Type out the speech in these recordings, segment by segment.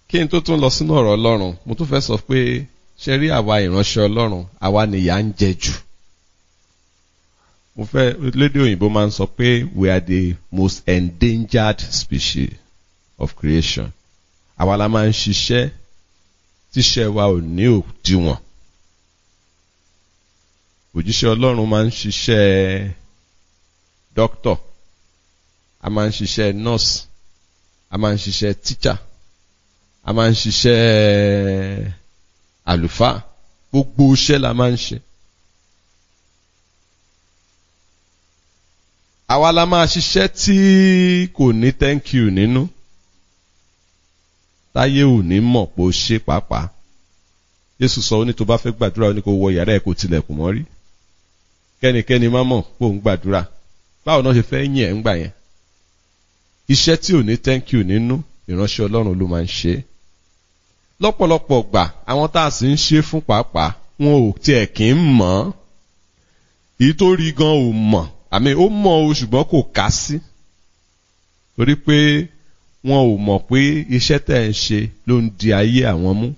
kí n tó tún lọ sínú ọ̀rọ̀ ọlọ́run mo tún fẹ́ sọ pé ṣe rí àwa ìránṣẹ́ ọlọ́run àwa nìyà ń jẹ jù mo fẹ́ lédè òyìnbó máa ń sọ pé we are the most endangered species of creation àwa la máa ń ṣiṣẹ́ tíṣẹ́ wa ò ní òdiwọ̀n òjíṣẹ́ ọlọ́run máa ń ṣiṣẹ́ doctor a máa ń ṣiṣẹ́ nurse a máa ń ṣiṣẹ́ teacher a máa ń ṣiṣẹ́ àlùfáà gbogbo iṣẹ́ la máa ń ṣe. àwa la máa ṣiṣẹ́ tí kò ní thank you nínú táyé ò ní mọ̀ pé ó ṣe pàápàá Jésù sọ ó ní tó bá fẹ́ gbàdúrà ó ní kó wọ yàrá ẹ̀ kó tilẹ̀kùn mọ́ rí kẹ́nikẹ́ni má mọ̀ pé òun gbàdúrà báwo náà ṣe fẹ́ yìn ẹ̀ ń gbà yẹn iṣẹ́ tí ò ní thank you nínú ìránṣẹ́ Ọlọ́run ló máa ń ṣe é lọ́pọ̀lọpọ̀ gbà àwọn tá a sì ń ṣe fún pàápàá wọn ò tiẹ̀ kì í mọ̀ ọ́ èyí tó rí gan ò mọ̀ àmì ó mọ̀ o ṣùgbọ́n kò ká sí torí pé wọn ò mọ̀ pé iṣẹ́ tẹ̀ ń ṣe ló ń di ayé àwọn mú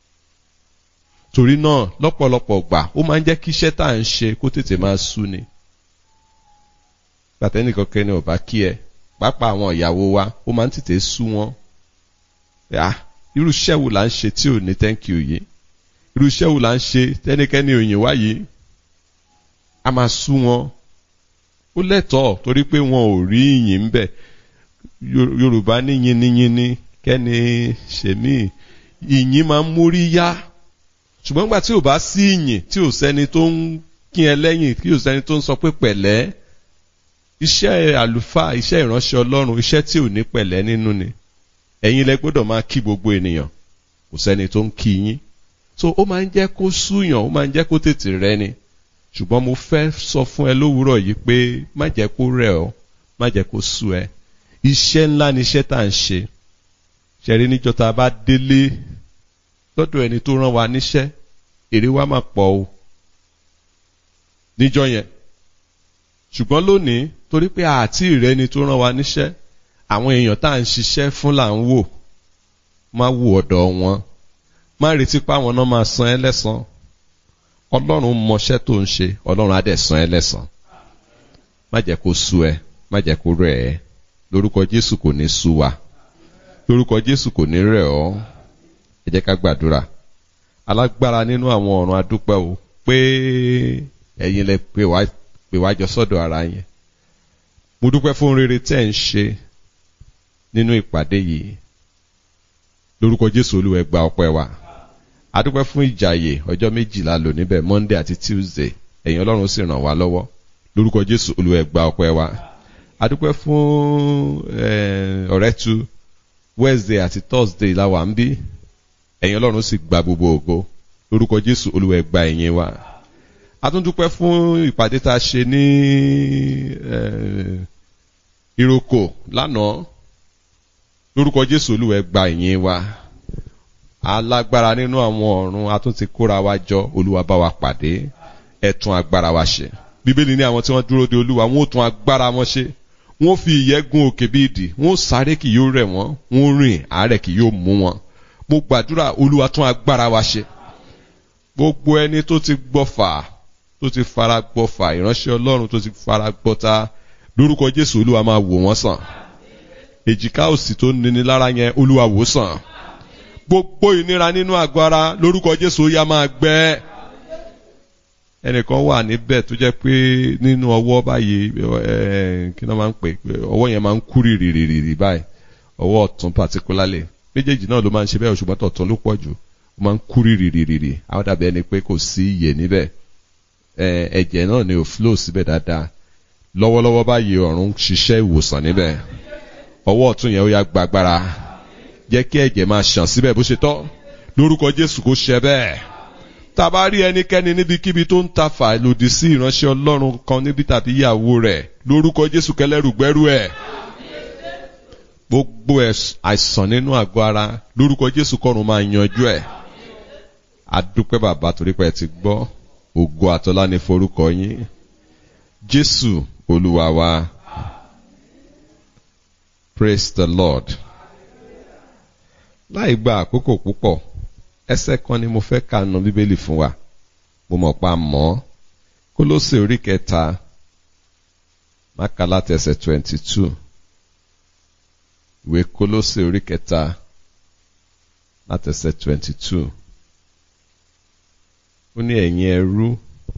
torí náà lọ́pọ̀lọpọ̀ gbà ó máa ń jẹ́ kí iṣẹ́ tá à ń ṣe kó tètè máa sú ni pàtẹ́nìkan kẹ́ni ò bá kí ẹ pàápàá àwọn ìyàwó wa ó máa ń tètè sú wọn irú iṣẹ́ wo là ń ṣe tí ò ní thank you yìí irú iṣẹ́ wo là ń ṣe tẹ́nikẹ́ni òyìn wá yìí a máa sú wọn ó lẹ́tọ̀ọ́ torí pé wọn ò rí ìyìn ń bẹ̀ Yorùbá ní yiniyini kẹ́ni ṣèmí ìyìn máa ń múrí yá ṣùgbọ́n nígbà tí ò bá sí ìyìn tí ò sẹ́ni tó ń kí ẹ lẹ́yìn tí ò sẹ́ni tó ń sọ pé pẹ̀lẹ́ iṣẹ́ àlùfáà iṣẹ́ ìránṣẹ́ Ọlọ́run iṣẹ́ tí ò ní pẹ̀lẹ́ nínú ni ẹ̀yin lẹ gbọ́dọ̀ máa kí gbogbo ènìyàn kò sẹ́ni tó ń kí yín so ó máa ń jẹ́ kó súyàn ó máa ń jẹ́ kó tètè rẹ ni ṣùgbọ́n mo fẹ́ sọ fún ẹ lówùúrọ̀ yìí pé má jẹ́ kó rẹ̀ ọ́ má jẹ́ kó sú ẹ iṣẹ́ ńlá ni iṣẹ́ tá à ń ṣe ṣẹ̀rí níjọ́ tá a bá délé lọ́dọ̀ ẹni tó rán wa níṣẹ́ èrè wa máa pọ̀ o níjọ́ yẹn ṣùgbọ́n lónìí torí pé àti ìrẹ́ni tó rán wa níṣẹ́ àwọn èèyàn tá à ń ṣiṣẹ́ fún là ń wò má wò ọ̀dọ̀ wọn má retí pé àwọn náà máa san ẹ́ lẹ́san ọlọ́run mọṣẹ́ tó ń ṣe ọlọ́run á dẹ̀ san ẹ́ lẹ́san má jẹ́ kó sú ẹ má jẹ́ kó rẹ̀ ẹ́ lórúkọ jésù kò ní sú wa lórúkọ jésù kò ní rẹ̀ ọ́ ẹ jẹ́ ká gbàdúrà alágbára nínú àwọn ọ̀run adúpẹ́ o pé ẹ̀yin lẹ pè wá jọ sọ́dọ̀ ara yẹn mo dúpẹ́ fún rere tẹ́ ń ṣe nínú ìpàdé yìí lórúkọ jésù olúwa ẹ gba ọpẹ́ wa adúpẹ́ fún ìjàyè ọjọ́ méjìlá lò níbẹ̀ monday àti tuesday ẹ̀yin ọlọ́run sì ràn wá lọ́wọ́ lórúkọ jésù olúwa ẹ gba ọpẹ́ wa adúpẹ́ fún ọ̀rẹ́tu wednesday àti thursday la wà ń bí ẹ̀yin ọlọ́run sì gba gbogbo ògo lórúkọ jésù olúwa ẹ gba ẹ̀yìn wa atúndúpẹ́ fún ìpàdé tá a ṣe ní ìrókò lánàá lórúkọ jésù olúwa ẹ gba ìyìn wa alágbára nínú àwọn ọ̀run a tún ti kóra wa jọ olúwa bá wa pàdé ẹ tún agbára wa ṣe bíbélì ní àwọn tí wọ́n dúró de olúwa wọn ò tún agbára wọn ṣe wọ́n fi ìyẹ́ gun òkè bí idì wọ́n sáré kì yóò rẹ̀ wọ́n wọ́n rìn àárẹ̀ kì yóò mú wọn mo gbàdúrà olúwa tún agbára wa ṣe gbogbo ẹni tó ti gbọ́fà tó ti fara gbọ́fà ìránṣẹ́ ọlọ́run tó ti fara gbọ́ta lórúkọ jésù olúwa máa wò wọ́n sàn èjìká òsì tó níni lára yẹn olúwa wò sàn gbogbo ìnira nínú àgọ́ ara lórúkọ jésù ó yá máa gbẹ ẹnìkan wà níbẹ̀ tó jẹ́ pé nínú ọwọ́ báyìí kí náà máa ń pè ọwọ́ yẹn máa ń kú rìrìrìrì báyìí ọwọ́ ọ̀tún particularly méjèèjì náà ló máa ń ṣe bẹ́ẹ̀ ṣùgbọ́n tọ̀tún ló pọ̀ jù ó máa ń kú rìrìrìrì àwọn dàbí ẹni pé kò sí iyè níbẹ̀ ẹ̀jẹ̀ náà ni ò flow síbẹ̀ dáadáa lọ́wọ́lọ́wọ́ báyìí ọ̀run ṣiṣẹ́ ìwòsàn níbẹ̀ ọwọ́ ọ̀tún yẹn ó yá gbàgbára jẹ́ kí ẹ̀jẹ̀ máa ṣàn síbẹ̀ bó ṣe tọ́ lórúkọ jésù kó ṣe bẹ́ẹ̀ tá a bá rí ẹnikẹ́ni níbikíbi tó ń ta fà lòdì sí ìránṣẹ́ ọlọ́run kan níbi tàbí ìyàwó rẹ̀ lórúkọ jésù kẹlẹ́rù gbẹ́rù ẹ̀ gbogbo àìsàn nínú àgọ́ ara lórúkọ jésù kọ́run máa yanjú ẹ̀ adúpẹ́ bàbá torí pé ẹ ti gbọ́ ògo àtọ́lá ní forúkọ yín jésù olúwa wa praise the lord láì gba àkókò púpọ̀ ẹsẹ̀ kan ni mo fẹ́ kà nù bíbélì fún wa mo mọ̀ pa mọ́ kólósè orí kẹta máka láti ẹsẹ̀ twenty two ìwé kólósè orí kẹta láti ẹsẹ̀ twenty two ó ní ẹ̀yin ẹrú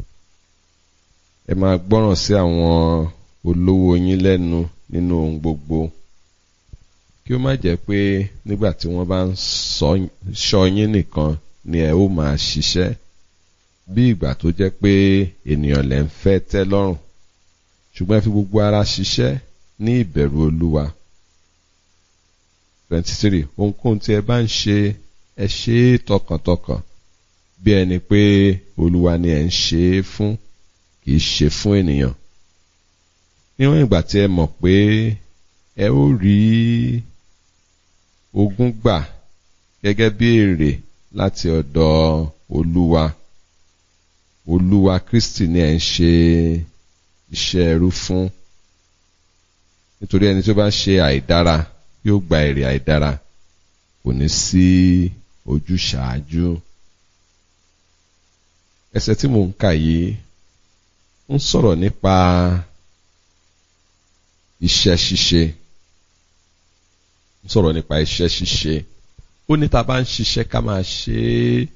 ẹ máa gbọ́ràn sí àwọn olówó yín lẹ́nu nínú ohun gbogbo kí ó má jẹ́ pé nígbà tí wọ́n bá ń sọ yín nìkan ni ẹ ó máa ṣiṣẹ́ bí ìgbà tó jẹ́ pé ènìyàn lẹ́ ń fẹ́ tẹ́ lọ́rùn ṣùgbọ́n ẹ fi gbogbo ara ṣiṣẹ́ ní ìbẹ̀rù olúwa twenty three ohunkóhun tí ẹ bá ń ṣe ẹ ṣe é tọkàntọkàn bí ẹni pé olúwa ni ẹ ń ṣe é fún kì í ṣe fún ènìyàn níwọ̀n ìgbà tí ẹ mọ̀ pé ẹ ó rí ogún gbà gẹ́gẹ́ bí èrè láti ọ̀dọ̀ olúwa olúwa kristi ni ẹ ń ṣe iṣẹ́ ẹrú fún nítorí ẹni tó bá ṣe àìdára yóò gba èrè àìdára kò ní sí ojúṣàájú ẹsẹ̀ tí mò ń kà yìí ń sọ̀rọ̀ nípa iṣẹ́ ṣíṣe ń sọ̀rọ̀ nípa iṣẹ́ ṣíṣe ó ní ta bá ń ṣiṣẹ́ ká máa ṣe é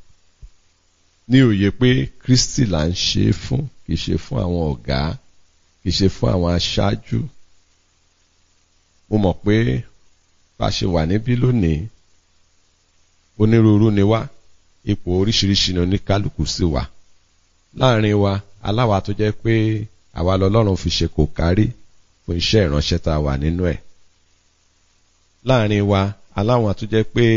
ní òye pé Kristi là ń ṣe é fún kì í ṣe fún àwọn ọ̀gá kì í ṣe fún àwọn aṣáájú mo mọ̀ pé bá a ṣe wà níbí lónìí onírúurú ni wá ipò oríṣiríṣi ni oníkálukú sí wa láàrin wa aláwa tó jẹ́ pé àwa lọ́lọ́run fi ṣe kò kárí fún iṣẹ́ ìránṣẹ́ tá a wà nínú ẹ̀ láàrin wa aláwọn tó jẹ́ pé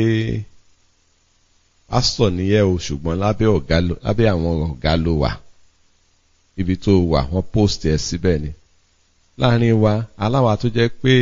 pásítọ̀ nìyẹn o ṣùgbọ́n lábẹ́ ọ̀gá ló lábẹ́ àwọn ọ̀gá ló wà ibi tó wà wọ́n post ẹ̀ síbẹ̀ ni láàrin wa aláwa tó jẹ́ pé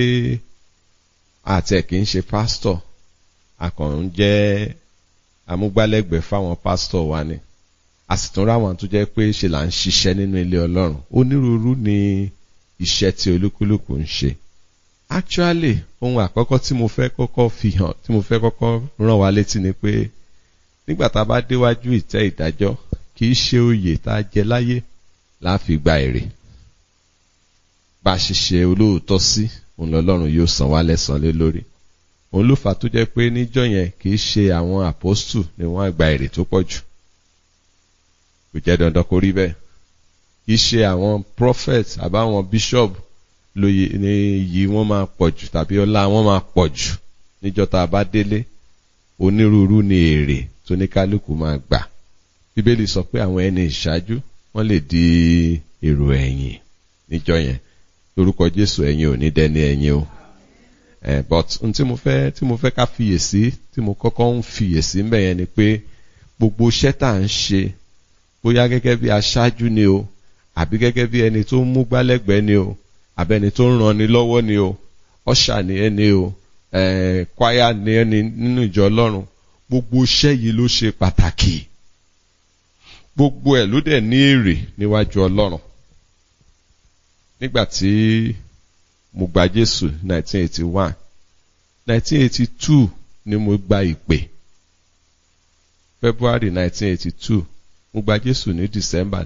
àtẹ̀ kì í ṣe pásítọ̀ akàn ń jẹ́ amúgbálẹ́gbẹ̀ẹ́ fáwọn pásítọ̀ wa ni a sì tún ráwọn tó jẹ́ pé ṣe là ń ṣiṣẹ́ nínú ilé ọlọ́run onírúurú ni iṣẹ́ tí olúkúlùkù ń ṣe actually ohun àkọ́kọ́ tí mo fẹ́ kọ́kọ́ fi hàn tí mo fẹ́ kọ́kọ́ rán wa létí ni pé nígbà tá a bá déwájú ìtẹ́ ìdájọ́ kì í ṣe oyè tá a jẹ láyé la fi gba èrè bá a ṣe ṣe olóòótọ́ sí òun lọ́lọ́run yóò san wá lẹ́san lé lórí òun ló fà tó jẹ́ pé níjọ́ yẹn kì í ṣe àwọn àpọ́stù ni wọ́n á gba èrè tó pọ̀ jù kò jẹ́ dandan kó rí bẹ́ẹ̀ kì í ṣe àwọn prophet àbáwọn bishop lóye ní iyì wọn máa pọ̀ jù tàbí ọlá wọn máa pọ̀ jù níjọ́ tá a bá délé onírúurú ni èrè tó ní kálukú máa gbà bíbélì sọ pé àwọn ẹni ìṣáájú wọ́n lè di èrò ẹ̀yìn níjọ́ yẹn lórúkọ Jésù ẹ̀yin ò ní dẹni ẹ̀yìn o eh, but n tí mo fẹ́ tí mo fẹ́ ká fiyèsí tí mo kọ́kọ́ ń fiyèsí mbẹ̀ yẹn ni pé gbogbo iṣẹ́ tá à ń ṣe bóyá gẹ́gẹ́ bí aṣáájú ni o àbí gẹ́gẹ́ bí ẹni tó ń mú gbálẹ́gbẹ̀ẹ́ ni o àbẹ́ni tó ń ran ni lọ́wọ́ ni o ọ̀ṣà ni ẹni o kwaya ni ẹni nínú ìjọ ọlọ́run gbogbo iṣẹ́ yìí ló ṣe pàtàkì gbogbo ẹ̀ ló dẹ̀ ní èrè níwájú ọlọ́run nígbà tí mo gba Jésù 1981 1982 ni mo gba ìpè February 1982 mo gba Jésù ní December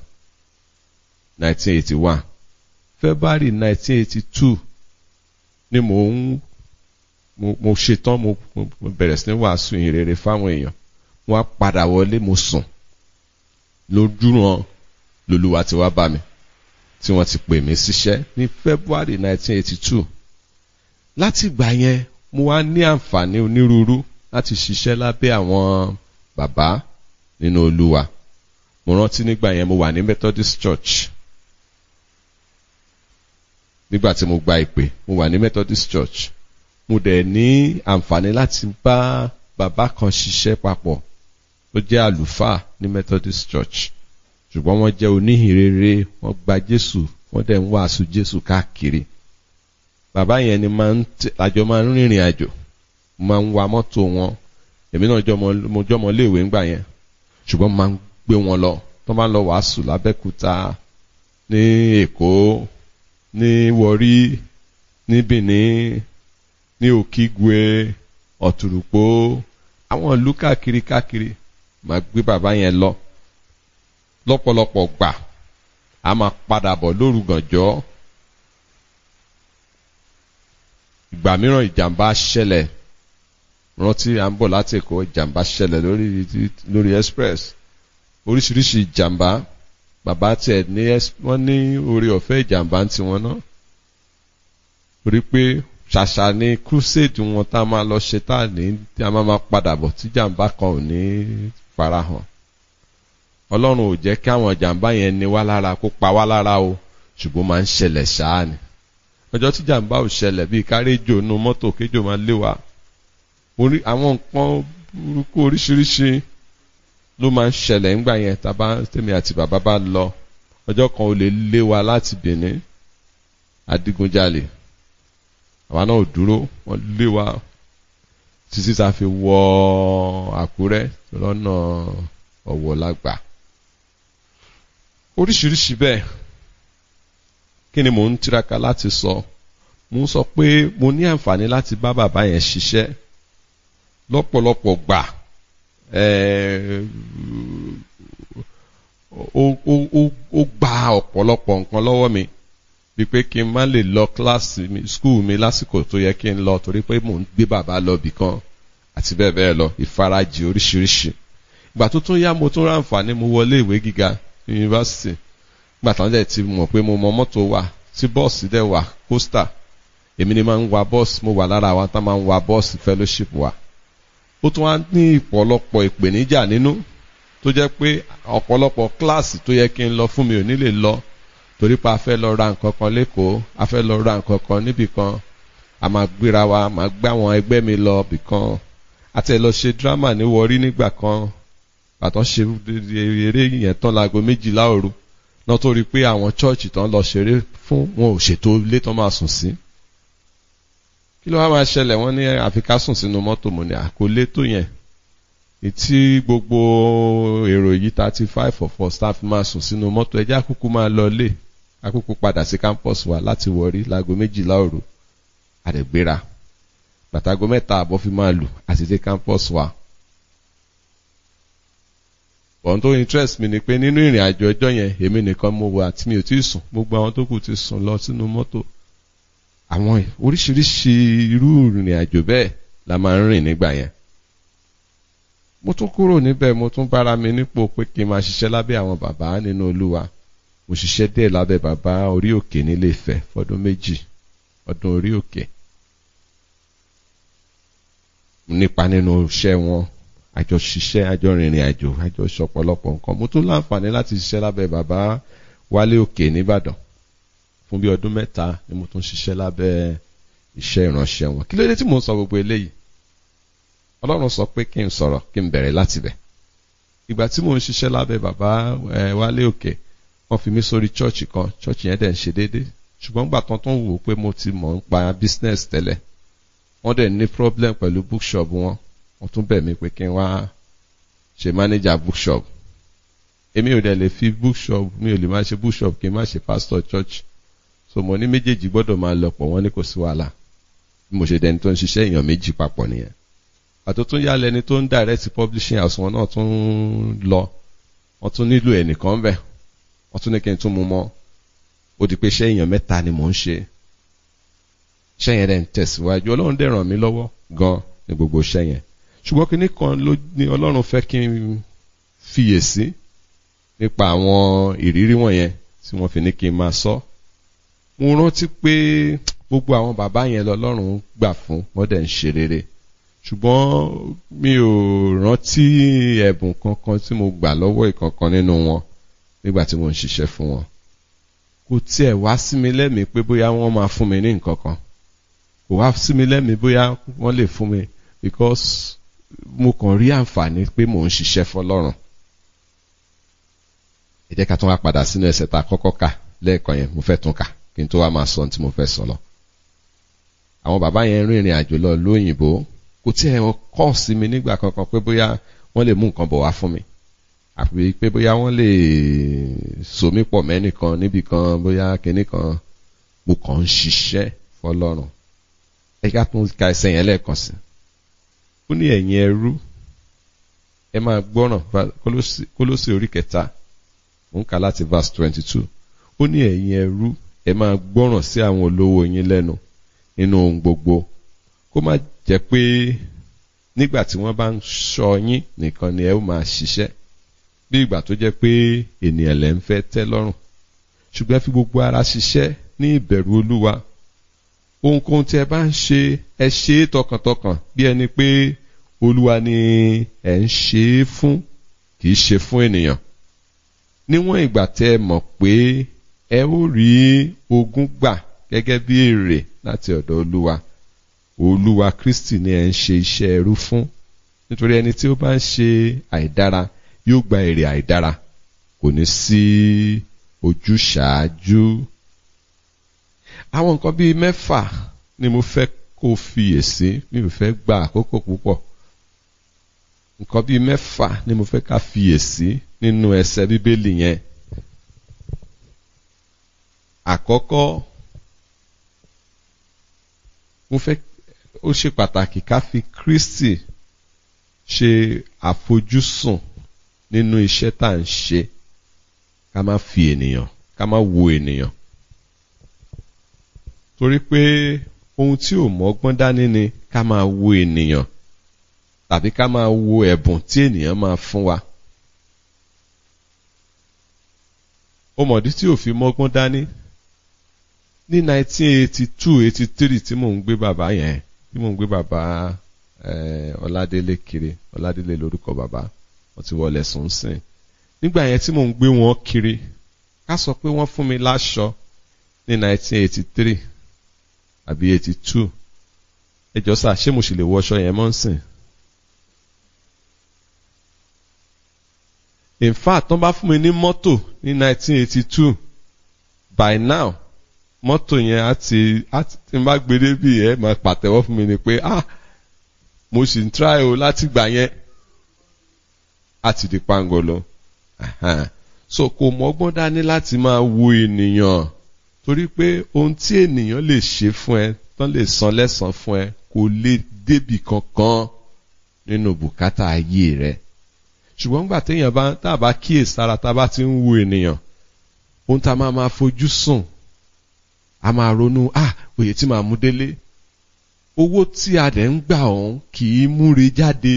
1981 February 1982 ni mo ń mo mo ṣetán mo mo bẹ̀rẹ̀ sí ní wàásù ìrere fáwọn èèyàn mo wá padà wọlé mo sùn lójúran lolúwa ti wá bá mi tí wọ́n ti pè mí síṣẹ́ ní February 1982 láti ìgbà yẹn mo wá ní àǹfààní onírúurú láti ṣiṣẹ́ lábẹ́ àwọn bàbá nínú olúwa mo rántí nígbà yẹn mo wà ní Methodist Church nígbà tí mo gba ìpè mo wà ní Methodist Church mo dẹ̀ ní àǹfààní láti bá bàbá kan ṣiṣẹ́ papọ̀ tó jẹ́ àlùfáà ní Methodist Church ṣùgbọ́n wọ́n jẹ́ oníhìnrere wọ́n gba Jésù wọ́n dẹ̀ ń wàásù Jésù káàkiri bàbá yẹn ni máa ń àjọ máa ń rìnrìn àjò máa ń wa mọ́tò wọn èmi náà jọmọ mo jọmọ léèwé ńgbà yẹn ṣùgbọ́n máa ń gbé wọn lọ tó máa ń lọ wàásù lábẹ́kúta ní Èkó ní Wọrí ní Benin ní Òkìgwe ọ̀tùrùpó àwọn ìlú káàkiri káàkiri máa gbé bàbá yẹn lọ lọ́pọ̀lọpọ̀ gbà a máa padà bọ̀ lóru gànjọ́ ìgbà mìíràn ìjàmbá ṣẹlẹ̀ rántí à ń bọ̀ láti Èkó ìjàmbá ṣẹlẹ̀ lórí lórí express oríṣiríṣi ìjàmbá bàbá tiẹ̀ ní wọ́n ní orí ọ̀fẹ́ ìjàmbá ń tiwọn náà torí pé ṣàṣà ni crusade wọn tá a máa lọ ṣe tá a ní tí a máa máa padà bọ̀ tí jàǹbá kan ò ní farahàn ọlọ́run ò jẹ́ kí àwọn jàǹbá yẹn ní wá lára kó pa wá lára o ṣùgbọ́n máa ń ṣẹlẹ̀ ṣáá ni ọjọ́ tí jàǹbá ò ṣẹlẹ̀ bíi káréjò nu mọ́tò kéjò máa lé wa orí àwọn nǹkan burúkú oríṣiríṣi ló máa ń ṣẹlẹ̀ ńgbà yẹn tábà tèmi àti bàbá bá lọ ọjọ́ kan ò lè lé wa láti Benin adigunjalè àwa náà ò dúró wọ́n lé wa títí tá a fi wọ Àkúrẹ́ lọ́nà Ọ̀wọ̀ lágbà oríṣiríṣi bẹ́ẹ̀ kí ni mò ń tiraka láti sọ mo ń sọ pé mo ní àǹfààní láti bá bàbá yẹn ṣiṣẹ́ lọ́pọ̀lọpọ̀ gbà ó gba ọ̀pọ̀lọpọ̀ nǹkan lọ́wọ́ mi bíi pé kí n má lè lọ kíláàsì mi skul mi lásìkò tó yẹ kí n lọ torí pé mò ń gbé bàbá lọ bì kan àti bẹ́ẹ̀ bẹ́ẹ̀ lọ ìfarajì oríṣiríṣi ìgbà tó tún yá mo tún ráǹfààní mo wọlé ìwé gíga yunifásitì ìgbà táwọn dẹ̀ ti mọ̀ pé mo mọ mọ́tò wà tí bọ́ọ̀sì dẹ̀ wà kóstà èmi ni máa ń wa bọ́ọ̀sì mo wà lára àwọn tá máa ń wa bọ́ọ̀sì fellowship wa ó tún wá ní ìpọ̀lọpọ̀ ìpèníjà nínú tó jẹ́ pé ọ̀pọ̀lọpọ̀ kíláàsì tó yẹ kí n lọ fún mi ò ní lè lọ torí pé a fẹ́ lọ ra nǹkan kan lẹ́kọ̀ọ́ a fẹ́ lọ ra nǹkan kan níbì kan a máa gbéra wa máa gbé àwọn ẹgbẹ́ mi lọ bì kan àti ẹ̀ lọ ṣe dírámà ní wọrí nígbà kan àtọ́ ṣe eré yẹn tán láago méjìlá òru náà tó rí i pé àwọn chọ́ọ̀chì tán lọ ṣeré fún wọn ò ṣètò ilé tán máa sùn sí kí ló wá máa ṣẹlẹ̀ wọ́n ní àfi ká sùn sínú mọ́tò mo ní àkólé tó yẹn tí gbogbo èrò yìí thirty five of us staff máa sùn sínú mọ́tò ẹjẹ́ àkúkú máa lọ lé àkúkú padà sí campus wa láti wọrí láago méjìlá òru àdẹ̀gbéra bàtàgọ́ mẹ́ta àbọ̀ fi máa lù àti dé campus wa. ohun tó interest mi ni pé nínú ìrìn àjò ọjọ́ yẹn èmi nìkan mo wà tí mi ò tí ì sùn gbogbo àwọn tó kù ti sùn lọ sínú mọ́tò àwọn oríṣiríṣi irú ìrìn àjò bẹ́ẹ̀ la máa ń rìn nígbà yẹn mo tún kúrò níbẹ̀ mo tún bára mi nípò pé kí n máa ṣiṣẹ́ lábẹ́ àwọn bàbá nínú olúwa mo ṣiṣẹ́ díẹ̀ lábẹ́ bàbá orí òkè nílé Ifẹ̀ fọdún méjì ọdún orí òkè nípa nínú iṣẹ́ wọn àjọ ṣiṣẹ́ àjọ rìnrìn àjò àjọ ṣọ̀pọ̀lọpọ̀ nǹkan mo tún láǹfààní láti ṣiṣẹ́ lábẹ́ bàbá Wálé Òkè nìbàdàn fún bí ọdún mẹ́ta ni mo tún ṣiṣẹ́ lábẹ́ iṣẹ́ ìránṣẹ́ wọn kí ló dé tí mo ń sọ gbogbo eléyìí ọlọ́run sọ pé kí n sọ̀rọ̀ kí n bẹ̀rẹ̀ láti bẹ̀ ìgbà tí mò ń ṣiṣẹ́ lábẹ́ bàbá Wálé Òkè wọ́n fi mí sórí chọ́ọ̀chì kan chọ́ọ̀chì yẹn dẹ̀ ń ṣe déédéé ṣùgbọ́n gbà tán tó ń wò ó pé mo ti mọ̀ ń pa business tẹ́lẹ̀ wọ́n dẹ̀ ní problem pẹ̀lú bookshop wọn wọ́n tún bẹ̀ mí pé kí n wá ṣe manager bookshop èmi ò dẹ̀ lè fi bookshop mi ò lè má ṣe bookshop kí n má ṣe pastor church so mo ní méjèèjì gbọ́dọ̀ máa lọ pọ̀ wọ́n ní kò sí wàhálà bí mo ṣe dẹni tó ń ṣiṣẹ́ èèyàn méjì papọ̀ nìyẹn àtò tún yálẹ̀ ẹni tó ń direct publishing house wọn náà tún lọ wọ́n tún nílò ẹnìkan bẹ̀ wọ́n tún ní kí n tún mú mọ́ ó di pé iṣẹ́ èèyàn mẹ́ta ni mò ń ṣe iṣẹ́ yẹn dẹ̀ ń tẹ̀síwájú ọlọ́run dẹ̀ ràn mí lọ́wọ́ gan ní gbogbo iṣẹ́ yẹn ṣùgbọ́n kinní kan ló ní ọlọ́run fẹ́ kí n fiyèsí nípa àwọn ìrírí wọ̀nyẹn tí wọ́n fi ní kí n máa sọ mo rántí pé gbogbo àwọn bàbá yẹn lọ́lọ́run gbà fún wọ́n dẹ̀ ń ṣe rere ṣùgbọ́n mi ò rántí ẹ̀bùn kankan tí mo gbà lọ́wọ́ ìkankan nínú wọn nígbà tí mo ń ṣiṣẹ́ fún wọn kò tiẹ̀ wá sí mi lẹ́mìí pé bóyá wọ́n máa fún mi ní nǹkan kan kò wá sí mi lẹ́mìí bóyá wọ́n lè fún mi because mo kàn rí àǹfààní pé mò ń ṣiṣẹ́ fọlọ́run ẹ jẹ́ ká tún wá padà sínú ẹsẹ̀ tá a kọ́kọ́ kà lẹ́ẹ̀kan yẹn mo fẹ́ tún kà kí n tó wá máa sọ ohun tí mo fẹ́ sọ lọ. àwọn bàbá yẹn rìnrìn àjò lọ lóyìnbó kò tí ẹ kọ́ sí mi nígbà kankan pé bóyá wọ́n lè mú nǹkan bọ̀ wá fún mi àfi pé bóyá wọ́n lè so mí pọ̀ mẹ́nìkan níbì kan bóyá kinní kan mo kàn ń ṣiṣẹ́ fọlọ́run ẹ ká tún ka ẹsẹ̀ yẹn lẹ́ẹ̀kan sí ó ní ẹ̀yin ẹrú ẹ máa gbọ́ràn kólósì orí kẹta ó ń kà láti verse twenty two ó ní ẹ̀yin ẹrú ẹ máa gbọ́ràn sí àwọn olówó yín lẹ́nu nínú ohun gbogbo kó má jẹ́ pé nígbà tí wọ́n bá ń ṣọ́ yín nìkan ni ẹ ó máa ṣiṣẹ́ bí ìgbà tó jẹ́ pé ènìyàn lẹ́ ń fẹ́ tẹ́ lọ́rùn ṣùgbọ́n fi gbogbo ara ṣiṣẹ́ ní ìbẹ̀rù olúwa ohunkóhun tí ẹ bá ń ṣe ẹ ṣe é tọkàntọkàn bí ẹni pé olúwa ni ẹ ń ṣe é fún kì í ṣe fún ènìyàn níwọ̀n ìgbà tẹ́ ẹ mọ̀ pé ẹ ó rí ogún gbà gẹ́gẹ́ bí èrè láti ọ̀dọ̀ olúwa olúwa kristi ni ẹ ń ṣe iṣẹ́ ẹrú fún nítorí ẹni tí ó bá ń ṣe àìdára yóò gba èrè àìdára kò ní sí ojúṣàájú àwọn nǹkan bíi mẹ́fà ni mo fẹ́ kó fiyèsí mi ò fẹ́ gba àkókò púpọ̀ nǹkan bíi mẹ́fà ni mo fẹ́ ká fiyèsí nínú ẹsẹ̀ bíbélì yẹn àkọ́kọ́ mo fẹ́ ó ṣe pàtàkì ká fi Kristi ṣe àfojúsùn nínú iṣẹ́ tá à ń ṣe ká má fi ènìyàn ká má wo ènìyàn torí pé ohun tí ò mọ́gbọ́n dání ni ká máa wo ènìyàn tàbí ká máa wo ẹ̀bùn tí ènìyàn máa fún wa. ó mọ̀dí tí ò fi mọ́gbọ́n dání ní 1982 83 tí mò ń gbé bàbá yẹn tí mò ń gbé bàbá Ọládélé kiri Ọládélé lórúkọ bàbá wọ́n ti wọlé sùn sìn nígbà yẹn tí mò ń gbé wọn kiri ká sọ pé wọ́n fún mi láṣọ ní 1983 àbí 82 ẹjọ́ sà ṣé mo sì lè wọṣọ yẹn mọ́ ń sìn. in fact tán bá fún mi ní mọ́tò ní 1982 by now mọ́tò yẹn á ti á ti tí n bá gbé débi ẹ máa pàtẹ́wọ́ fún mi ni pé ah mo sì ń try o láti gbà yẹn á ti di pangolo so kò mọ́gbọ́n dání láti máa wo ènìyàn torí pé ohun tí ènìyàn lè ṣe fún ẹ tán lè san lẹ́san fún ẹ kò lè débì kankan nínú bùkátà ayé rẹ ṣùgbọ́n nígbà téèyàn bá tá a bá kíyèsára tá a bá ti ń wo ènìyàn ohun tá a máa máa fojú sùn a máa ronú ah òye tí màá mú délé owó tí a dẹ̀ ń gbà ọ̀hún kì í múre jáde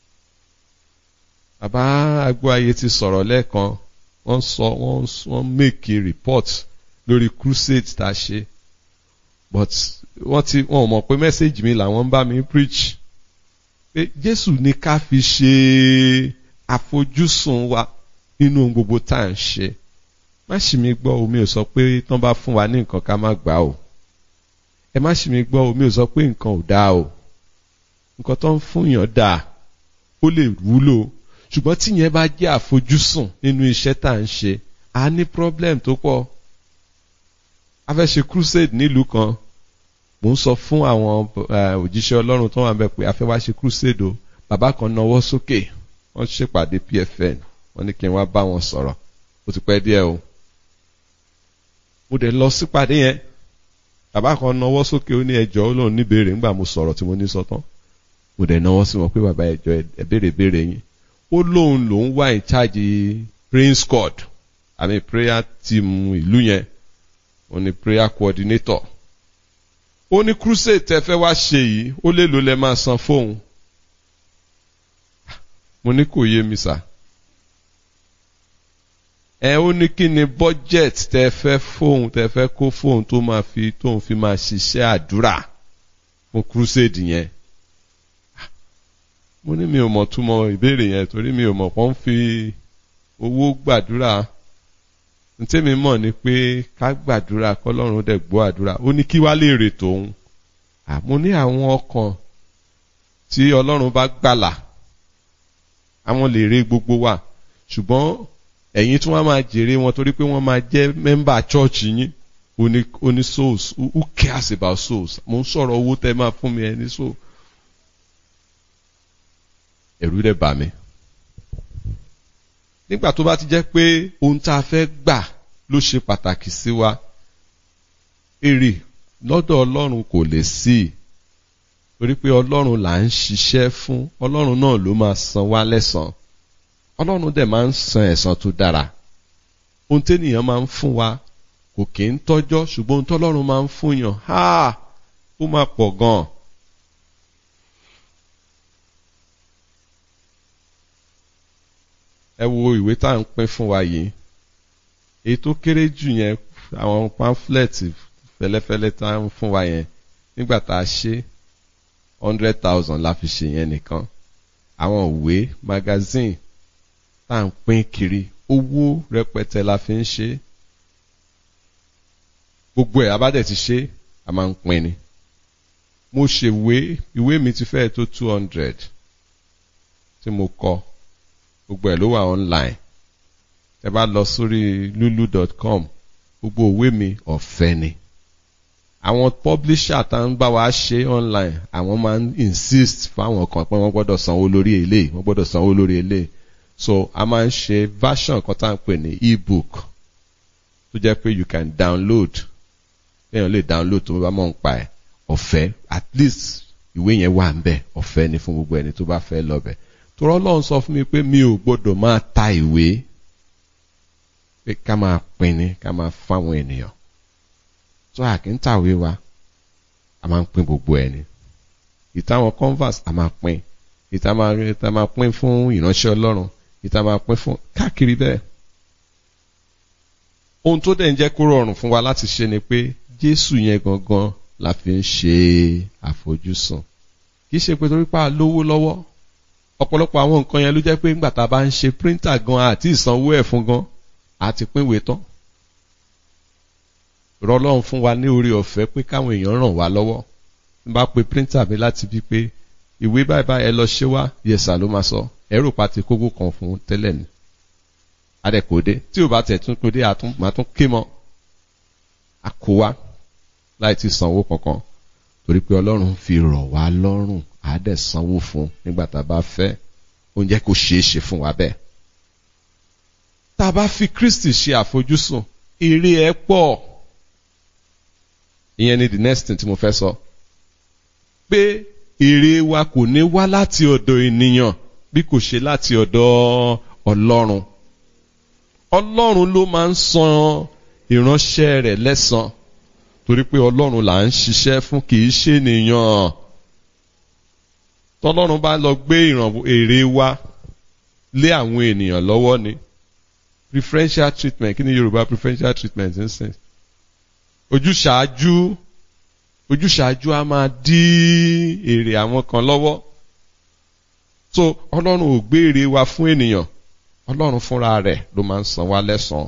bàbá agbóayé ti sọ̀rọ̀ lẹ́ẹ̀kan wọ́n sọ wọ́n wọ́n make a report lórí crusade tá a ṣe but wọ́n ti wọ́n mọ̀ pé message mi làwọn ń bá mi preach pé Jésù ní ká fi ṣe àfojúsùn wa nínú ohun gbogbo tá à ń ṣe má ṣì mí gbọ́ omi ò sọ pé tán bá fún wa ní nǹkan ká má gbà o ẹ má ṣì mí gbọ́ omi ò sọ pé nǹkan ò dáa o nǹkan tó ń fún yàn dáa ó lè wúlò ṣùgbọ́n tíyẹn bá jẹ́ àfojúsùn nínú iṣẹ́ tá à ń ṣe a ní problem tó pọ̀ a fẹ́ ṣe crusade nílùú kan mò ń sọ fún àwọn òjíṣẹ́ ọlọ́run tó wà ń bẹ̀ pé a fẹ́ wá ṣe crusade o bàbá kan nawọ́ sókè wọ́n ṣèpàdé PFN wọ́n ní kí n wá bá wọn sọ̀rọ̀ ó ti pẹ́ díẹ̀ o mo dẹ̀ lọ sípàdé yẹn bàbá kan nawọ́ sókè ó ní ẹjọ́ ó lóun níbèrè ńgbà mo sọ̀rọ̀ tí mo ní sọ tán mo dẹ̀ nawọ́ sí wọn pé bàbá ẹjọ́ ẹ béèrè béèrè yín ó lóun lòun wà in charge praying squad àmì prayer team ìlú yẹn ó ní prayer coordinator ó ní crusade tẹ fẹ́ wá ṣe yìí ó lè lò lẹ́ máa san fóun mo ní kò yé mi sà ẹ ó ní kí ni budget tẹ fẹ́ fóun tẹ fẹ́ kó fóun tó máa fi tóun fi máa ṣiṣẹ́ àdúrà fún crusade yẹn mo ní mi ò mọ̀ túmọ̀ ìbéèrè yẹn torí mi ò mọ̀ pọ́n fi owó gbàdúrà ntẹ́mi mọ̀ ni pé ká gbàdúrà kọ́lọ́run dẹ̀ gbọ́ àdúrà ó ní kí wá lè rè tòun àmọ́ ní àwọn ọkàn tí ọlọ́run bá gbàlà àwọn lè rè gbogbo wa ṣùgbọ́n ẹ̀yin tí wọ́n máa jèrè wọn torí pé wọ́n máa jẹ́ mẹ́mbà chọ́ọ̀chì yín oní oní souls who cares about souls mo ń sọ̀rọ̀ owó tẹ́ máa fún mi ẹ ní so ẹ̀rù dẹ̀ bà mí nígbà tó bá ti jẹ́ pé ohun tá a fẹ́ gbà ló ṣe pàtàkì sí wa èrè lọ́dọ̀ ọlọ́run kò lè sí torí pé ọlọ́run là ń ṣiṣẹ́ fún ọlọ́run náà ló máa san wá lẹ́san ọlọ́run dẹ̀ máa ń san ẹ̀san tó dára ohun ténìyàn máa ń fún wa kò kì í tọ́jọ́ ṣùgbọ́n ohun tọ́lọ́run máa ń fún yàn ha ó máa pọ̀ gan-an. ẹ wo ìwé tá à ń pín fún wa yìí èyí tó kéré jù yẹn àwọn pamphlet fẹ́lẹ́fẹ́lẹ́ tá à ń fún wa yẹn nígbà tá a ṣe hundred thousand la fi ṣe yẹn nìkan àwọn ìwé magazine tá à ń pín kiri owó rẹpẹtẹ la fi ń ṣe gbogbo ẹ̀ abádẹ̀ ti ṣe a máa ń pín ni mo ṣèwé ìwé mi ti fẹ́ẹ̀ tó two hundred tí mo kọ gbogbo ẹ̀ ló wà online ẹ bá lọ sórí lulu.com gbogbo òwe mi ọ̀fẹ́ ni àwọn publisher tá ń bá wa ṣe online àwọn máa ń insist fáwọn kan pé wọ́n gbọ́dọ̀ sanwó lórí eléyìí wọ́n gbọ́dọ̀ sanwó lórí eléyìí so a máa ń ṣe version kan tá à ń pè ní ebook tó jẹ́ pé you can download èèyàn lè download tó bá mọ̀ ń pa ẹ̀ ọ̀fẹ́ at least ìwé yẹn wà ń bẹ̀ ọ̀fẹ́ ni fún gbogbo ẹni tó bá fẹ́ lọ bẹ̀ torọ́ lọ́run sọ fún mi pé mi ò gbọ́dọ̀ máa ta ìwé pé ká máa pín ní ká máa fáwọn ènìyàn tó à kí ń tàwé wa a máa ń pín gbogbo ẹni ìtàwọn converse a máa pín ìta máa ìta máa pín fún ìránṣẹ́ ọlọ́run ìta máa pín fún káàkiri bẹ́ẹ̀ ohun tó dẹ̀ ń jẹ́ kó rọrùn fún wa láti ṣe ni pé jésù yẹn gangan la fi ń ṣe àfojúsùn kì í ṣe pé torí pa lówó lọ́wọ́ ọ̀pọ̀lọpọ̀ àwọn nǹkan yẹn ló jẹ́ pé ńgbà tá a bá ń ṣe printer gan àti ìsanwó ẹ̀ fún gan àti pínwé tán rọlọ́run fún wa ní orí ọ̀fẹ́ pé káwọn èèyàn ràn wá lọ́wọ́ n bá pe printer mi láti bí pé ìwé báyìí báyìí ẹ lọ ṣé wá yẹsà ló máa sọ ẹrù pa ti kókó kan fún tẹ́lẹ̀ ni adẹ́kòdé tí ò bá tẹ̀ tún kódé àtún tún ké mọ́ àkówá láì ti sanwó kankan torí pé ọlọ́run fi rọ̀ wá lọ́rùn àádẹ́ sanwó fún nígbà tá a bá fẹ́ oúnjẹ kò ṣeé ṣe fún wa bẹ́ẹ̀. tá a bá fi Kristi ṣe àfojúsùn èrè ẹ̀ pọ̀ ìyẹn ni the next thing tí mo fẹ́ sọ pé èrè wa kò ní wá láti ọ̀dọ̀ ènìyàn bí kò ṣe láti ọ̀dọ̀ Ọlọ́run Ọlọ́run ló máa ń san ìránṣẹ́ rẹ̀ lẹ́san torí pé Ọlọ́run là ń ṣiṣẹ́ fún kì í ṣe ènìyàn tọ́lọ́run bá lọ gbé ìrànwọ́ èrè wa lé àwọn ènìyàn lọ́wọ́ ni preferential treatment kí ni Yorùbá preferential treatment ń sìn ojúṣàájú ojúṣàájú a máa dí èrè àwọn kan lọ́wọ́ so Ọlọ́run ò gbé èrè wa fún ènìyàn Ọlọ́run fúnra rẹ̀ ló máa ń san wá lẹ́san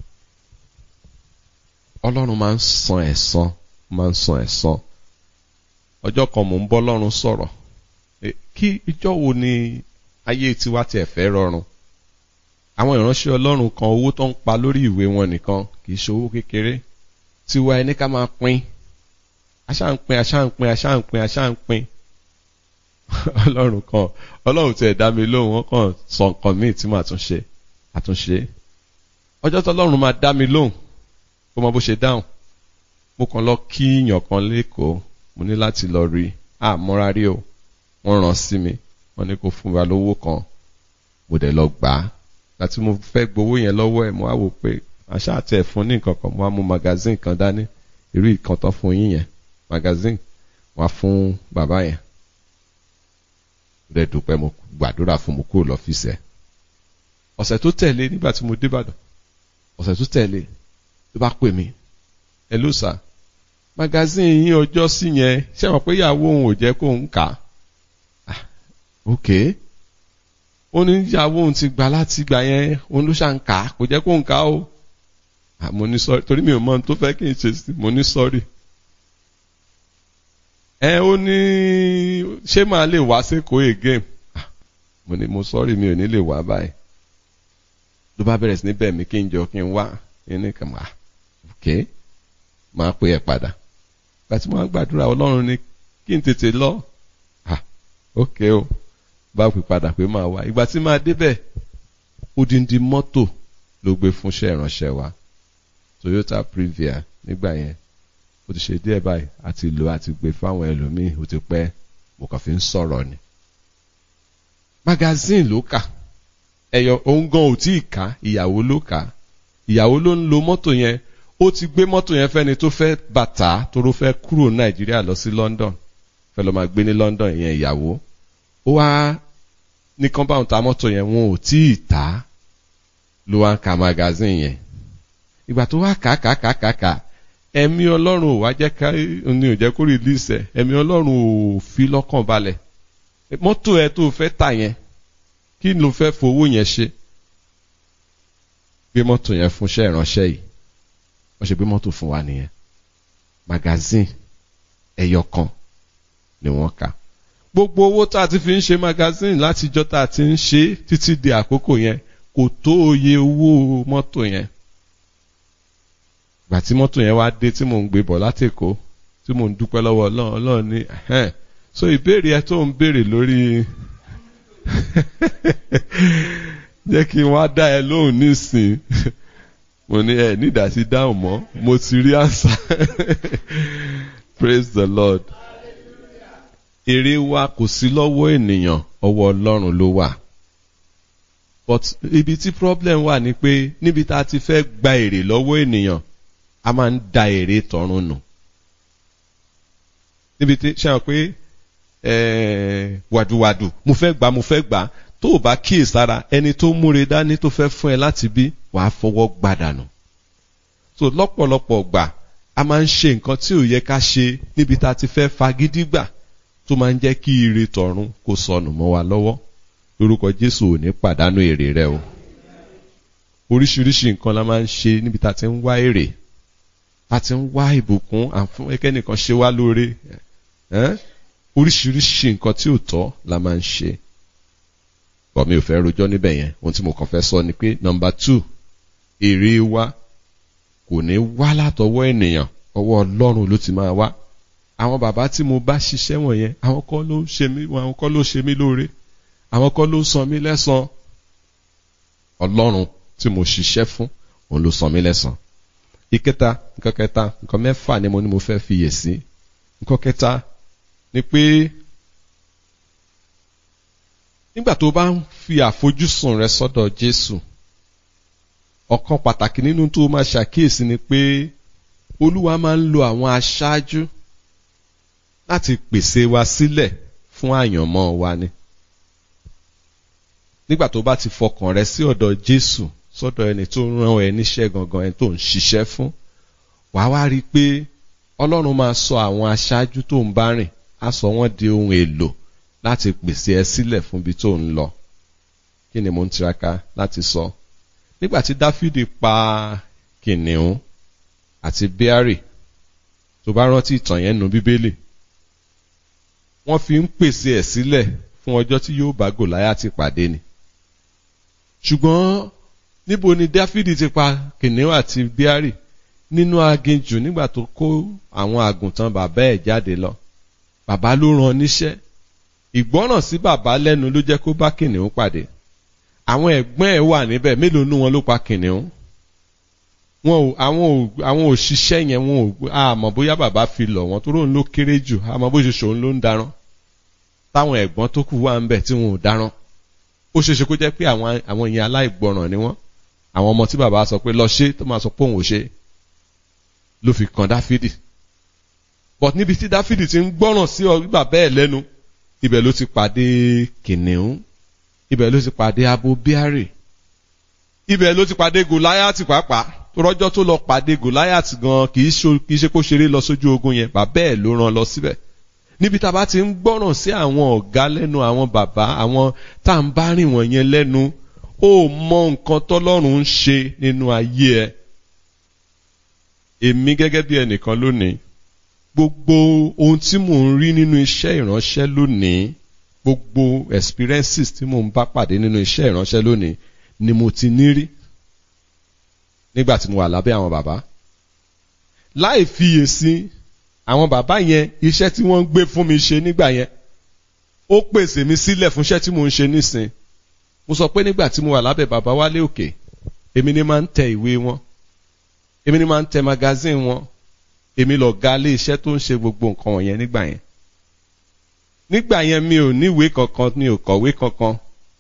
Ọlọ́run máa ń san ẹ̀san máa ń san ẹ̀san ọjọ́ kan mò ń bọ́ Ọlọ́run sọ̀rọ̀ kí ìjọ wo ni ayé tiwa tiẹ̀ fẹ́ rọrùn àwọn ìránṣẹ́ ọlọ́run kan owó tó ń pa lórí ìwé wọn nìkan kì í ṣe owó kékeré tiwa ẹni ká máa pín aṣá ń pín aṣá ń pín aṣá ń pín aṣá ń pín ọlọ́run kan ọlọ́run tiẹ̀ dá mi lóhùn wọn kàn sọ nǹkan míì tí màá tún ṣe àtúnṣe ọjọ́ tó ọlọ́run máa dá mi lóhùn kó mọ bó ṣe dáhùn mo kàn lọ kí yàn kan lẹ́kọ̀ọ́ mo ní láti lọ rí àmọ́ra rí o wọ́n rán sí mi wọ́n ní kó fún wa lówó kan mo dẹ̀ lọ gbà á àti mo fẹ́ gbowó yẹn lọ́wọ́ ẹ̀ mo á wò pé àṣà àti ẹ̀fún ní nǹkan kan mo á mú magazine kan dání irú ìkan tán fún yín yẹn magazine wọ́n á fún bàbá yẹn mo dẹ̀ dúpẹ́ mo gbàdúrà fún mo kúrò lọ́fíìsì ẹ̀ ọ̀sẹ̀ tó tẹ̀lé nígbà tí mo débàdàn ọ̀sẹ̀ tó tẹ̀lé ló bá pè mí ẹ ló sà magazine yín ọjọ́ sí yẹn ṣé wọn pé ìyàwó òun ò jẹ́ kó ń kà á ok ó ní ìyàwó òun ti gbà láti gbà yẹn òun ló ṣàn kà á kò jẹ́ kó ń kà á o mo ní sọ́rí torí mi ò mọ ohun tó fẹ́ kí n ṣe sí mo ní sọ́rí ẹ ó ní ṣé màá lè wá sékòó again mo ní mo sọ́rí mi ò ní lè wá báyìí ló bá bẹ̀rẹ̀ sí ní bẹ̀ mí kí n jọ kí n wá ní kàn wá ok máa pè ẹ́ padà gbàtí mo á gbàdúrà ọlọ́run ní kí n tètè lọ ah ok o bá pè padà pé máa wá ìgbà tí máa débẹ̀ odindi mọ́tò ló gbé fúnṣẹ́ ìránṣẹ́ wa Toyota Previa nígbà yẹn ó ti ṣe díẹ̀ báyìí àti lò àti gbé fáwọn ẹlòmíì ó ti pẹ́ mo kàn fi ń sọ̀rọ̀ ni. magazine ló kà ẹ̀yọ̀ òun gan ò tí ì ká ìyàwó ló kà ìyàwó ló ń lo mọ́tò yẹn ó ti gbé mọ́tò yẹn fẹ́ni tó fẹ́ bàtà toró fẹ́ kúrò nàìjíríà lọ sí London fẹ́ lọ máa gbé ní London yẹn ìyàwó ó wá ní compound ta mọ́tò yẹn wọn ò tí ì tà á ló wá ń ka magazine yẹn ìgbà tó wá kà kà kà kà kà ẹ̀mí ọlọ́run ò wá jẹ́ ká ní ò jẹ́ kó release ẹ̀ ẹ̀mí ọlọ́run ò fi lọ́kàn balẹ̀ mọ́tò ẹ tó fẹ́ tà yẹn kí ló fẹ́ fowó yẹn ṣe gbé mọ́tò yẹn fúnṣẹ́ ìránṣẹ́ yìí wọ́n ṣe gbé mọ́tò fún wa nìyẹn magazine ẹyọ kan ni wọ́n kà gbogbo owó tá a ti fi ń ṣe magazine látijọ́ tá a ti ń ṣe títí di àkókò yẹn kò tó oye owó mọ́tò yẹn gbà tí mọ́tò yẹn wá dé tí mò ń gbé bọ̀ látèkó tí mò ń dúpẹ́ lọ́wọ́ ọlọ́run ọlọ́run ní so ìbéèrè ẹ tó ń béèrè lórí jẹ́ kí n wá dá ẹ lóhùn nísìn mo ní ẹ nídàá sí dáhùn mọ́ mo ti rí àṣà praise the lord èrè wa kò sí lọ́wọ́ ènìyàn ọwọ́ ọlọ́run ló wà but ibi tí problem wà ni pé níbi tá a ti fẹ́ gba èrè lọ́wọ́ ènìyàn a máa ń da èrè tọ̀run nù níbi tí ṣe hàn pé wàdùwàdù mo fẹ́ gbà mo fẹ́ gbà tó o bá kíyèsára ẹni tó múre dání tó fẹ́ fún ẹ láti bí wàá fọwọ́ gbàdànù so lọ́pọ̀lọpọ̀ gbà a máa ń ṣe nǹkan tí ò yẹ ká ṣe níbi tá a ti fẹ́ fagídí gbà tó máa ń jẹ́ kí ire tọ̀run kó sọnù mọ́ wa lọ́wọ́ lórúkọ Jésù ò ní pàdánù èrè rẹ o oríṣiríṣi nǹkan la máa ń ṣe níbi tá a ti ń wá èrè a ti ń wá ìbùkún àfún ẹkẹ́nìkan ṣe wá lóore oríṣiríṣi nǹkan tí ò tọ́ la máa ń ṣe bọ̀ mi ò fẹ́ rojọ́ níbẹ̀ yẹn ohun tí mo kàn fẹ́ sọ ni pé nọmba two èrè wa kò ní wá látọwọ́ ènìyàn ọwọ́ Ọlọ́run ló ti máa wá àwọn bàbá tí mo bá ṣiṣẹ́ wọ̀nyẹn àwọn kọ́ ló ṣe mí àwọn kọ́ ló ṣe mí lóore àwọn kọ́ ló san mí lẹ́san Ọlọ́run tí mo ṣiṣẹ́ fún òun ló san mí lẹ́san ìkẹta nǹkan kẹta nǹkan mẹ́fà ni mo ní mo fẹ́ fiyè sí nǹkan kẹta ni pé nígbà tó bá ń fi àfojúsùn rẹ sọ́dọ̀ Jésù ọ̀kan pàtàkì nínú tó máa ṣàkíyèsí ni pé Olúwa máa ń lo àwọn aṣáájú láti pèsè wa sílẹ̀ fún àyànmọ́ wa ni nígbà tó bá ti fọkàn rẹ sí ọ̀dọ̀ Jésù sọ́dọ̀ ẹni tó rán ẹ níṣẹ́ gangan ẹni tó ń ṣiṣẹ́ fún wàá wá rí i pé Ọlọ́run máa sọ àwọn aṣáájú tó ń bá rìn á sọ wọ́n di ohun èlò láti pèsè ẹ sílẹ̀ fún ibi tó ń lọ kí ni mo ń tiraka láti sọ nígbà tí Dáfídì pa kìnìún àti bíárì tó bá rántí ìtàn yẹn nu Bíbélì wọ́n fi ń pèsè ẹ̀ sílẹ̀ fún ọjọ́ tí yóò bá Gòláyátì pàdé ni ṣùgbọ́n níbo ni Dáfídì ti pa kìnìún àti bíárì nínú aginjù nígbà tó kó àwọn àgùntàn bàbá ẹ̀ jáde lọ bàbá ló rán níṣẹ́ ìgbọ́ràn sí bàbá lẹ́nu ló jẹ́ kó bá kìnìún pàdé àwọn ẹ̀gbọ́n ẹ̀ wà níbẹ̀ mélòó nú wọn ló pa kìnìún wọn ò àwọn ò àwọn òṣìṣẹ́ yẹn wọn ò àmọ́ bóyá bàbá fi lọ̀ wọ́n tó róun ló kéré jù àmọ́ bó ṣe ṣòun ló ń darán táwọn ẹ̀gbọ́n tó kù wà ń bẹ̀ tí wọn ò darán ó ṣe ṣe kó jẹ́ pé àwọn àwọn yẹn aláìgbọràn ni wọ́n àwọn ọmọ tí bàbá sọ pé lọ ṣe tó máa sọ pé òun ò ṣe ló fi kan Dáfídì but níbi tí Dáfídì ti ń gbọ́ràn sí bàbá ẹ̀ lẹ́nu ibẹ̀ ló ti pàdé kìnìún ibẹ̀ ló ti pàdé abo bíárì ibẹ̀ ló ti pàdé Gòláyátì pàápàá rọ́jọ́ tó lọ pàdé Gòláyátì gan kì í ṣe kó ṣeré lọ sójú ogun yẹn bàbá ẹ̀ ló rán lọ síbẹ̀ níbi tá a bá ti ń gbọ́ràn sí àwọn ọ̀gá lẹ́nu àwọn bàbá àwọn tá à ń bá rìn wọ̀nyẹn lẹ́nu ó mọ nǹkan tọ́lọ́run ń ṣe nínú ayé ẹ èmi gẹ́gẹ́ bí ẹnìkan lónìí gbogbo ohun tí mò ń rí nínú iṣẹ́ ìránṣẹ́ lónìí gbogbo experiences tí mò ń bá pàdé nínú iṣẹ́ ìránṣẹ́ lónìí ni mo ti ní rí nígbà tí mo wà lábẹ́ àwọn bàbá láì fiyèsí àwọn bàbá yẹn iṣẹ́ tí wọ́n ń gbé fún mi ṣe nígbà yẹn ó pèsè mi sílẹ̀ fún iṣẹ́ tí mò ń ṣe nísìn mo sọ pé nígbà tí mo wà lábẹ́ bàbá Wálé Òkè èmi ni máa ń tẹ ìwé wọn èmi ni máa ń tẹ magazine wọn èmi lọ ga lé iṣẹ́ tó ń ṣe gbogbo nǹkan wọ̀nyẹn nígbà yẹn nígbà yẹn mi ò níwèé kankan mi ò kọ̀wé kankan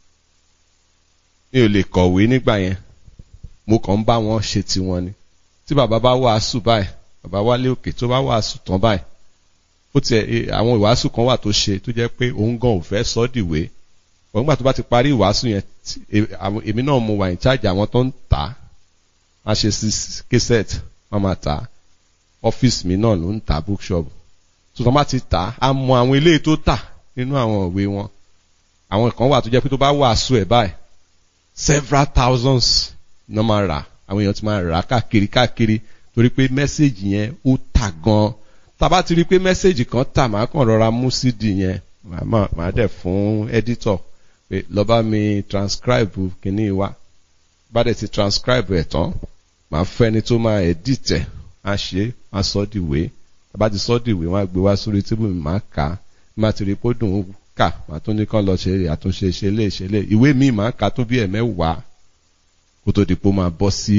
mi ò lè kọ̀wé nígbà yẹn mo kàn ń bá wọn ṣe tiwọn ni tí bàbá bá wàásù báyìí bàbá wálé òkè tó bá wàásù tán báyìí ó tiẹ̀ àwọn ìwàásù kan wà tó ṣe tó jẹ́ pé òun gan ò fẹ́ sọ́ dìwé òun gbà tó bá ti parí ìwàásù yẹn èmi náà mo wà ní chájà àwọn tó ń tà á máa ṣe sí kẹsẹ̀t wọ́n máa tà á ọ́fíìsì mi náà ló ń tà bookshop tó tán bá ti tà á á mọ àwọn eléyìí tó tà nínú àwọn ìwé wọn àwọn kan wà tó jẹ́ pé tó bá wàásù ẹ̀ báyìí several thousands náà máa rà àwọn èèyàn ti máa rà á káàkiri káàkiri torí pé mẹ́sẹ̀gì yẹn ó tà gan-an tàbá ti rí i pé mẹ́sẹ̀gì kan tà máa kàn rọra mú cd yẹn màá dẹ̀ fún editor pé lọ bá mi transcribe kínní wa bá dẹ̀ ti transcribe ẹ̀ tán màá fẹ́ ẹni tó máa edit ẹ̀ á ṣe á sọ dìwé tàbá ti sọ dìwé wọn á gbé wá sórí tíbù mi máa kà á má ti rí i pé ó dùn ún kà màá tún ní kán lọ ṣe àtúnṣe ṣe lé ṣe lé ìwé mi máa kà tó bí ẹ̀mẹ́wàá kó tó di pé ó máa bọ́ sí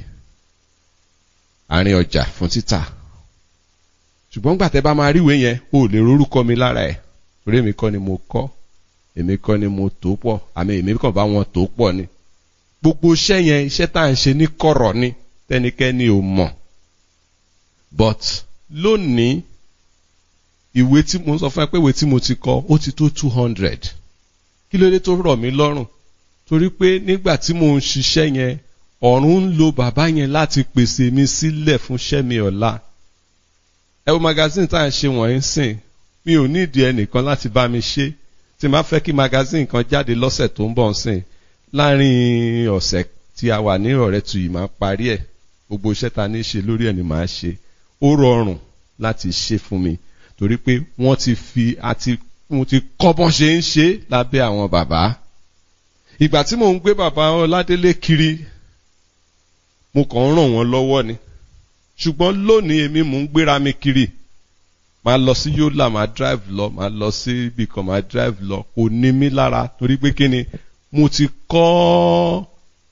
àárín ọjà fún títà ṣùgbọ́n gbàtẹ́ bá máa ríwèé yẹn o ò lè rorúkọ mi lára ẹ̀ torí èmi kọ́ ni mo kọ́ èmi kọ́ ni mo tó pọ̀ àmì èmi kàn bá wọn tó pọ̀ ni gbogbo iṣẹ́ yẹn iṣẹ́ tá à ń ṣe ní kọ̀rọ̀ ni tẹ́nikẹ́ni ò mọ̀ but lónìí ìwé tí mo sọ fún ẹ pé ìwé tí mo ti kọ ó ti tó two hundred kí ló dé tó rọ̀ mí lọ́rùn torí pé nígbà tí mo ń ṣiṣẹ́ yẹn ọ̀run ń lo bàbá yẹn láti pèsè mi sílẹ̀ fún iṣẹ́ mi ọ̀la ẹ wo magazine tá à ń ṣe wọ̀nyí sìn mi ò nídìí ẹnìkan láti bá mi ṣe tí máa fẹ́ kí magazine kan jáde lọ́sẹ̀ tó ń bọ̀ sìn láàrin ọ̀sẹ̀ tí a wà ní ọ̀rẹ́ tu yìí máa parí ẹ̀ gbogbo iṣẹ́ ta ní ṣe lórí ẹ̀ ni màá ṣe ó rọrùn láti ṣe fún mi torí pé wọ́n ti fi àti mo ti kọ́ bọ́n ṣe ń ṣe lábẹ́ àwọn bàbá ìgbà tí mò ń gbé bàbá Ọládélé kiri mo kàn ń ràn wọ́n lọ́wọ́ ni ṣùgbọ́n lónìí èmi mò ń gbéra mi kiri máa lọ sí Yola máa drive lọ máa lọ sí ibì kan máa drive lọ kò ní mí lára torí pé kí ni mo ti kọ́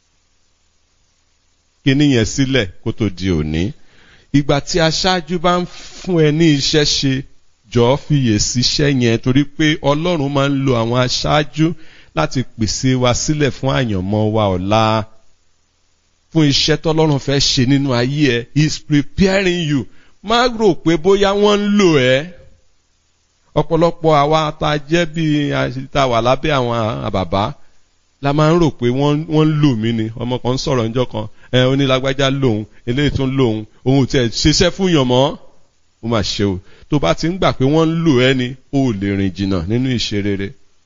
kíní yẹn sílẹ̀ kó tó di òní ìgbà tí aṣáájú bá ń fún ẹ ní iṣẹ́ ṣe jọ̀ọ́ fiyè síṣẹ́ yẹn torí pé Ọlọ́run máa ń lo àwọn aṣáájú láti pèsè wa sílẹ̀ fún àyànmọ́ wa ọ̀la fún iṣẹ́ tọ́lọ́run fẹ́ ṣe nínú ayé ẹ he is preparing you má rò pé bóyá wọ́n ń lò ẹ́ ọ̀pọ̀lọpọ̀ àwa tá a jẹ́ bíi tá wà lábẹ́ àwọn bàbá la máa ń rò pé wọ́n ń lò mí ni ọmọ kan ń sọ̀rọ̀ níjọ́ kan ẹ onílágbájá lòun eléyìí tún lòun òun tiẹ̀ ṣiṣẹ́ fún yàn mọ́ ó mà ṣe o tó bá ti ń gbà pé wọ́n ń lò ẹ́ ni ó lè rìn jìnnà nínú ìṣe rere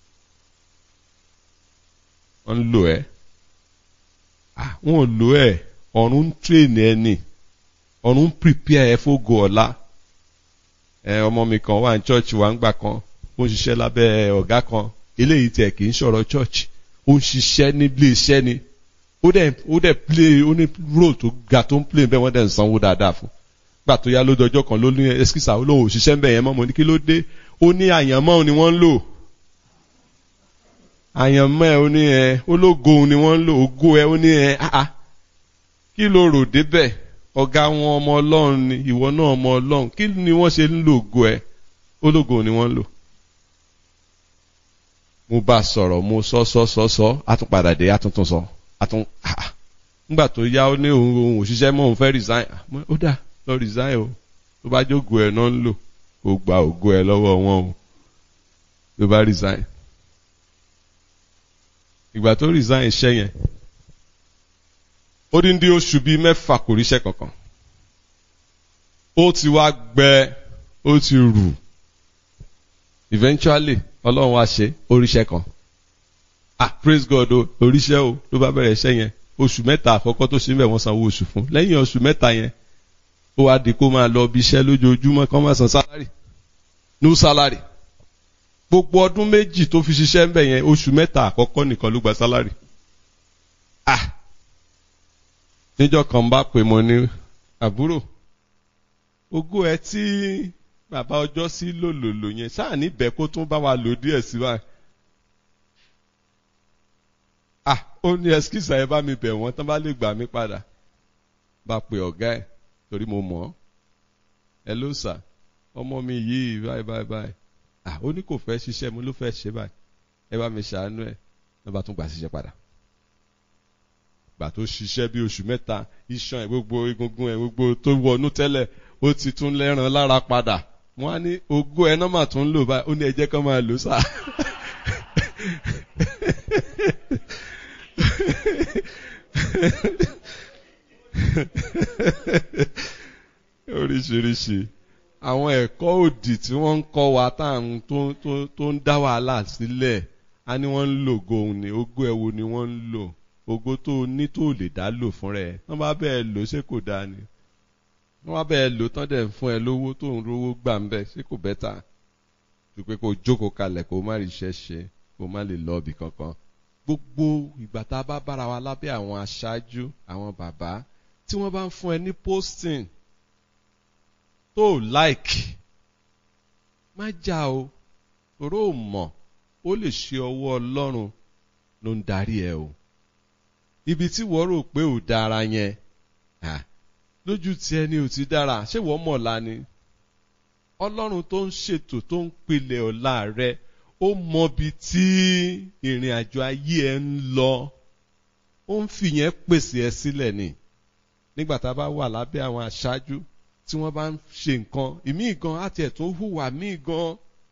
wọ́n ń lò ẹ́ wọn ò lò ẹ́ ọ̀run ń tírèèni ẹ ni ọ̀run ń prepare ẹ fógo ọ̀la ẹ ọmọ mi kan wà ní church wa ń gbà kan ó ń ṣiṣẹ́ lábẹ́ ọ̀gá kan eléyìí tiẹ̀ kì í ṣọ̀rọ̀ church ó ń ṣiṣẹ́ nílé iṣẹ́ ni ó dẹ̀ ó dẹ̀ play ó ní role tó ga tó ń play bẹ́ẹ̀ wọ́n dẹ̀ ń sanwó dáadáa fún gbà tó yá lójú ọjọ́ kan ló ní ẹskísà ó lóun òṣìṣẹ́ ń bẹ̀ yẹn mọ́ mo ní kí ló dé ó ní àyànmọ́ ni wọ́n ń lò àyànmọ́ ẹ ó ní ẹ ológo ni wọ́n ń lò ògo ẹ ó ní ẹ áá kí ló rò débẹ̀ ọ̀gá wọn ọmọ ọlọ́run ni ìwọ náà ọmọ ọlọ́run kí ni wọ́n ṣe ń lò ògo ẹ ológo ni wọ́n ń lò mo bá sọ̀rọ̀ mo sọ sọ sọ sọ àtúnpadà dé àtúntún sọ àtún nígbà tó yá ó ní òun òun òṣìṣẹ́ mọ́ òun fẹ́ resign ó dà lọ resign o tó bá jógo ẹ̀ náà ń lò kó gba ògo ẹ̀ lọ́wọ́ wọn o tó bá resign ìgbà tó resign iṣẹ́ yẹn ó dín dín oṣù bíi mẹ́fà kò ríṣẹ́ kankan ó ti wá gbẹ ó ti rù eventually ọlọ́run wá ṣe oríṣẹ́ kan ah praise God o oríṣẹ́ o ló bá bẹ̀rẹ̀ iṣẹ́ yẹn oṣù mẹ́ta àkọ́kọ́ tó ṣe ń bẹ̀ wọ́n sanwó oṣù fún lẹ́yìn oṣù mẹ́ta yẹn ó wá di kó máa lọ bí iṣẹ́ lójoojúmọ́ kó máa san salary no salary gbogbo ọdún méjì tó fi ṣiṣẹ́ ń bẹ̀ yẹn oṣù mẹ́ta àkọ́kọ́ nìkan ló gba salary ah níjọ́ kan bá pè mọ́ ní àbúrò ogó ẹ tí bàbá ọjọ́ sí lòlòlò yẹn sáà níbẹ̀ kó tún bá wa lò díẹ̀ sí wa. ah ó ní ẹskísà ẹ bá mi bẹ̀ wọ́n tán bá lè gbà mí padà bá pe ọ̀gá ẹ̀ torí mo mọ̀ ọ́ ẹ ló sà ọmọ mi yìí báyìí báyìí báyìí ah ó ní kò fẹ́ ṣiṣẹ́ mo ló fẹ́ ṣe báyìí ẹ bá mi ṣàánú ẹ̀ ló bá tún gbà síṣẹ́ padà gbà tó ṣiṣẹ́ bí oṣù mẹ́ta iṣan ẹ̀ gbogbo egungun ẹ̀ gbogbo tó wọnú tẹ́lẹ̀ ó ti tún lẹ́ran lára padà wọ́n á ní ogó ẹ̀ náà mà tún ń lò báyìí ó ní ẹ jẹ́ kán máa lò sáà. oríṣiríṣi àwọn ẹ̀kọ́ òdì tí wọ́n ń kọ́ wa táwọn tó tó tó ń dá wàhálà sílẹ̀ á ní wọ́n ń lò gohun ní ogó ẹ̀ wo ni wọ́n ń lò ogó tó ní tó lè dá lò fún rẹ̀ wọ́n bá bẹ́ẹ̀ lò ṣé kò dáa ni wọ́n bá bẹ́ẹ̀ lò tán dẹ̀ fún ẹ lówó tó ń rówó gbà ń bẹ̀ ṣé kò bẹ́tà ju pé kó jókòó kalẹ̀ kó má rí iṣẹ́ ṣe kó má lè lọ ibì kankan gbogbo ìgbà tá a bá bára wa lábẹ́ àwọn aṣáájú àwọn bàbá tí wọ́n bá ń fún ẹ ní posting tó like má jà o toró ò mọ̀ ó lè ṣe ọwọ́ ọlọ́run ló ń darí ẹ o ibi tí wọ́n rò pé ò dára yẹn lójú tiẹ̀ ni ò ti dára ṣé wọ́n mọ̀ ọ̀la ni ọlọ́run tó ń ṣètò tó ń pilẹ̀ ọ̀la rẹ ó mọbi tí ìrìn àjò ayé ẹ ń lọ ó ń fìyẹn pèsè ẹ sílẹ̀ ni nígbà tá a bá wà lábẹ́ àwọn aṣáájú tí wọ́n bá ń ṣe nǹkan ìmíì gan àti ẹ̀ tó hùwà míì gan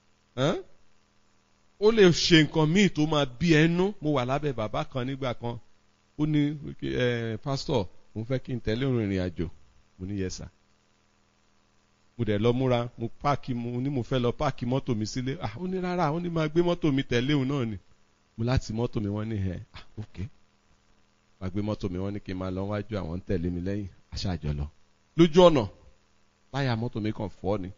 ó lè ṣe nǹkan míì tó máa bí ẹnu mo wà lábẹ́ bàbá kan nígbà kan ó ní pásítọ̀ mo fẹ́ kí n tẹ̀lé òun ìrìn àjò mo ní yẹsà mo dẹ̀ lọ múra mo páàkì mo ní mo fẹ́ lọ páàkì mọ́tò mi sílé ah ó ní rárá ó ní máa gbé mọ́tò mi tẹ̀lé òun náà ni mo láti mọ́tò mi wọ́n ní ẹ̀ ah ok máa gbé mọ́tò mi wọ́n ní kí n máa lọ wájú àwọn ń tẹ̀lé mi lẹ́yìn aṣáájọ lọ lójú ọ̀nà táyà mọ́tò mi kàn fọ́ ni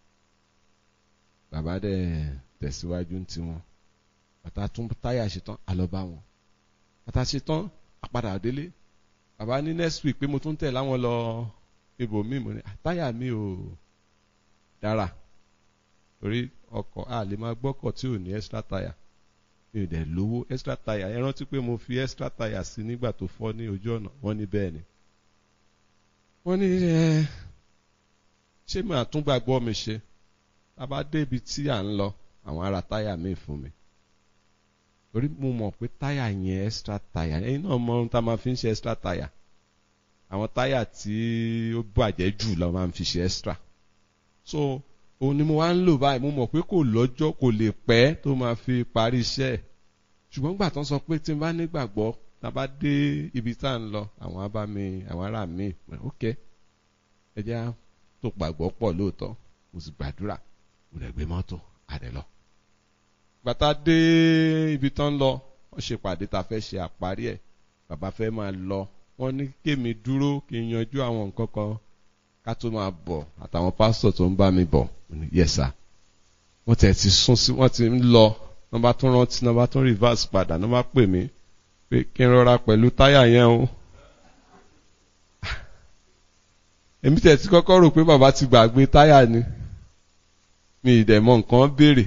bàbá dẹ̀ tẹ̀síwájú ń tiwọn bàtà tún táyà ṣetán àlọ́ bá wọn bàtà ṣetán àpadà délé bàbá ní next week pé mo tún tẹ̀ láwọn lọ ibòmíì mo ní táyà mi ò dára torí ọkọ̀ a lè máa gbọ́kọ̀ tí ò ní extra táyà mi ò dẹ̀ lówó extra táyà ẹ rántí pé mo fi extra táyà sí nígbà tó fọ́ ní ojú ọ̀nà wọ́n ní bẹ́ẹ̀ ni wọ́n ní ẹ ṣé màá tún gbàgbọ́ mi ṣe a bá dé ibi tí à ń lọ àwọn ará táyà míì fún mi torí mo mọ̀ pé táyà yẹn extra táyà ẹ̀yin náà mọ ohun tá a máa fi ń ṣe extra táyà àwọn táyà tí ó bàjẹ́ jù la máa ń fi ṣe extra so òun ni mo wá ń lò báyìí mo mọ̀ pé kò lọ́jọ́ kò lè pẹ́ tó máa fi parí iṣẹ́ ẹ̀ ṣùgbọ́n gbà tán sọ pé tí n bá nígbàgbọ́ tá a bá dé ibi tá à ń lọ àwọn abá mi àwọn ará mi ok ẹ jẹ́ tó gbàgbọ́ pọ̀ lóòótọ́ mo sì gbàdúrà mo lè gbé mọ́tò àdẹ lọ. gbàtà dé ibi tán lọ wọ́n ṣe pàdé tá a fẹ́ ṣe àparí ẹ̀ bàbá fẹ́ máa lọ wọ́n ní kémi dúró kí n yanjú àwọn nǹkan kan ká tó máa bọ̀ àtàwọn pásítọ̀ tó ń bá mi bọ̀ yẹ̀sà wọ́n tẹ̀ ti sún sí wọ́n ti ń lọ wọ́n bá tún rántí wọ́n bá tún reverse padà wọ́n bá pè mí pé kí n rọra pẹ̀lú táyà yẹn o. èmi tẹ̀ ti kọ́kọ́ rò pé bàbá ti gbàgbé táyà ni mi ì dẹ̀ mọ nǹkan béèrè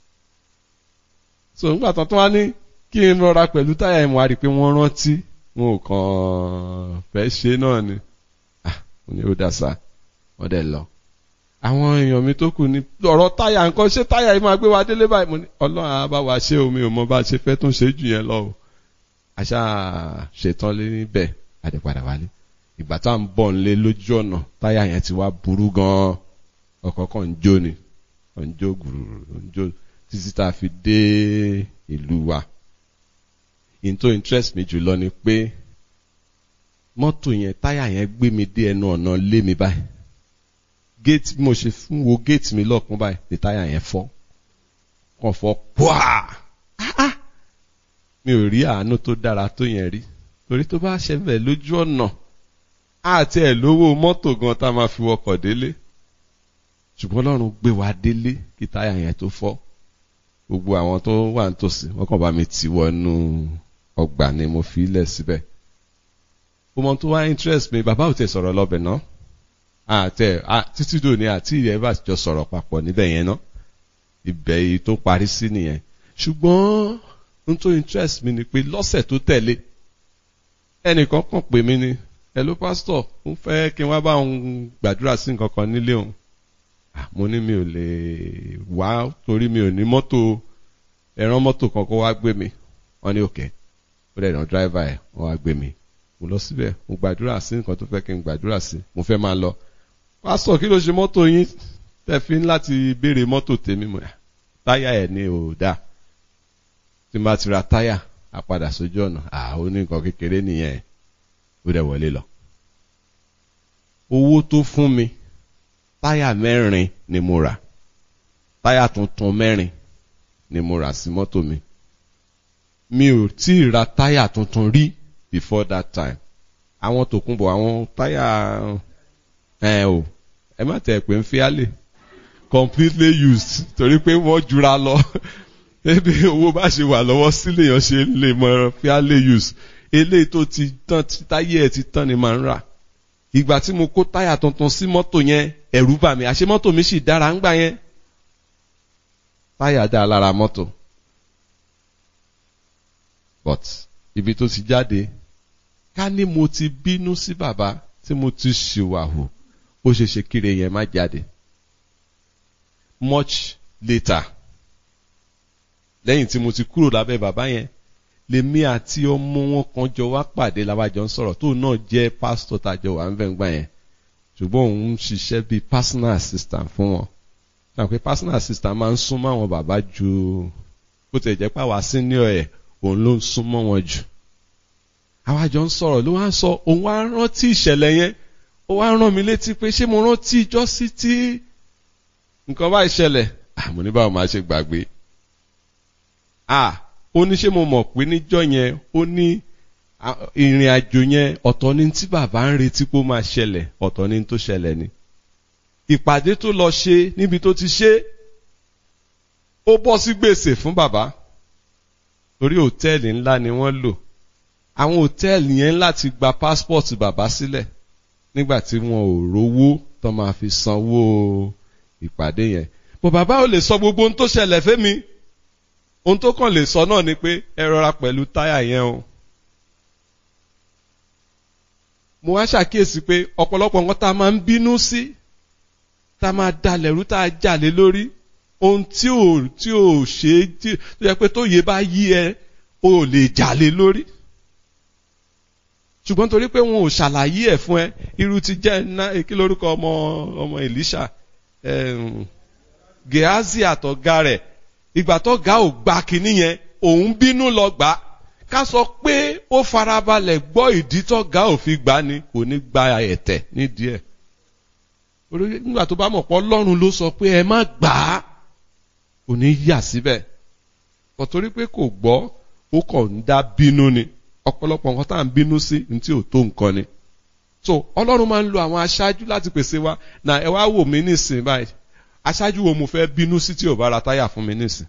so nígbà tán tó wá ní kí n rọra pẹ̀lú táyà yẹn mo wá rí i pé wọ́n rántí wọn ò kàn fẹ́ ṣe náà ni ah mo ní ó dà sá wọ́n dẹ̀ lọ àwọn èèyàn mi tó kù ní ọ̀rọ̀ táyà nǹkan ṣé táyà yìí máa gbé wa délé báyìí mo ní ọlọ́run á bá wa ṣe omi ò mọ bá a ṣe fẹ́ tún ṣe jù yẹn lọ o àṣà ṣetán lé níbẹ̀ àdèpadà wálé ìgbà tá à ń bọ̀ nílé lójú ọ̀nà táyà yẹn ti wá burú gan-an ọkọ̀ kan ń jó ni ọ̀ ń jó gbùrù ń jó títí tá a fi dé ìlú wa in tó interest mi jùlọ ni pé mọ́tò yẹn táyà yẹn gbé mi dé ẹnu ọ̀nà lé mi báyìí géètì bí mo ṣe fún wo géètì mi lọ́ọ̀kún báyìí ní táyà yẹn fọ́ kàn fọ́ pọ́à mi ò rí àánú tó dára tó yẹn rí torí tó bá ṣẹlẹ̀ lójú ọ̀nà àti ẹ̀ lówó mọ́tò gan tá a máa fi wọkọ̀ délé ṣùgbọ́n Ọlọ́run gbé wa délé kí táyà yẹn tó fọ́ gbogbo àwọn tó wà nítòsí wọ́n kàn bá mi tì wọnú ọgbà ni mo fi lẹ̀ síbẹ̀ ọmọ tó wá interest mi bàbá ò tẹ sọ̀rọ̀ lọ́bẹ̀ náà àtẹ títí dòní àti ìyẹn bá jọ sọ̀rọ̀ papọ̀ níbẹ̀ yẹn náà ibẹ̀ yìí tó parí sí nìyẹn ṣùgbọ́n n tó interest mi ni pé lọ́sẹ̀ tó tẹ̀lé ẹnìkan kàn pè mí ni hello pastor ń fẹ́ kí n wá bá òun gbàdúrà sí nǹkan kan nílé òun mo ní mi ò lè wá torí mi ò ní mọ́tò ẹran mọ́tò kan kó wá gbé mi wọ́n ní òkè ó dẹ̀ ràn dráìvà ẹ̀ wọ́n wá gbé mi mo lọ síbẹ̀ mo gbàdúrà sí nǹkan tó fẹ́ kí n gbàdúrà sí mo fẹ́ máa lọ pásítọ̀ kí ló ṣe mọ́tò yín tẹ́ fi ń láti béèrè mọ́tò tèmi mọ̀ táyà ẹ̀ ní ò dáa tí n bá ti ra táyà á padà sójú ọ̀nà àwọn ní nǹkan kékeré nìyẹn ó dẹ̀ wọlé lọ. owó tó fún mi táyà mẹ́rin ni mo rà táyà tuntun mẹ́rin ni mo rà sí mọ́tò mi mi ò tí ì ra táyà tuntun rí before that time àwọn tòkunbọ̀ àwọn táyà ẹ o ẹ má tẹ̀ pé ń fi álè completely used torí pé wọ́n jura lọ ebi owó bá ṣe wà lọ́wọ́ sílé yẹn ṣe lè mọ fi álè use eléyìí tó ti tán táyé ẹ̀ ti tán ni màá ń rà ìgbà tí mo kó táyà tuntun sí mọ́tò yẹn ẹ̀rù bà mí àṣé mọ́tò mi sì dára ń gbà yẹn táyà dá lára mọ́tò but ibi tó ti jáde ká ní mo ti bínú sí bàbá tí mo ti ṣìwàhù ó ṣe ṣe kiri yẹn má jáde much later lẹ́yìn tí mo ti kúrò lábẹ́ bàbá yẹn lèmi àti ọmọ wọn kan jọ wá pàdé làwájọ ń sọ̀rọ̀ tóun náà jẹ́ pásítọ̀ tàjọ wà ń bẹ̀ ń gbà yẹn ṣùgbọ́n òun ń ṣiṣẹ́ bíi personal assistant fún wọn náà pé personal assistant máa ń súnmọ́ àwọn bàbá ju bó ti jẹ́ pé àwa senior ẹ̀ òun ló ń súnmọ́ wọn jù àwájọ ń sọ̀rọ̀ ló wá ń sọ òun wá rántí ìṣẹ̀lẹ̀ yẹn ó wá rán mi létí pé ṣé mo rántí ìjọ́sí tí nǹkan bá ìṣẹ̀lẹ̀ àmọ́ ní báwo máa ṣe gbàgbé ah ó ní ṣé mo mọ̀ pé níjọ́ yẹn ó ní ìrìn àjò yẹn ọ̀tọ̀ ní tí bàbá ń retí pé ó máa ṣẹlẹ̀ ọ̀tọ̀ ní tó ṣẹlẹ̀ ni ìpàdé tó lọ ṣe níbi tó ti ṣe ó bọ́ sí gbèsè fún bàbá torí hòtẹ́ẹ̀lì ńlá ni wọ́n lò àwọn hòtẹ́ẹ̀lì yẹn láti gba pásítọ̀tì bàbá sílẹ̀ nígbà tí wọn ò rówó tó máa fi sanwó ìpàdé yẹn bọ̀ bàbá ò lè sọ gbogbo ohun tó ṣẹlẹ̀ fẹ́mi ohun tó kàn lè sọ náà ni pé ẹ rọra pẹ̀lú táyà yẹn o. mo wá ṣàkíyèsí pé ọ̀pọ̀lọpọ̀ nǹkan tá a máa ń bínú sí tá a máa dalẹ̀ rú tá a jà lé lórí ohun tí ò tí ò ṣe é tí tó yẹ pé tó yẹ bá yí ẹ o ò lè jà lé lórí. ṣùgbọ́n torí pé wọn ò ṣàlàyé ẹ̀ fún ẹ irú ti jẹ́ ná kí lórúkọ ọmọ ọmọ Elisha Gehazi àtọ̀gá rẹ̀ ìgbà tó ga ò gba kinní yẹn òun bínú lọ gbà ká sọ pé ó farabalẹ̀ gbọ́ ìdí tó ga ò fi gbà ni kò ní gba ẹ̀tẹ̀ nídìí ẹ̀ nígbà tó bá mọ̀ pé Ọlọ́run ló sọ pé ẹ má gbà á kò ní yà síbẹ̀ kò torí pé kò gbọ́ ó kàn ń dá bínú ni ọ̀pọ̀lọpọ̀ nǹkan tá à ń bínú sí ní tí ò tó nǹkan ni so Ọlọ́run máa ń lo àwọn aṣáájú láti pèsè wa nà ẹ wá wò mí nísìnyí báyìí aṣáájú wo mo fẹ́ bínú sí tí ò bá ra táyà fún mi nísìn.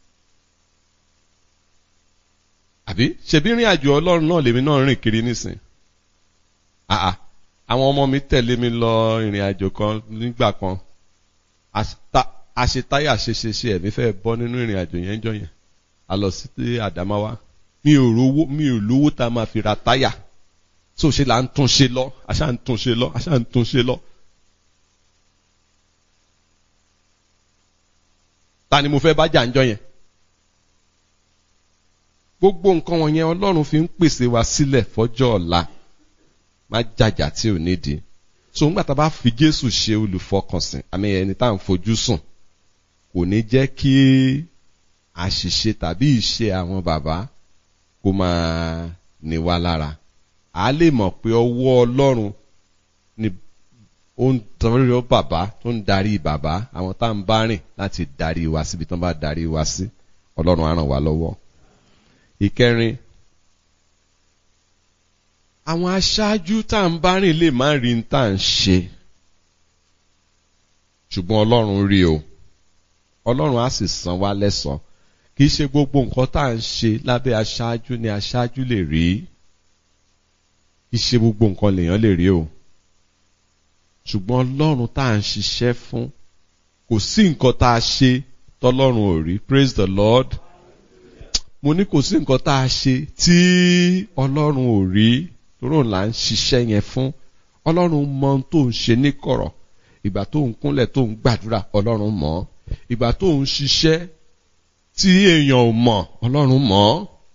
àbí ṣebí rìn àjò ọlọ́run náà lèmi náà rìn kiri nísìn. àà àwọn ọmọ mi tẹ̀lé mi lọ ìrìn àjò kan nígbà kan àṣetáyà ṣeṣeṣe ẹ̀mí fẹ́ bọ́ nínú ìrìn àjò yẹn jọ yẹn a lọ sí Àdámáwá mi ò rówó mi ò lówó tá a máa fi ra táyà tó ṣe là ń tún ṣe lọ àṣà ń tún ṣe lọ àṣà ń tún ṣe lọ. ta ni mo fẹ́ bá jà ń jọ yẹn. gbogbo nǹkan wọ̀nyẹn ọlọ́run fi ń pèsè wa sílẹ̀ fọ́jọ́ ọ̀la má jàjà tí ò nídìí. so ńgbà tá a bá fi jésù ṣe olùfọkànsìn àmì ẹni tá à ń fojú sùn kò ní jẹ́ kí àṣìṣe tàbí ìṣe àwọn bàbá kó máa ní wa lára. a lè mọ̀ pé ọwọ́ ọlọ́run ni ó ń tọrí ọ bàbá tó ń darí bàbá àwọn tá à ń bá rìn láti darí wa síbi tó ń bá darí wa sí ọlọ́run á ràn wá lọ́wọ́. ìkẹrin àwọn aṣáájú tá à ń bá rìn lè má rí tá à ń ṣe ṣùgbọ́n ọlọ́run rí o ọlọ́run á sì san wá lẹ́san kì í ṣe gbogbo nǹkan tá à ń ṣe lábẹ́ aṣáájú ni aṣáájú lè rí kì í ṣe gbogbo nǹkan lèèyàn lè rí o ṣùgbọ́n ọlọ́run tá à ń ṣiṣẹ́ fún kò sí nǹkan tá a ṣe tọ́lọ́run ò rí praise the lord mo ní kò sí nǹkan tá a ṣe tí ọlọ́run ò rí lóró là ń ṣiṣẹ́ yẹn fún ọlọ́run mọ ohun tó ń ṣe ní kọ̀rọ̀ ìgbà tó ń kúnlẹ̀ tó ń gbàdúrà ọlọ́run mọ̀ ìgbà tó ń ṣiṣẹ́ tí èèyàn ò mọ̀ ọlọ́run mọ̀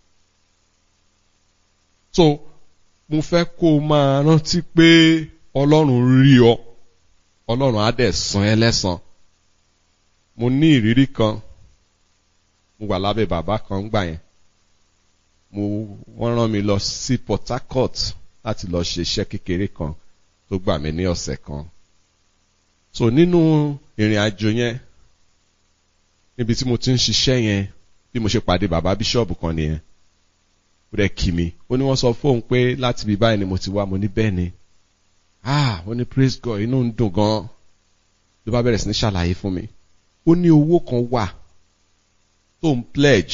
so mo fẹ́ kó o máa rántí pé ọlọ́run rí ọ ọlọ́run á dẹ̀ san ẹ́ lẹ́san mo ní ìrírí kan mo wà lábẹ́ bàbá kan gbà yẹn mo wọ́n rán mi lọ sí Port Harcourt láti lọ ṣe iṣẹ́ kékeré kan tó gbà mí ní ọ̀sẹ̀ kan so nínú ìrìn àjò yẹn níbi tí mo ti ń ṣiṣẹ́ yẹn bí mo ṣe pàdé bàbá bíṣọ̀bù kan nìyẹn ó dẹ̀ kí mi ó ní wọ́n sọ fóun pé láti ibi báyìí ni mo ti wá mo ní bẹ́ẹ̀ ni ah ó ní praise God inú ń dùn gan ló bá bẹ̀rẹ̀ sí ní ṣàlàyé fún mi ó ní owó kan wà tó ń pledge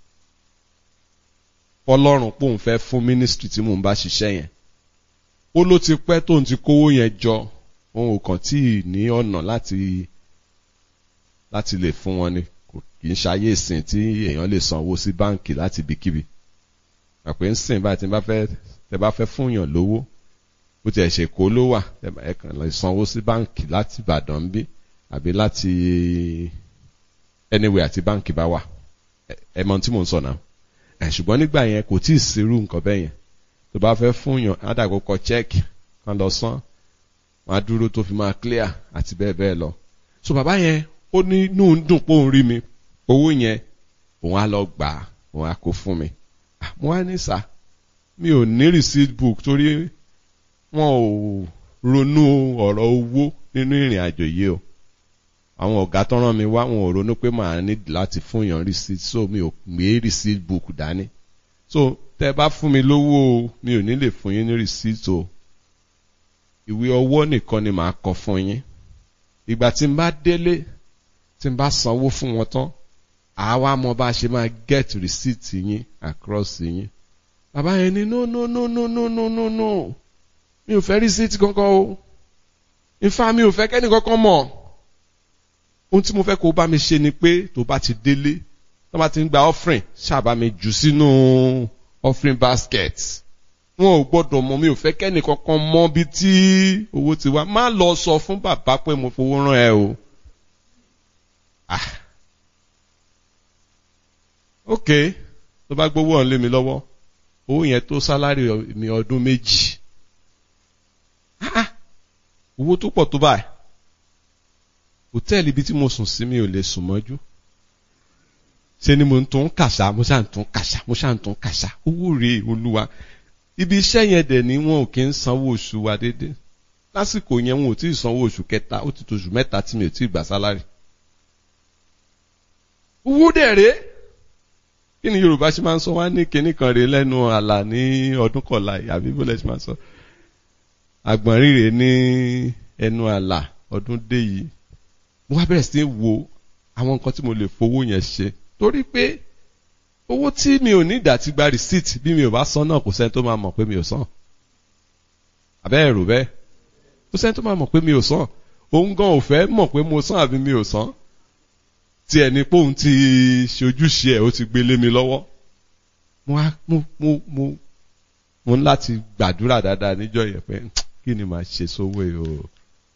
ọlọ́run pòun fẹ́ fún ministry tí mò ń bá ṣiṣẹ́ yẹn ó ló ti pẹ́ tóun ti kówó yẹn jọ òun ò kàn tí ì ní ọ̀nà láti láti lè fún wọn ni kò kì í ṣayé ìsìn tí èèyàn lè sanwó sí báǹkì láti ibikíbi àpè ń sìn báyìí tí bá fẹ́ tẹ bá fẹ́ fún yàn lówó bó tiẹ̀ ṣe kó ló wà ẹ kàn lè sanwó sí báǹkì láti Ìbàdàn ń bí àbí láti anywhere àti báǹkì bá wà ẹ mọ ohun tí mò ń sọ náà ẹ ṣùgbọ́n nígbà yẹn kò tí ì sírú nǹkan bẹ́ẹ̀ yẹn tó bá fẹ́ fún yàn ádàgbò kọ chẹ́ẹ̀kì kan lọ san wọn á dúró tó fi máa clear àti bẹ́ẹ̀ bẹ́ẹ̀ lọ so bàbá yẹn ó ní inú ń dùn pé òun rí mi owó yẹn òun á lọ gbà á òun á kó fún mi mo wá ní sà mi ò ní receipt book torí wọn ò ronú ọ̀rọ̀ owó nínú ìrìn àjò yìí o àwọn ọ̀gá tó rán mi wá wọn ò ronú pé màá ní láti fún yàn receipt so mi ò gbé receipt book dání so tẹ bá fún mi lówó o mi ò ní lè fún yín ní receipt o ìwé ọwọ́ nìkan ni màá kọ fún yín ìgbà tí n bá délé tí n bá sanwó fún wọn tán àwa mọ bá a ṣe máa get receipt yín across yín bàbá yẹn ní no no no no no no no no mi ò fẹ́ receipt kankan o ifá mi ò fẹ́ kẹ́ni kankan mọ̀ ohun tí mo fẹ́ kó bá mi ṣe ni pé tó bá ti délé tó bá ti ń gba offering ṣáàbà mi jù sínú offering basket wọn ò gbọ́dọ̀ mọ̀ mi ò fẹ́ kẹ́ni kankan mọ̀ bí tí owó ti wá má lọ sọ fún bàbá pé mo fowó rán ẹ o. ah ok tó bá gbowó ọ̀hún lé mi lọ́wọ́ owó yẹn tó sálárì mi ọdún méjì ah owó tó pọ̀ tó báyìí hòtẹ́ẹ̀lì ibi tí mo sùn sí mi ò lè sùn mọ́jú ṣe ni mo ń tún kàṣà mo ṣáà ń tún kàṣà mo ṣáà ń tún kàṣà owó rèé olúwa ibi iṣẹ́ yẹn dẹ̀ ni wọn ò kí ń sanwó oṣù wa déédéé lásìkò yẹn wọn ò tí ì sanwó oṣù kẹta ó ti tó oṣù mẹ́ta tí mi ò tí ì gbà sálárì owó dẹ̀ rèé kí ni yorùbá ṣe máa ń sọ wá ní kinní kan rèé lẹ́nu àlà ní ọdún kọ̀ọ̀la àbí bó lẹ́ ṣe máa ń sọ àgbọ̀n rírè ní ẹnu àlà ọdún dé yìí mo wá bẹ̀rẹ̀ sí í wo àwọn nǹkan tí mo lè fowó yẹn ṣe torí pé owó tí mi ò ní ìdá ti gba receipt bí mi ò bá san náà kò sẹ́ni tó máa mọ̀ pé mi ò san àbẹ́ ẹ̀rù bẹ́ẹ̀ kò sẹ́ni tó máa mọ̀ pé mi ò san òun gan ò fẹ́ mọ̀ pé mo san àbí mi ò san tí ẹni pé òun ti ṣojúṣe ẹ̀ ó ti gbé lé mi lọ́wọ́ mo wá mo mo mo mo ní láti gbàdúrà dáadáa níjọ́ yẹn pé kí ni màá ṣe sówó yìí o.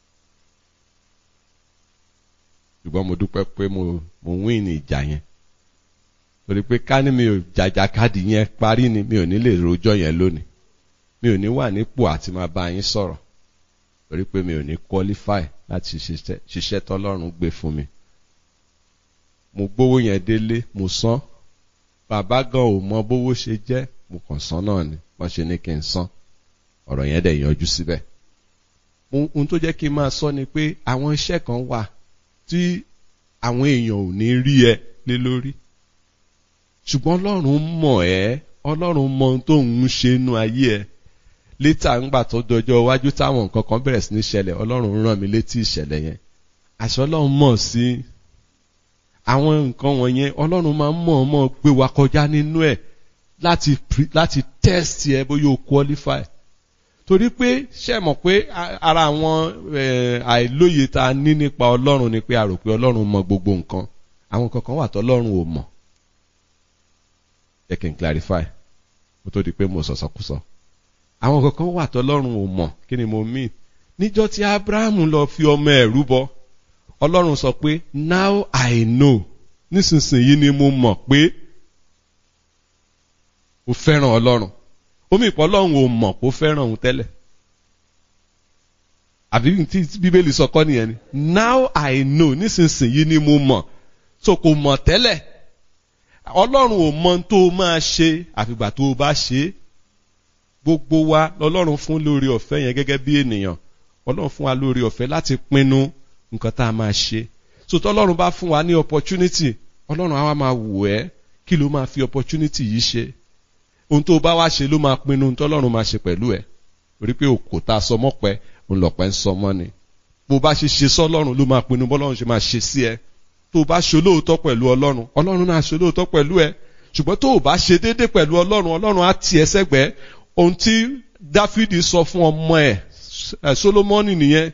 ṣùgbọ́n mo dúpẹ́ pé mo mo win ní ìjà yẹn torí pé ká ní mi ò jàjà káàdì yẹn parí ni mi ò ní lè rojọ́ yẹn lónìí mi ò ní wà nípò àti máa bá yín sọ̀rọ̀ torí pé mi ò ní qualify láti ṣiṣẹ́ tọ́lọ́run gbé fún mi mo gbówó yẹn délé mo san bàbá gan ò mọ bówó ṣe jẹ́ mo kàn san náà ni wọ́n ṣe ní kí n san ọ̀rọ̀ yẹn dẹ̀ yanjú síbẹ̀ ohun tó jẹ́ kí n máa sọ ni pé àwọn iṣẹ́ kan wà tí àwọn èèyàn ò ní rí ẹ lé lórí ṣùgbọ́n ọlọ́run mọ̀ ẹ́ ọlọ́run mọ ohun tó ń ṣe inú ayé ẹ létà ńgbà tó dọjọ́ iwájú táwọn nǹkan kan bẹ̀rẹ̀ sí ní ṣẹlẹ̀ ọlọ́run rán mi létí ìṣẹ̀lẹ̀ yẹn àṣọ ọlọ́run mọ̀ sí àwọn nǹkan wọ̀nyẹn ọlọ́run máa ń mọ̀ ọ́ mọ̀ gbé wa kọjá nínú ẹ̀ láti láti test ẹ bóyá o qualify torí pé ṣe mọ̀ pé ara àwọn àìlóye tá a ní nípa ọlọ́run ni pé a rò pé ọlọ́run mọ gbogbo nǹkan àwọn kankan wà tọ́lọ́run ò mọ̀ jẹ́ kí n clarify kó tó di pé mo sọ̀sọ̀kúsọ àwọn kankan wà tọ́lọ́run ò mọ̀ kí ni mo mean níjọ́ tí abrahamu lọ fi ọmọ ẹ̀ rúbọ ọlọ́run sọ pé now i know nísinsìnyí ni mo mọ̀ pé o fẹ́ràn ọlọ́run omi ìpọ́ ọlọ́run ò mọ̀ kó fẹ́ràn òun tẹ́lẹ̀ àbí tí bíbélì sọ kọ́ nìyẹn ni now i know nísinsìnyí ni mo mọ̀ so kò mọ̀ tẹ́lẹ̀ ọlọ́run ò mọ tó o máa ṣe àfìgbà tó o bá ṣe é gbogbo wa lọ́lọ́run fún lórí ọ̀fẹ́ yẹn gẹ́gẹ́ bí ènìyàn ọlọ́run fún wa lórí ọ̀fẹ́ láti pinnu nǹkan tá a máa ṣe so tọ́lọ́run bá fún wa ní opportunity ọlọ́run á wá máa wò ẹ́ kí ló máa fi opportunity yìí ṣe ohun tó o bá wá ṣe ló máa pinnu ohun tọ́lọ́run máa ṣe pẹ̀lú ẹ̀ torí pé òkò tá a sọ mọ́pẹ́ òun lọ̀pẹ́ ń sọ mọ́ ni bó o bá ṣe ṣe sọ́lọ́run ló máa pinnu bọ́lọ́run ṣe máa ṣe sí ẹ tó o bá ṣe olóòótọ́ pẹ̀lú ọlọ́run ọlọ́run náà ṣe olóòótọ́ pẹ̀lú ẹ ṣùgbọ́n tó o bá ṣe déédéé pẹ̀lú ọlọ́run ọlọ́run á tì ẹ́ sẹ́gbẹ̀ẹ́ ohun tí dáfídì sọ fún ọmọ ẹ̀ solomoni nìyẹn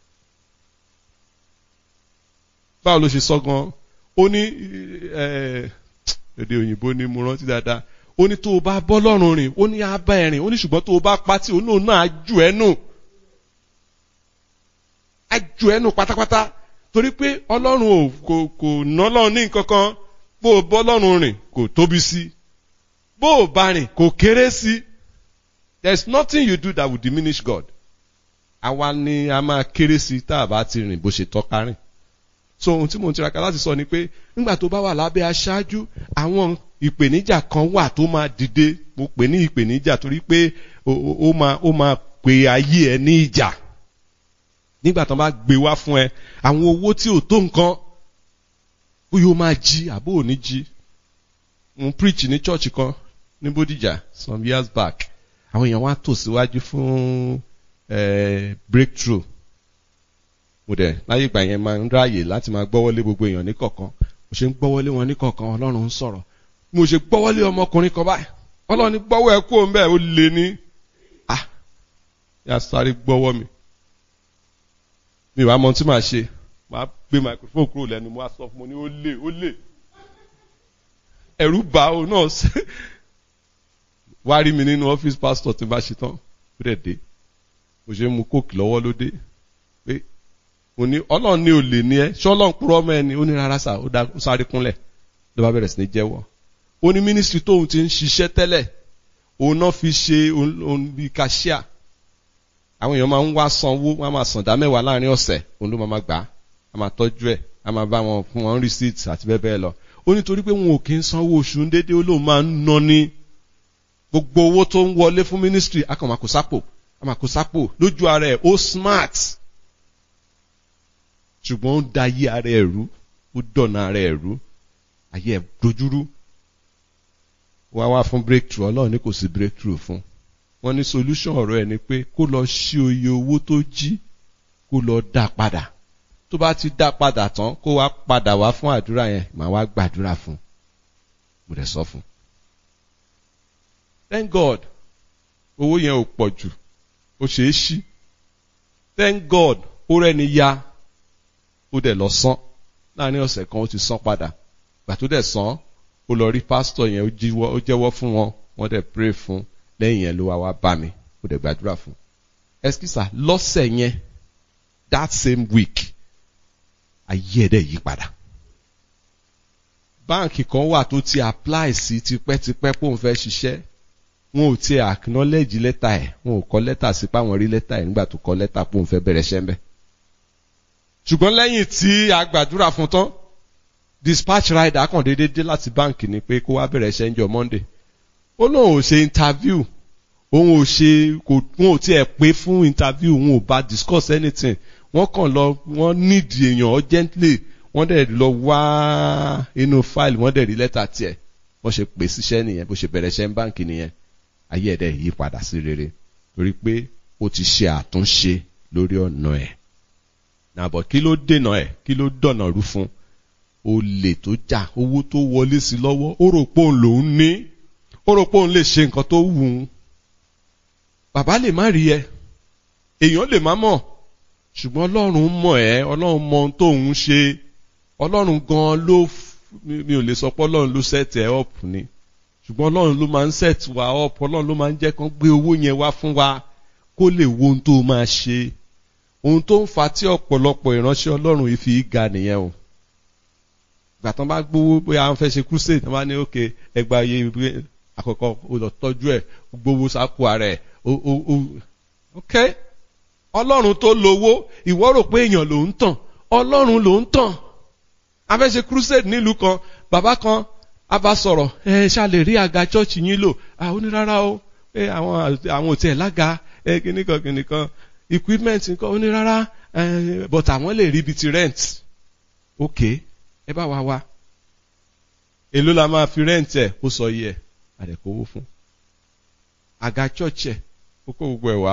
báwo ló ṣe sọ gan ó ní èdè òyìnbó ni mo rántí dáadáa ó ní tó o bá bọ́ lọ́rùn rìn ó ní abá ẹ̀ rìn ó ní ṣùgbọ́n tó o bá pátì ó náà náà á jù ẹ́ nù á jù ẹ́ nù pátápátá torí pé ọlọ́run ò kò kò ná lọ́run ní nǹkan kan bó o bọ́ lọ́rùn rìn kò tóbi sí bó o bá rìn kò kéré sí there is nothing you do that will diminish God àwa ni a máa kéré sí tá a bá ti rìn bó ṣe tọ́ka rìn so ohun tí mo ń tiraka láti sọ ni pé nígbà tó bá wà lábẹ́ aṣáájú àwọn ìpèníjà kan wà tó máa dìde mo pè ní ìpèníjà torí pé ó máa ó máa pè ayé ẹ ní ìjà nígbà tó bá gbé wá fún ẹ àwọn owó tí ò tó nǹkan bóyá ó máa jí àbó ò ní jí mo preach ní church kan ní Bódìjà some years back àwọn èèyàn wá tò síwájú fún breakthrough mo dẹ̀ láyé ìgbà yẹn máa ń ráàyè láti máa gbọ́wọ́lé gbogbo èèyàn ní kọ̀ọ̀kan mo ṣe ń gbọ́wọ́lé wọn ní kọ̀ọ̀kan ọlọ́run ń sọ̀rọ̀ mo ṣe gbọ́wọ́lé ọmọkùnrin kan báyìí ọlọ́run ní gbọ́wọ́ ẹ kú òun bẹ́ẹ̀ ó lé ní ah yà sáré gbọ́wọ́ mi mi wàá mọ tí màá ṣe màá gbé microphone kúrò lẹ́nu mo á sọ fún mo ní ó lè ó lè ẹ̀rù bà ó náà wá rí mi nínú ọ́fíìsì pásítọ̀ tí n bá ṣe tán ó dẹ̀ dé mo ṣe ń mu kóòkì lọ́wọ́ ló dé pé mo ní ọlọ́run ní olè ní ẹ ṣọ́lọ́run kúrọ́ ọmọ ẹni ó ní rárá sà ó sáré kúnlẹ̀ ló bá bẹ̀rẹ̀ sí ní jẹ́wọ́ ó ní mínísítírì tóun ti ń ṣiṣẹ́ tẹ́lẹ̀ òun náà fi ṣe òun bíi kàṣíà àwọn èèyàn máa ń wá sanwó wọn á máa sàn dá mẹ́wàá láàrin ọ̀sẹ̀ òun ló máa máa gbà á á máa tọ́jú ẹ̀ á máa bá wọn fún wọn receipt àti bẹ́ẹ̀ bẹ́ẹ̀ lọ ó nítorí pé wọn ò kí ń sanwó oṣù déédéé ó lóun máa ń ná ní gbogbo owó tó ń wọlé fún mínísítírì á kàn máa kó sápò á máa kó sápò lójú ara ẹ̀ ó smart ṣùgbọ́n ó da ayé ara ẹ̀ rú ó dọ̀nà ara ẹ̀ rú ayé ẹ̀ dojúrú wá wá fún breakthrough ọlọ́run ní kò sí breakthrough fún wọ́n ní solution ọ̀rọ̀ ẹ̀ ni pé kó lọ ṣí oye owó tó jí kó lọ dá padà tó bá ti dá padà tán kó wá padà wá fún àdúrà yẹn màá wá gbàdúrà fún mo dẹ̀ sọ fún thank God owó yẹn ò pọ̀ jù ó ṣeé ṣí thank God ó rẹ́ni ya ó dẹ̀ lọ san láàrin ọ̀sẹ̀ kan ó ti san padà gbà tó dẹ̀ san ó lọ rí pásítọ̀ yẹn ó jẹ́wọ́ fún wọn wọ́n dẹ̀ pray fún lẹ́yìn yẹn ló wá wá bá mi ó dẹ̀ gbàdúrà fún ẹsikísà lọ́sẹ̀ yẹn that same week ayé ẹ̀ dẹ̀ yí padà báǹkì kan wà tó ti apply sí tipẹ́tipẹ́ pé òun fẹ́ ṣiṣẹ́ wọn ò tiẹ̀ acknowledge lẹ́tà ẹ̀ wọn ò kọ lẹ́tà sí pé àwọn rí lẹ́tà ẹ̀ nígbà tó kọ lẹ́tà pé òun fẹ́ bẹ̀rẹ̀ ṣẹ́ ṣùgbọ́n lẹ́yìn tí a gbàdúrà fún tán dispatch rider kàn déédéé dé láti báǹkì ni pé kó wá bẹ̀rẹ̀ ṣẹ́ ń jọ Monday ó lóun ò ṣe interview òun ò ṣe kò wọn ò tiẹ̀ pé fún interview òun ò bá discuss anything wọ́n kàn lọ wọ́n need èèyàn urgently wọ́n dẹ̀ lọ wá inú file wọ́n dẹ̀ rí lẹ́tà tiẹ̀ wọ́n ṣe pè síṣẹ́ nìyẹn bó ṣe bẹ̀rẹ̀ ṣẹ́ ń báǹkì nìyẹn ayé ẹ̀dẹ̀ yí padà sí rere torí pé ó ti ṣe àtúnṣe lórí ọ̀nà ẹ̀ nàbọ̀ kí ló dènà ẹ̀ kí ló dọ̀nà rú fún olè tó jà owó tó wọlé sí lọ́wọ́ ó rò pé òun lòún ní ó rò pé òun lè ṣe nǹkan tó wù ú bàbá lè má rí ẹ èèyàn lè má mọ̀ ṣùgbọ́n ọlọ́run mọ̀ ẹ́ ọlọ́run mọ ohun tóun ṣe ọlọ́run gan ló mi ò lè sọ pé ọlọ́run ló set ẹ up ni ṣùgbọ́n ọlọ́run ló máa ń set wa up ọlọ́run ló máa ń jẹ́ kán gbé owó yẹn wá fún wa kó lè wo ohun tó máa ṣe ohun tó ń fa tí ọ̀pọ̀lọpọ̀ ìránṣẹ́ ọlọ́run yìí fi ga nìyẹn o ìgbà tán bá gbowó bóyá wọ́n fẹ́ ṣe crusade wọ́n bá ní òkè ẹgbàá iye àkọ́kọ́ ó lọ tọ́jú ẹ̀ gbowó sápò ara ẹ̀ ó ó ó ok ọlọ́run tó lówó ìwọ rò pé èèyàn ló ń tàn ọlọ́run ló ń tàn a fẹ́ ṣe crusade nílùú kan bàbá kan a bá sọ̀rọ̀ ẹ ṣá lè rí àga chọ́ọ̀chì yín lò àwọn onírárá o pé àwọn àwọn òtí ẹ̀ lága ẹ kìnnìkan kìnnìkan equipment nǹkan onírárá ẹ but àwọn lè rí ibi ti rent ok ẹ bá wa wá èló la máa fi rent ẹ ó sọ yẹ àdẹ̀kọ́wó fún àga chọ́ọ̀chì ẹ̀ ó kó gbogbo ẹ̀ wá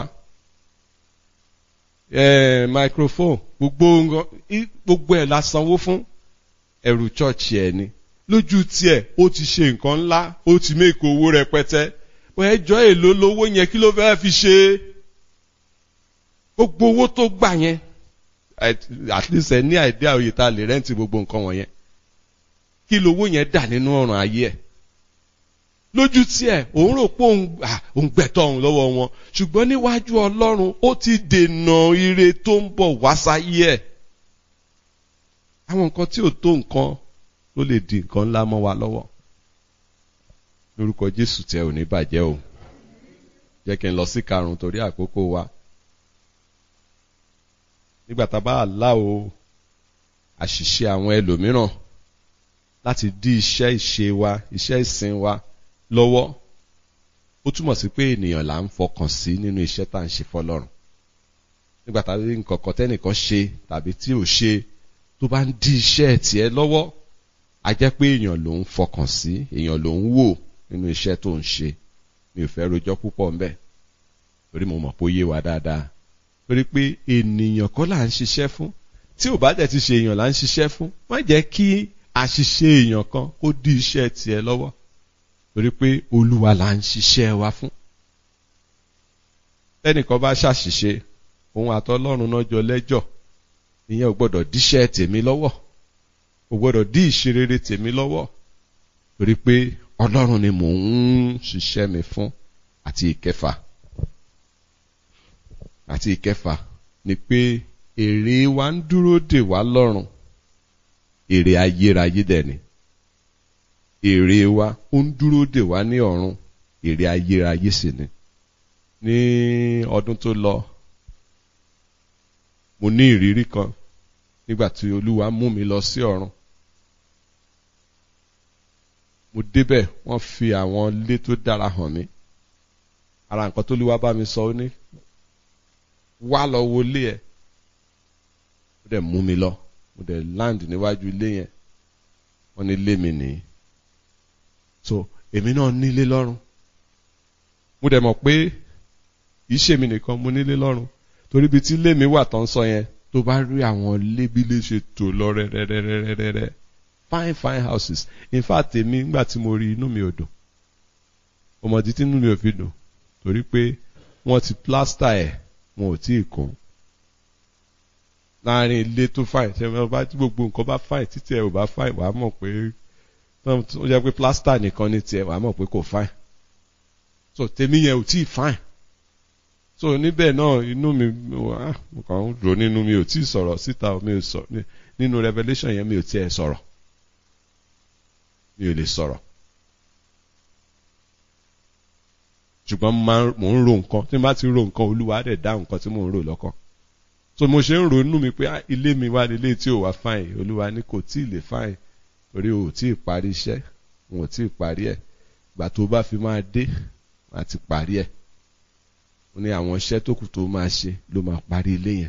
eh, microphone gbogbo nǹkan gbogbo ẹ̀ la sanwó fún ẹrù chọ́ọ̀chì ẹ̀ ni lójú tiẹ̀ ó ti ṣe nǹkan ńlá ó ti méèkó owó rẹpẹtẹ wọ́n ẹjọ́ èlò lówó yẹn kí ló fẹ́ fi ṣe gbogbo owó tó gbà yẹn at least ẹ ní àìdí àòyè tá a lè rẹ́ǹtì gbogbo nǹkan wọ̀nyẹn kí lówó yẹn dà nínú ọ̀ràn ayé ẹ̀ lójú tiẹ̀ òun rò pé òun gbẹ̀tọ̀ òun lọ́wọ́ wọn ṣùgbọ́n níwájú ọlọ́run ó ti dènà ire tó ń bọ̀ wá sáyé ẹ̀ àwọn nǹkan tí ò tó nǹkan ló lè di nǹkan ńlá mọ́ wa lọ́wọ́ lórúkọ Jésù tẹ ò ní bàjẹ́ o jẹ́ kí n lọ sí karùn-ún torí àkókò wa nígbà tá a bá là o àṣìṣe àwọn ẹlòmíràn láti dí iṣẹ́ ìṣe wa iṣẹ́ ìsìn wa lọ́wọ́ ó túmọ̀ sí pé ènìyàn là ń fọkàn sí nínú iṣẹ́ tá à ń ṣe fọlọ́run nígbà tá a rí nǹkan kan tẹ́nìkan ṣe tàbí tí ò ṣe tó bá ń dí iṣẹ́ tiẹ̀ lọ́wọ́ a jẹ́ pé èèyàn ló ń fọkàn sí èèyàn ló ń wò nínú iṣẹ́ tó ń ṣe mi ò fẹ́ rojọ́ púpọ̀ ńbẹ̀ torí mo mọ̀ pé ó yé wa dáadáa torí pé ènìyàn kọ́ là ń ṣiṣẹ́ fún tí ò bá dẹ̀ ti ṣe èèyàn là ń ṣiṣẹ́ fún má jẹ́ kí àṣìṣe èèyàn kan kó dí iṣẹ́ tiẹ̀ lọ́wọ́ torí pé olúwa là ń ṣiṣẹ́ wa fún. tẹ́nìkan bá ṣàṣìṣe òun àtọlọ́run náà jọ lẹ́jọ́ ìyẹn ò gbọ́dọ̀ díṣẹ́ tèmi lọ́wọ́ ò gbọ́dọ̀ dí ìṣerere tèmi lọ́wọ́ torí pé ọlọ́run ni mò ń ṣiṣẹ́ mi fún àti ìkẹfà àti ìkẹfà ni pé èrè wa ń dúró dè wá lọ́run èrè ayérayé dẹ̀ ni èrè wa ó ń dúró dè wá ní ọ̀run èrè ayérayé sì ni ní ọdún tó lọ mo ní ìrírí kan nígbà tí olúwa mú mi lọ sí ọ̀run mo débẹ̀ wọ́n fi àwọn ilé tó dára hàn mí ara nǹkan tó olúwa bá mi sọ ó ní wá lọ wo ilé ẹ̀ ó dẹ̀ mú mi lọ mo dẹ̀ land níwájú ilé yẹn wọ́n ní ilé mi nìyí so èmi náà nílé lọ́rùn mo dẹ̀ mọ̀ pé kìí ṣe mi nìkan mo nílé lọ́rùn torí ibi tí ilé mi wà tán sọ yẹn tó bá rí àwọn ilé bí ilé ṣe tò lọ rẹ́rẹ́rẹ́rẹ́rẹ́ fine fine houses in fact èmi nígbà tí mo rí inú mi ò dùn ọmọdé tí inú mi ò fi dùn torí pé wọ́n ti plaster ẹ̀ wọn ò tí ì kún láàrin ilé tó fine ṣe wọn bá tí gbogbo nǹkan bá fine títí ẹ ò bá fine wàá mọ̀ pé ó jẹ́ pé plaster nìkan ní tiẹ̀ wàá mọ̀ pé kò fine so tèmi yẹn ò tí ì fine so níbẹ̀ náà inú mi mo kàn ń rò nínú mi ò tí ì sọ̀rọ̀ síta mi ò sọ nínú revelation yẹn mi ò tí ì sọ̀rọ̀ mi ò lè sọ̀rọ̀ ṣùgbọ́n mò ń ro nǹkan tí n bá ti ro nǹkan olúwa dẹ̀ dá nǹkan tí mò ń rò lọ́kàn so mo ṣe ń ronú mi pé ilé mi wá nílé tí ò wá fáìn olúwa ní kò tí ì lè fáìn torí o ò tí ì parí iṣẹ́ o ò tí ì parí ẹ̀ ìgbà tó bá fi máa dé wàá ti parí ẹ̀ ó ní àwọn iṣẹ́ tó kù tó máa ṣe ló máa parí ilé yẹn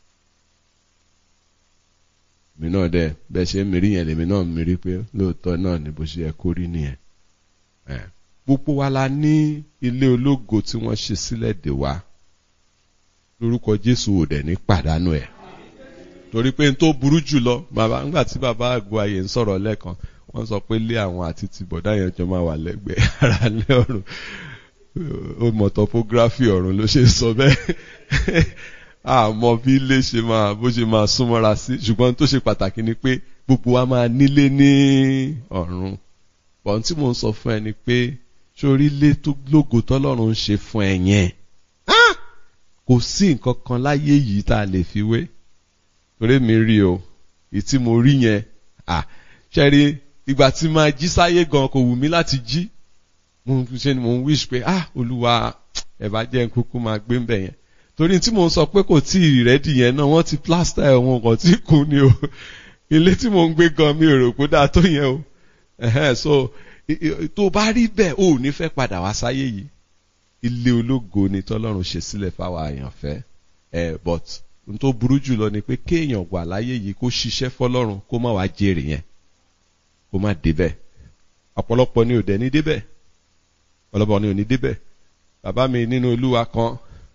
mi náà dẹ bẹ́ẹ̀ ṣe ń mirí yẹn lèmi náà mirí pé lóòótọ́ náà ni bó ṣe yẹ kó rí nìyẹn gbogbo wa la ní ilé ológo tí wọ́n ṣe sílẹ̀ dè wá lórúkọ Jésù ò dẹ̀ ní pàdánù ẹ̀ torí pé n tó burú jù lọ bàbá ńgbà tí bàbá àgọ́ ayé ń sọ̀rọ̀ lẹ́ẹ̀kan wọ́n sọ pé lé àwọn àti ti bọ̀dá yẹn jọ máa wà lẹ́gbẹ̀ẹ́ ara lé ọ̀run ó mọ̀ topography ọ̀run ló ṣe sọ bẹ́ẹ̀ àmọ́ bí ilé ṣe máa bó ṣe máa súnmọ́ra sí ṣùgbọ́n tó ṣe pàtàkì ni pé gbogbo wa máa nílé ní ọ̀run bọ̀n tí mò ń sọ fún ẹ ni pé sórí ilé tó lógo tọ́lọ́run ń ṣe fún ẹ yẹn kò sí nǹkan kan láyé yìí tá a lè fi wé torí mi rí o ìtí mo rí yẹn à ṣẹ́rí ìgbà tí máa jí sáyé gan kò wù mí láti jí mo ṣe ni mo ń wish pé ah olúwa ẹ bá jẹ́ kúkú máa gbé ń bẹ̀ yẹn torí tí mo ń sọ pé kò tí ì rẹ́dì yẹn náà wọ́n ti plaster ẹ̀ wọn kàn tí kù ni o ilé tí mo ń gbé gan mi ò rò pé dáa tó yẹn o so tó bá rí bẹ́ẹ̀ o ò ní fẹ́ padà wá sáyé yìí ilé ológo ni tọ́lọ́run ṣe sílẹ̀ fáwọn àyànfẹ́ ẹ̀ but n tó burú jùlọ ni pé kéèyàn wà láyé yìí kó ṣiṣẹ́ fọlọ́run kó má wàá jèrè yẹn kó má débẹ̀ ọ̀pọ̀lọpọ̀ ni ò dẹ̀ ní débẹ̀ ọ̀pọ̀lọpọ̀ ni ò ní débẹ̀ bàbá mi nínú olúwa kan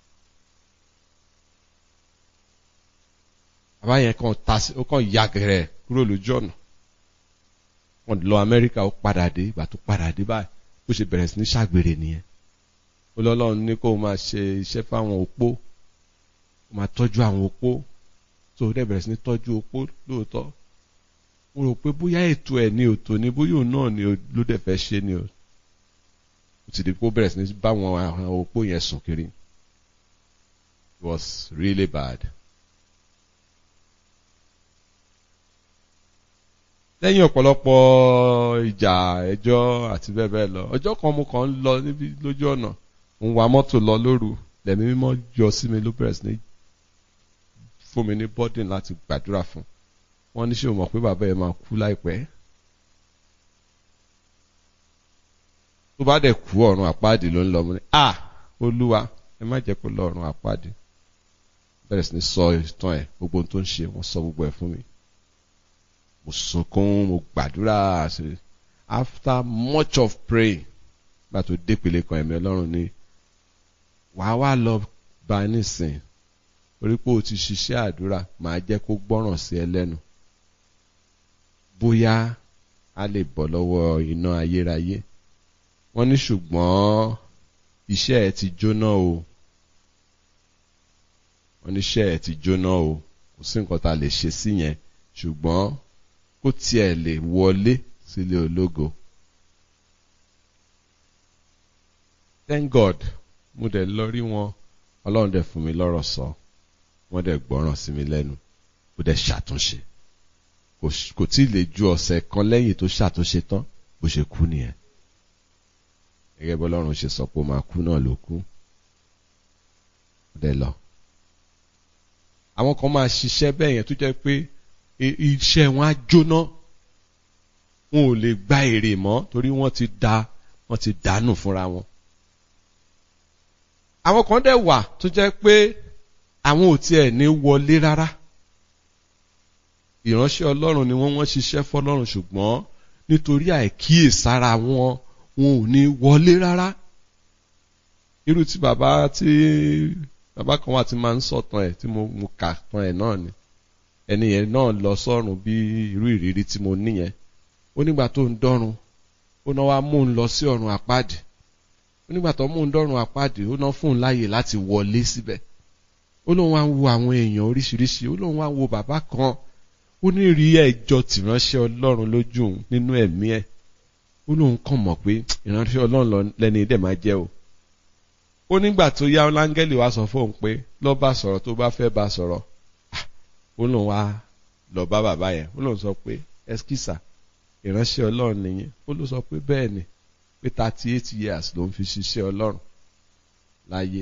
bàbá yẹn kan ta ó kàn ya gẹ̀rẹ̀ kúrò lójú ọ̀nà wọ́n lọ Amẹ́ríkà ó padà dé ìgbà tó padà dé báyìí ó ṣe bẹ̀rẹ̀ sí ní ṣàgbèrè nìyẹn ó lọ́lọ́run ní kó máa ṣe iṣẹ́ fáwọn opó ó máa tọ́jú àwọn opó tó o dẹ̀ bẹ̀rẹ̀ sí ní tọ́jú opó lóòótọ́ mo rò pé bóyá ètò ẹ̀ ní òtò ni bóyá òun náà ni ló dẹ̀ fẹ́ ṣe ni o ó ti di pé ó bẹ̀rẹ̀ sí ní bá àwọn opó yẹn sùn kiri it was really bad. lẹ́yìn ọ̀pọ̀lọpọ̀ ìjà ẹjọ́ àti bẹ́ẹ̀ bẹ́ẹ̀ lọ ọjọ́ kan mo kàn ń lọ níbi lójú ọ̀nà ń wa mọ́tò lọ lóru lẹ́mí mímọ́ yọ sí mi ló bẹ̀rẹ̀ sí ní fún mi ní bọ́dìn láti gbàdúrà fún wọ́n ní ṣé o mọ̀ pé bàbá ẹ̀ máa kú láìpẹ́ tó bá dẹ̀ kú ọ̀run àpáàdì ló ń lọ mo ní à olúwa ẹ má jẹ́ kó lọ ọ̀run àpáàdì bẹ̀rẹ̀ sí ní sọ ìtàn ẹ̀ gbogbo ohun tó ń ṣe wọ́n sọ gbogbo ẹ̀ fún mi mo sunkún mo gbàdúrà after much of praying gbà tó dépele kan ẹ̀mí ọlọ́run ni wàá wá lọ bá nísìn orí pé o ti ṣiṣẹ́ àdúrà màá jẹ́ kó gbọ́ràn sí ẹ lẹ́nu bóyá a lè bọ́ lọ́wọ́ iná ayérayé wọ́n ní ṣùgbọ́n iṣẹ́ ẹ ti jóná o wọ́n ní iṣẹ́ ẹ ti jóná o kò sí nǹkan tá a lè ṣe sí yẹn ṣùgbọ́n kó tiẹ̀ lè wọlé sílé ológo. Thank God mo dẹ̀ lọ rí wọn ọlọ́run dẹ̀ fún mi lọ́rọ̀ sọ wọ́n dẹ̀ gbọ́ràn sí mi lẹ́nu ó dẹ̀ ṣàtúnṣe kò tí ì lè ju ọ̀sẹ̀ kan lẹ́yìn tó ṣàtúnṣe tán bó ṣe kú nìyẹn gẹ́gẹ́ bí ọlọ́run ṣe sọ pé ó máa kú náà ló kú ó dẹ̀ lọ. àwọn kan máa ṣiṣẹ́ bẹ́ẹ̀ yẹn tó jẹ́ pé iṣẹ́ wọn á jóná wọn ò lè gba èrè mọ́ torí wọ́n ti da wọ́n ti dànù fúnra wọn. àwọn kan dẹ̀ wà tó jẹ́ pé àwọn ò tiẹ̀ ní wọlé rárá ìránṣẹ́ ọlọ́run ni wọ́n wọ́n ṣiṣẹ́ fọlọ́run ṣùgbọ́n nítorí àìkíyèsára wọn wọn ò ní wọlé rárá irú tí bàbá tí bàbá kan wà tí máa ń sọ̀tàn ẹ̀ tí mo kà tán ẹ̀ náà ni ẹni yẹn náà lọ sọ́run bí irú ìrírí tí mo ní yẹn ó nígbà tó ń dọ́run ó náà wá mú un lọ sí ọ̀run àpáàdì ó nígbà tó mú un dọ́run àpáàdì ó náà fún un láàyè láti wọlé síbẹ̀ ó lóun wá ń wo àwọn èèyàn oríṣiríṣi ó lóun wá ń wo bàbá kan ó ní rí ẹjọ́ tìránṣẹ́ ọlọ́run lójú òun nínú ẹ̀mí ẹ̀ ó lóun kàn mọ̀ pé ìránṣẹ́ ọlọ́run lẹ́ni dẹ̀ máa jẹ́ o ó nígbà tó yá láńgẹ́lì wá sọ fóun pé lọ́ bá sọ̀rọ̀ tó bá fẹ́ bá sọ̀rọ̀ ó lóun wá lọ bá bàbá yẹn ó lóun sọ pé ẹskísà ìránṣẹ́ ọlọ́run nìyẹn ó ló sọ pé bẹ́ẹ̀ ni pé thirty eight years ló ń fi ṣiṣẹ́ ọlọ́run láyé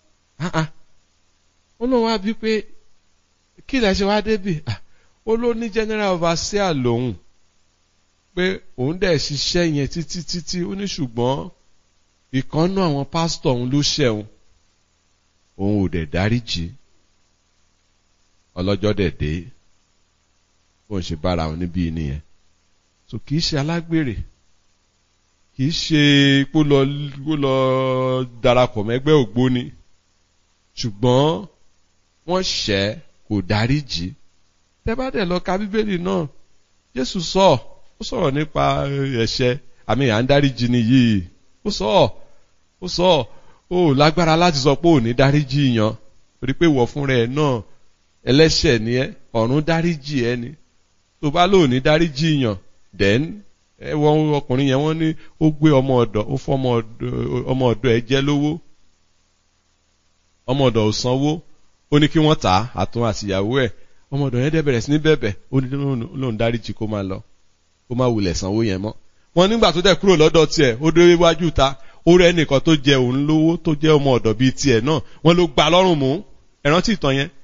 ó lóun wá bí pé kí lẹ ṣe wá débì ó ló ní general overseer lòun pé òun dẹ̀ ṣiṣẹ́ yẹn títí títí ó ní ṣùgbọ́n ìkànnú àwọn pásítọ̀ òun ló ṣẹ̀wọ̀n òun ò dẹ̀ dáríjì ọlọ́jọ́ dẹ̀ dé bó ń ṣe bára òun níbí nìyẹn so kì í ṣe alágbèrè kì í ṣe kó lọ kó lọ darapọ̀ mẹ́gbẹ́ ògbóni ṣùgbọ́n wọ́n ṣẹ̀ kò dáríjì tẹ́ bá dẹ̀ lọ ka bíbélì náà Jésù sọ ó sọ̀rọ̀ nípa ẹ̀ṣẹ̀ àmì à ń dáríjì ni yìí ó sọ ó sọ ó lágbára láti sọ pé ò ní dáríjì yan torí pé ìwọ fúnra ẹ̀ náà ẹlẹ́ṣẹ̀ ni ẹ́ ọ̀run dáríjì ẹ ni tó bá lò ní dáríjì yàn then ẹ wọ́n ọkùnrin yẹn wọ́n ní ó gbé ọmọ ọ̀dọ̀ ó fọ́ ọmọ ọ̀dọ̀ ẹ jẹ́ lówó ọmọ ọ̀dọ̀ ò sanwó ó ní kí wọ́n tà á àtún àtìyàwó ẹ̀ ọmọ ọ̀dọ̀ yẹn dẹ̀ bẹ̀rẹ̀ sí ní bẹ̀bẹ̀ ó ní lóun dáríjì kó máa lọ kó má wulẹ̀ sanwó yẹn mọ́ wọn nígbà tó dẹ̀ kúrò lọ́dọ̀ tiẹ̀ ó dé iwájú ta ó rẹ́ nìkan tó jẹ òun lówó tó jẹ́ ọmọ ọ̀dọ̀ bíi tiẹ̀ náà wọ́n ló gbà lọ́rùn mú ẹ̀rántí ìtàn yẹn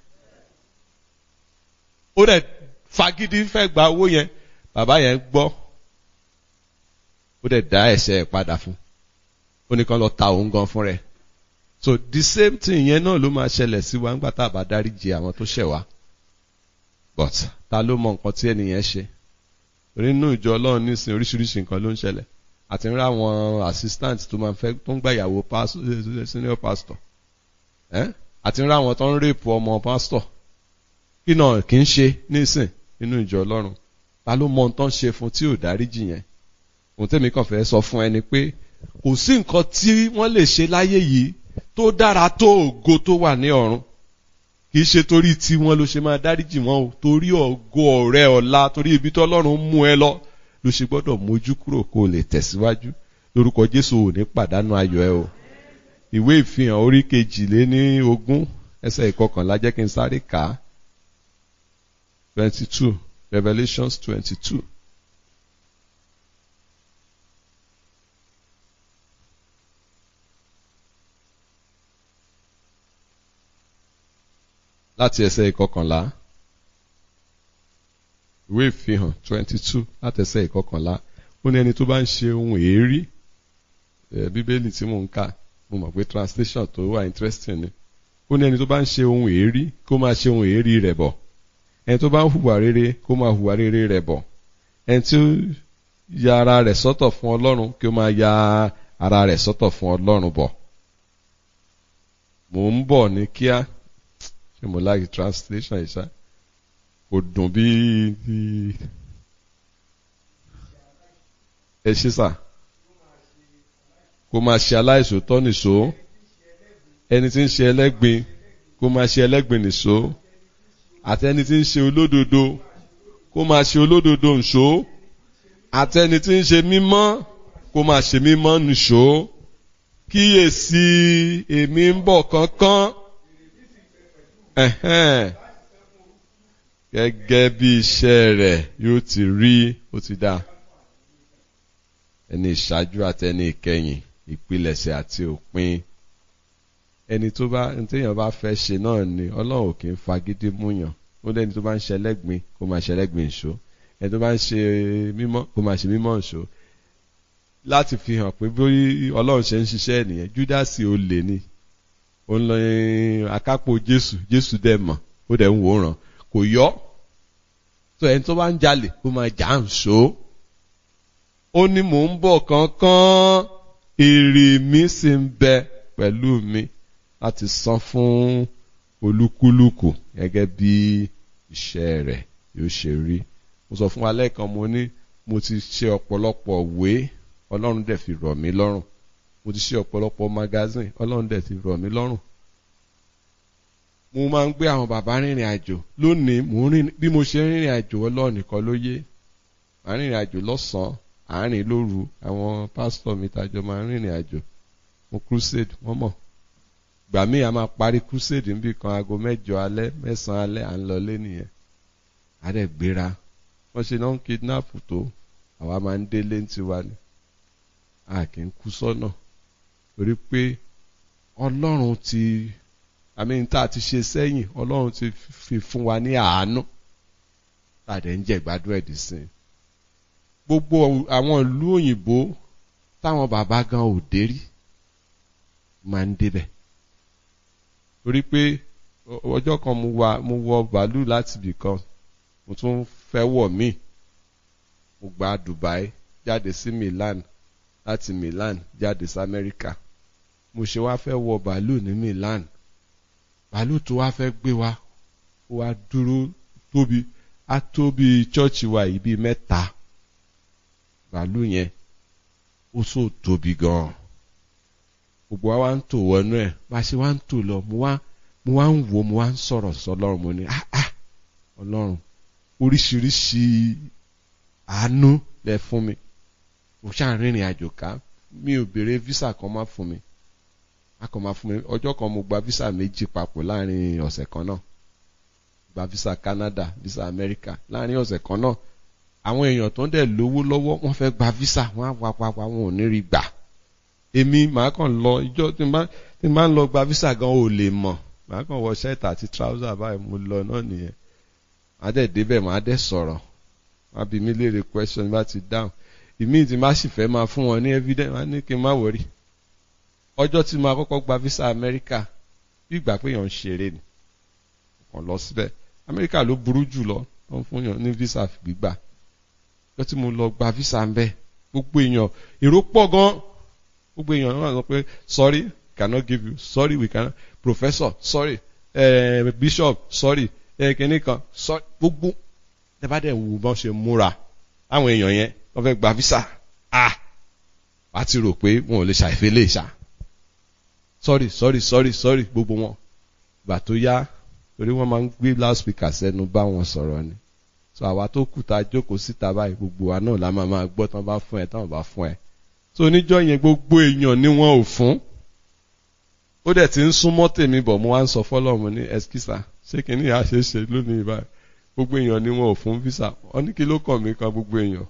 ó dẹ̀ fagídí fẹ́ gba owó yẹn bàbá yẹn gbọ́ ó dẹ̀ dá ẹ̀ṣẹ̀ ẹ̀ padà fún ó ní kán lọ ta òun gan fún rẹ̀ so the same thing yẹn náà ló máa ṣẹlẹ̀ sí wa nígbà tá a bá dáríjì àwọn tó ṣẹ̀ wá but ta ló mọ nǹkan tí ẹnìyẹn ṣe torí nínú ìjọ ọlọ́run nísìnyí oríṣiríṣi nǹkan ló ń ṣẹlẹ̀ àti ń rá àwọn assistant tó máa ń fẹ́ tó ń gbà ìyàwó senior pastor àti ń rá àwọn tó ń rèpù ọmọ pastor kí náà kì í ṣe nísìn nínú ìjọ ọlọ́run ta ló mọ ohun tó ń ṣe fún tí ò dáríjì yẹn ohun tẹ́mi kàn fẹ́ sọ fún ẹni pé kò sí nǹkan tí wọ́n lè ṣe láyé yìí tó dára tó ògo tó wà ní ọ̀run kì í ṣe torí tí wọ́n ló ṣe máa dáríjì wọn o torí ògo ọ̀rẹ́ ọ̀la torí ibi tó ọlọ́run mú ẹ lọ ló ṣe gbọ́dọ̀ mójú kúrò kó o lè tẹ̀síwájú lórúkọ jésù ò ní pàdánù ayọ̀ ẹ o ìwé ìfihàn orí kejìlé ní ogún ẹsẹ̀ ìkọkànlá jẹ́ kí n sáré kà á twenty two revelations twenty two. láti ẹsẹ̀ ìkọkànlá ìwé ìfihàn twenty two láti ẹsẹ̀ ìkọkànlá ó ní ẹni tó bá ń ṣe ohun èérí bíbélì tí mò ń kà mo mọ̀ pé translation tó wà interesting ni ó ní ẹni tó bá ń ṣe ohun èérí kó máa ṣe ohun èérí rẹ̀ bọ̀ ẹni tó bá ń hùwà rere kó máa hùwà rere rẹ̀ bọ̀ ẹni tí ó ya ara rẹ̀ sọ́tọ̀ fún ọlọ́run kí ó máa ya ara rẹ̀ sọ́tọ̀ fún ọlọ́run bọ̀ mò ń bọ̀ ní kíá ṣé mo like translation yìí ṣá kò dùn bí ẹ ṣe sà kó máa ṣe aláìsòótọ́ nìṣó ẹni tí ń ṣe ẹlẹ́gbin kó máa ṣe ẹlẹ́gbin nìṣó àti ẹni tí ń ṣe olódodo kó máa ṣe olódodo nìṣó àti ẹni tí ń ṣe mímọ́ kó máa ṣe mímọ́ nìṣó kíyèsí èmi ń bọ̀ kánkán gẹ́gẹ́ bí iṣẹ́ rẹ̀ yóò ti rí ó ti dá ẹni ìṣáájú àti ẹni ìkẹyìn ìpilẹ̀ṣẹ̀ àti òpin ẹni tó bá ẹni téèyàn bá fẹ́ ṣe náà ni ọlọ́run kì í fagídí múyàn ó lẹ́ni tó bá ń ṣe ẹlẹ́gbin kó máa ṣe ẹlẹ́gbin ìṣó ẹni tó bá ń ṣe mímọ́ kó máa ṣe mímọ́ ìṣó láti fi hàn pé bí ọlọ́run ṣe ń ṣiṣẹ́ nìyẹn júdásì olè ni ó ń lọ akápò jésù jésù dẹ̀ mọ̀ ó dẹ̀ ń wòran kò yọ tó ẹni tó bá ń jalè kó máa jà ń ṣó ó ní mò ń bọ̀ kánkán èrè mi sì ń bẹ pẹ̀lú mi láti san fún olúkúlùkù gẹ́gẹ́ bí iṣẹ́ rẹ̀ yóò ṣe rí mo sọ fún wa lẹ́ẹ̀kan mo ní mo ti ṣe ọ̀pọ̀lọpọ̀ ìwé ọlọ́run dẹ̀ fi rọ̀ mí lọ́rùn mo ti ṣe ọ̀pọ̀lọpọ̀ magazine ọlọ́run dẹ̀ ti rọ̀ mí lọ́rùn mo máa ń gbé àwọn bàbá rìnrìn àjò lónìí mo rìn bí mo ṣe rìnrìn àjò ọlọ́run nìkan ló yé màá rìnrìn àjò lọ́sàn-án àárín lóru àwọn pásítọ̀ mi tàjọ máa ń rìnrìn àjò mo crusade wọ́n mọ̀ gbà míì a máa parí crusade níbi kan aago mẹ́jọ alẹ́ mẹ́sàn-án alẹ́ à ń lọlé nìyẹn a dẹ̀ gbéra wọ́n ṣe náà ń kidnap tó àwa máa ń délé ní tiwa ni a kì í kú sọ́nà torí pé ọlọ́run ti àmì tá a ti ṣe sẹ́yìn ọlọ́run ti fi fún wa ní àánú tá a dẹ̀ ń jẹ́ ìgbádùn ẹ̀dì sí i gbogbo àwọn ìlú òyìnbó táwọn bàbá gan ò dé rí máa ń débẹ̀ torí pé ọjọ́ kan mo wà mo wọ bàálù láti ibì kan mo tún fẹ́ wọ̀ míì mo gba Dubai jáde sí Milan láti Milan jáde sí Amẹ́ríkà mo ṣe wá fẹ́ wọ bàálù ní Milan bàálù tó wá fẹ́ gbé wa ó wá dúró tóbi á tóbi chọ́ọ̀chì wa yìí bíi mẹ́ta bàálù yẹn ó so tóbi gan-an gbogbo wa wá ń tò wọnú ẹ̀ bá a ṣe wá ń tò lọ mo wá mo wá ń wò mo wá ń sọ̀rọ̀ sọlọ́run mo ní ah ah ọlọ́run oríṣiríṣi àánú lẹ fún mi mo ṣáà rìnrìn àjò ká mi ò béèrè visa kan má fún mi a kàn máa fún mi ọjọ́ kan mo gba visa méjì papọ̀ láàrin ọ̀sẹ̀ kan náà gba visa Canada visa America láàrin ọ̀sẹ̀ kan náà àwọn èèyàn tó ń dẹ̀ lówó lọ́wọ́ wọ́n fẹ́ gba visa wọ́n á wá wá wá wọn ò ní rí gbà èmi màá kàn lọ ìjọ tí n bá tí n bá ń lọ gba visa gan ò lè mọ̀ màá kàn wọ shirt àti trouser báyìí mo lọ náà nìyẹn màá dẹ̀ débẹ̀ màá dẹ̀ sọ̀rọ̀ wọ́n á bi mí léèrè question bá ti dáhùn ìmí tí má sì fẹ́ máa fún wọn ní evidence wọ́n á ní kí n má wọrí ọjọ́ tí màá kọ́kọ́ gba visa America bí ìgbà pé èèyàn ń ṣeré ni kàn lọ síbẹ̀ America ló burú jù lọ tó ń fún yàn ní visa gbígbà ọjọ́ tí mo lọ gba visa ń bẹ̀ gbogbo èèyàn èrò pọ̀ gan gbogbo èèyàn náà sọ pé sorry cannot give you sorry we cannot professor sorry eh, bishop sorry eh, kìnìún kan sorry gbogbo ẹ bá dẹ̀ wù bọ́n ṣe múra àwọn èèyàn yẹn wọ́n fẹ́ gba visa ah wàá ti rò pé wọn ò lè ṣàìfẹ́ lè ṣá sorry sorry sorry sorry gbogbo wọn gbà tó yá torí wọ́n máa ń gbé loudspeaker sẹ́nu bá wọn sọ̀rọ̀ ni so àwa tó kù tá a jókòó síta báyìí gbogbo wa náà la máa máa gbọ́ tán bá fún ẹ tán bá fún ẹ so oníjọ́ yẹn gbogbo èèyàn ni wọ́n ò fún ó dẹ̀ ti ń súnmọ́ tèmi bọ̀ mo wá ń sọ fọ́lọ́mù ní ẹskísà ṣé kìíní yà ṣe é ṣe lónìí báyìí gbogbo èèyàn ni wọn ò fún visa wọ́n ní kí ló kàn mí kan gbogbo èèyàn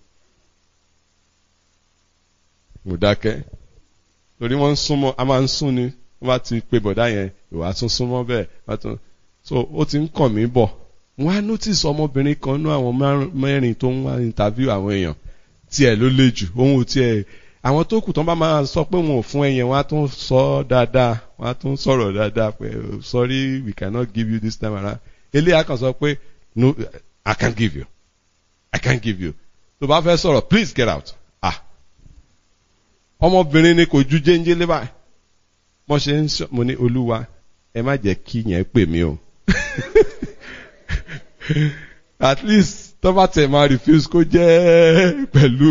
mo dákẹ́ torí wọ́n ń súnmọ́ a máa ń sún ni wọ́n bá ti pe bọ̀dá yẹn ìwà tún súnmọ́ bẹ́ẹ̀ wọ́n tún so ó ti ń kàn mí bọ̀ wọ́n á notice ọmọbìnrin kan nú àwọn mẹ́rin tó ń wá interview àwọn èèyàn tiẹ̀ ló le jù òun ò tiẹ̀ àwọn tó kù tán bá máa sọ pé wọn ò fún ẹyẹn wọ́n á tún sọ dáadáa wọ́n á tún sọ̀rọ̀ dáadáa pé sorry we cannot give you this time around eléyà kan sọ pé no I can't give you I can't give you tó bá fẹ́ sọ̀rọ̀ please get out ah ọmọbìnrin ni kò ju jéńjé lé báyìí mo ṣe ń sọ mo ní olúwa ẹ má jẹ́ kí yẹn pè mí o at least tó bá tẹ̀ máa refuse kó jẹ́ pẹ̀lú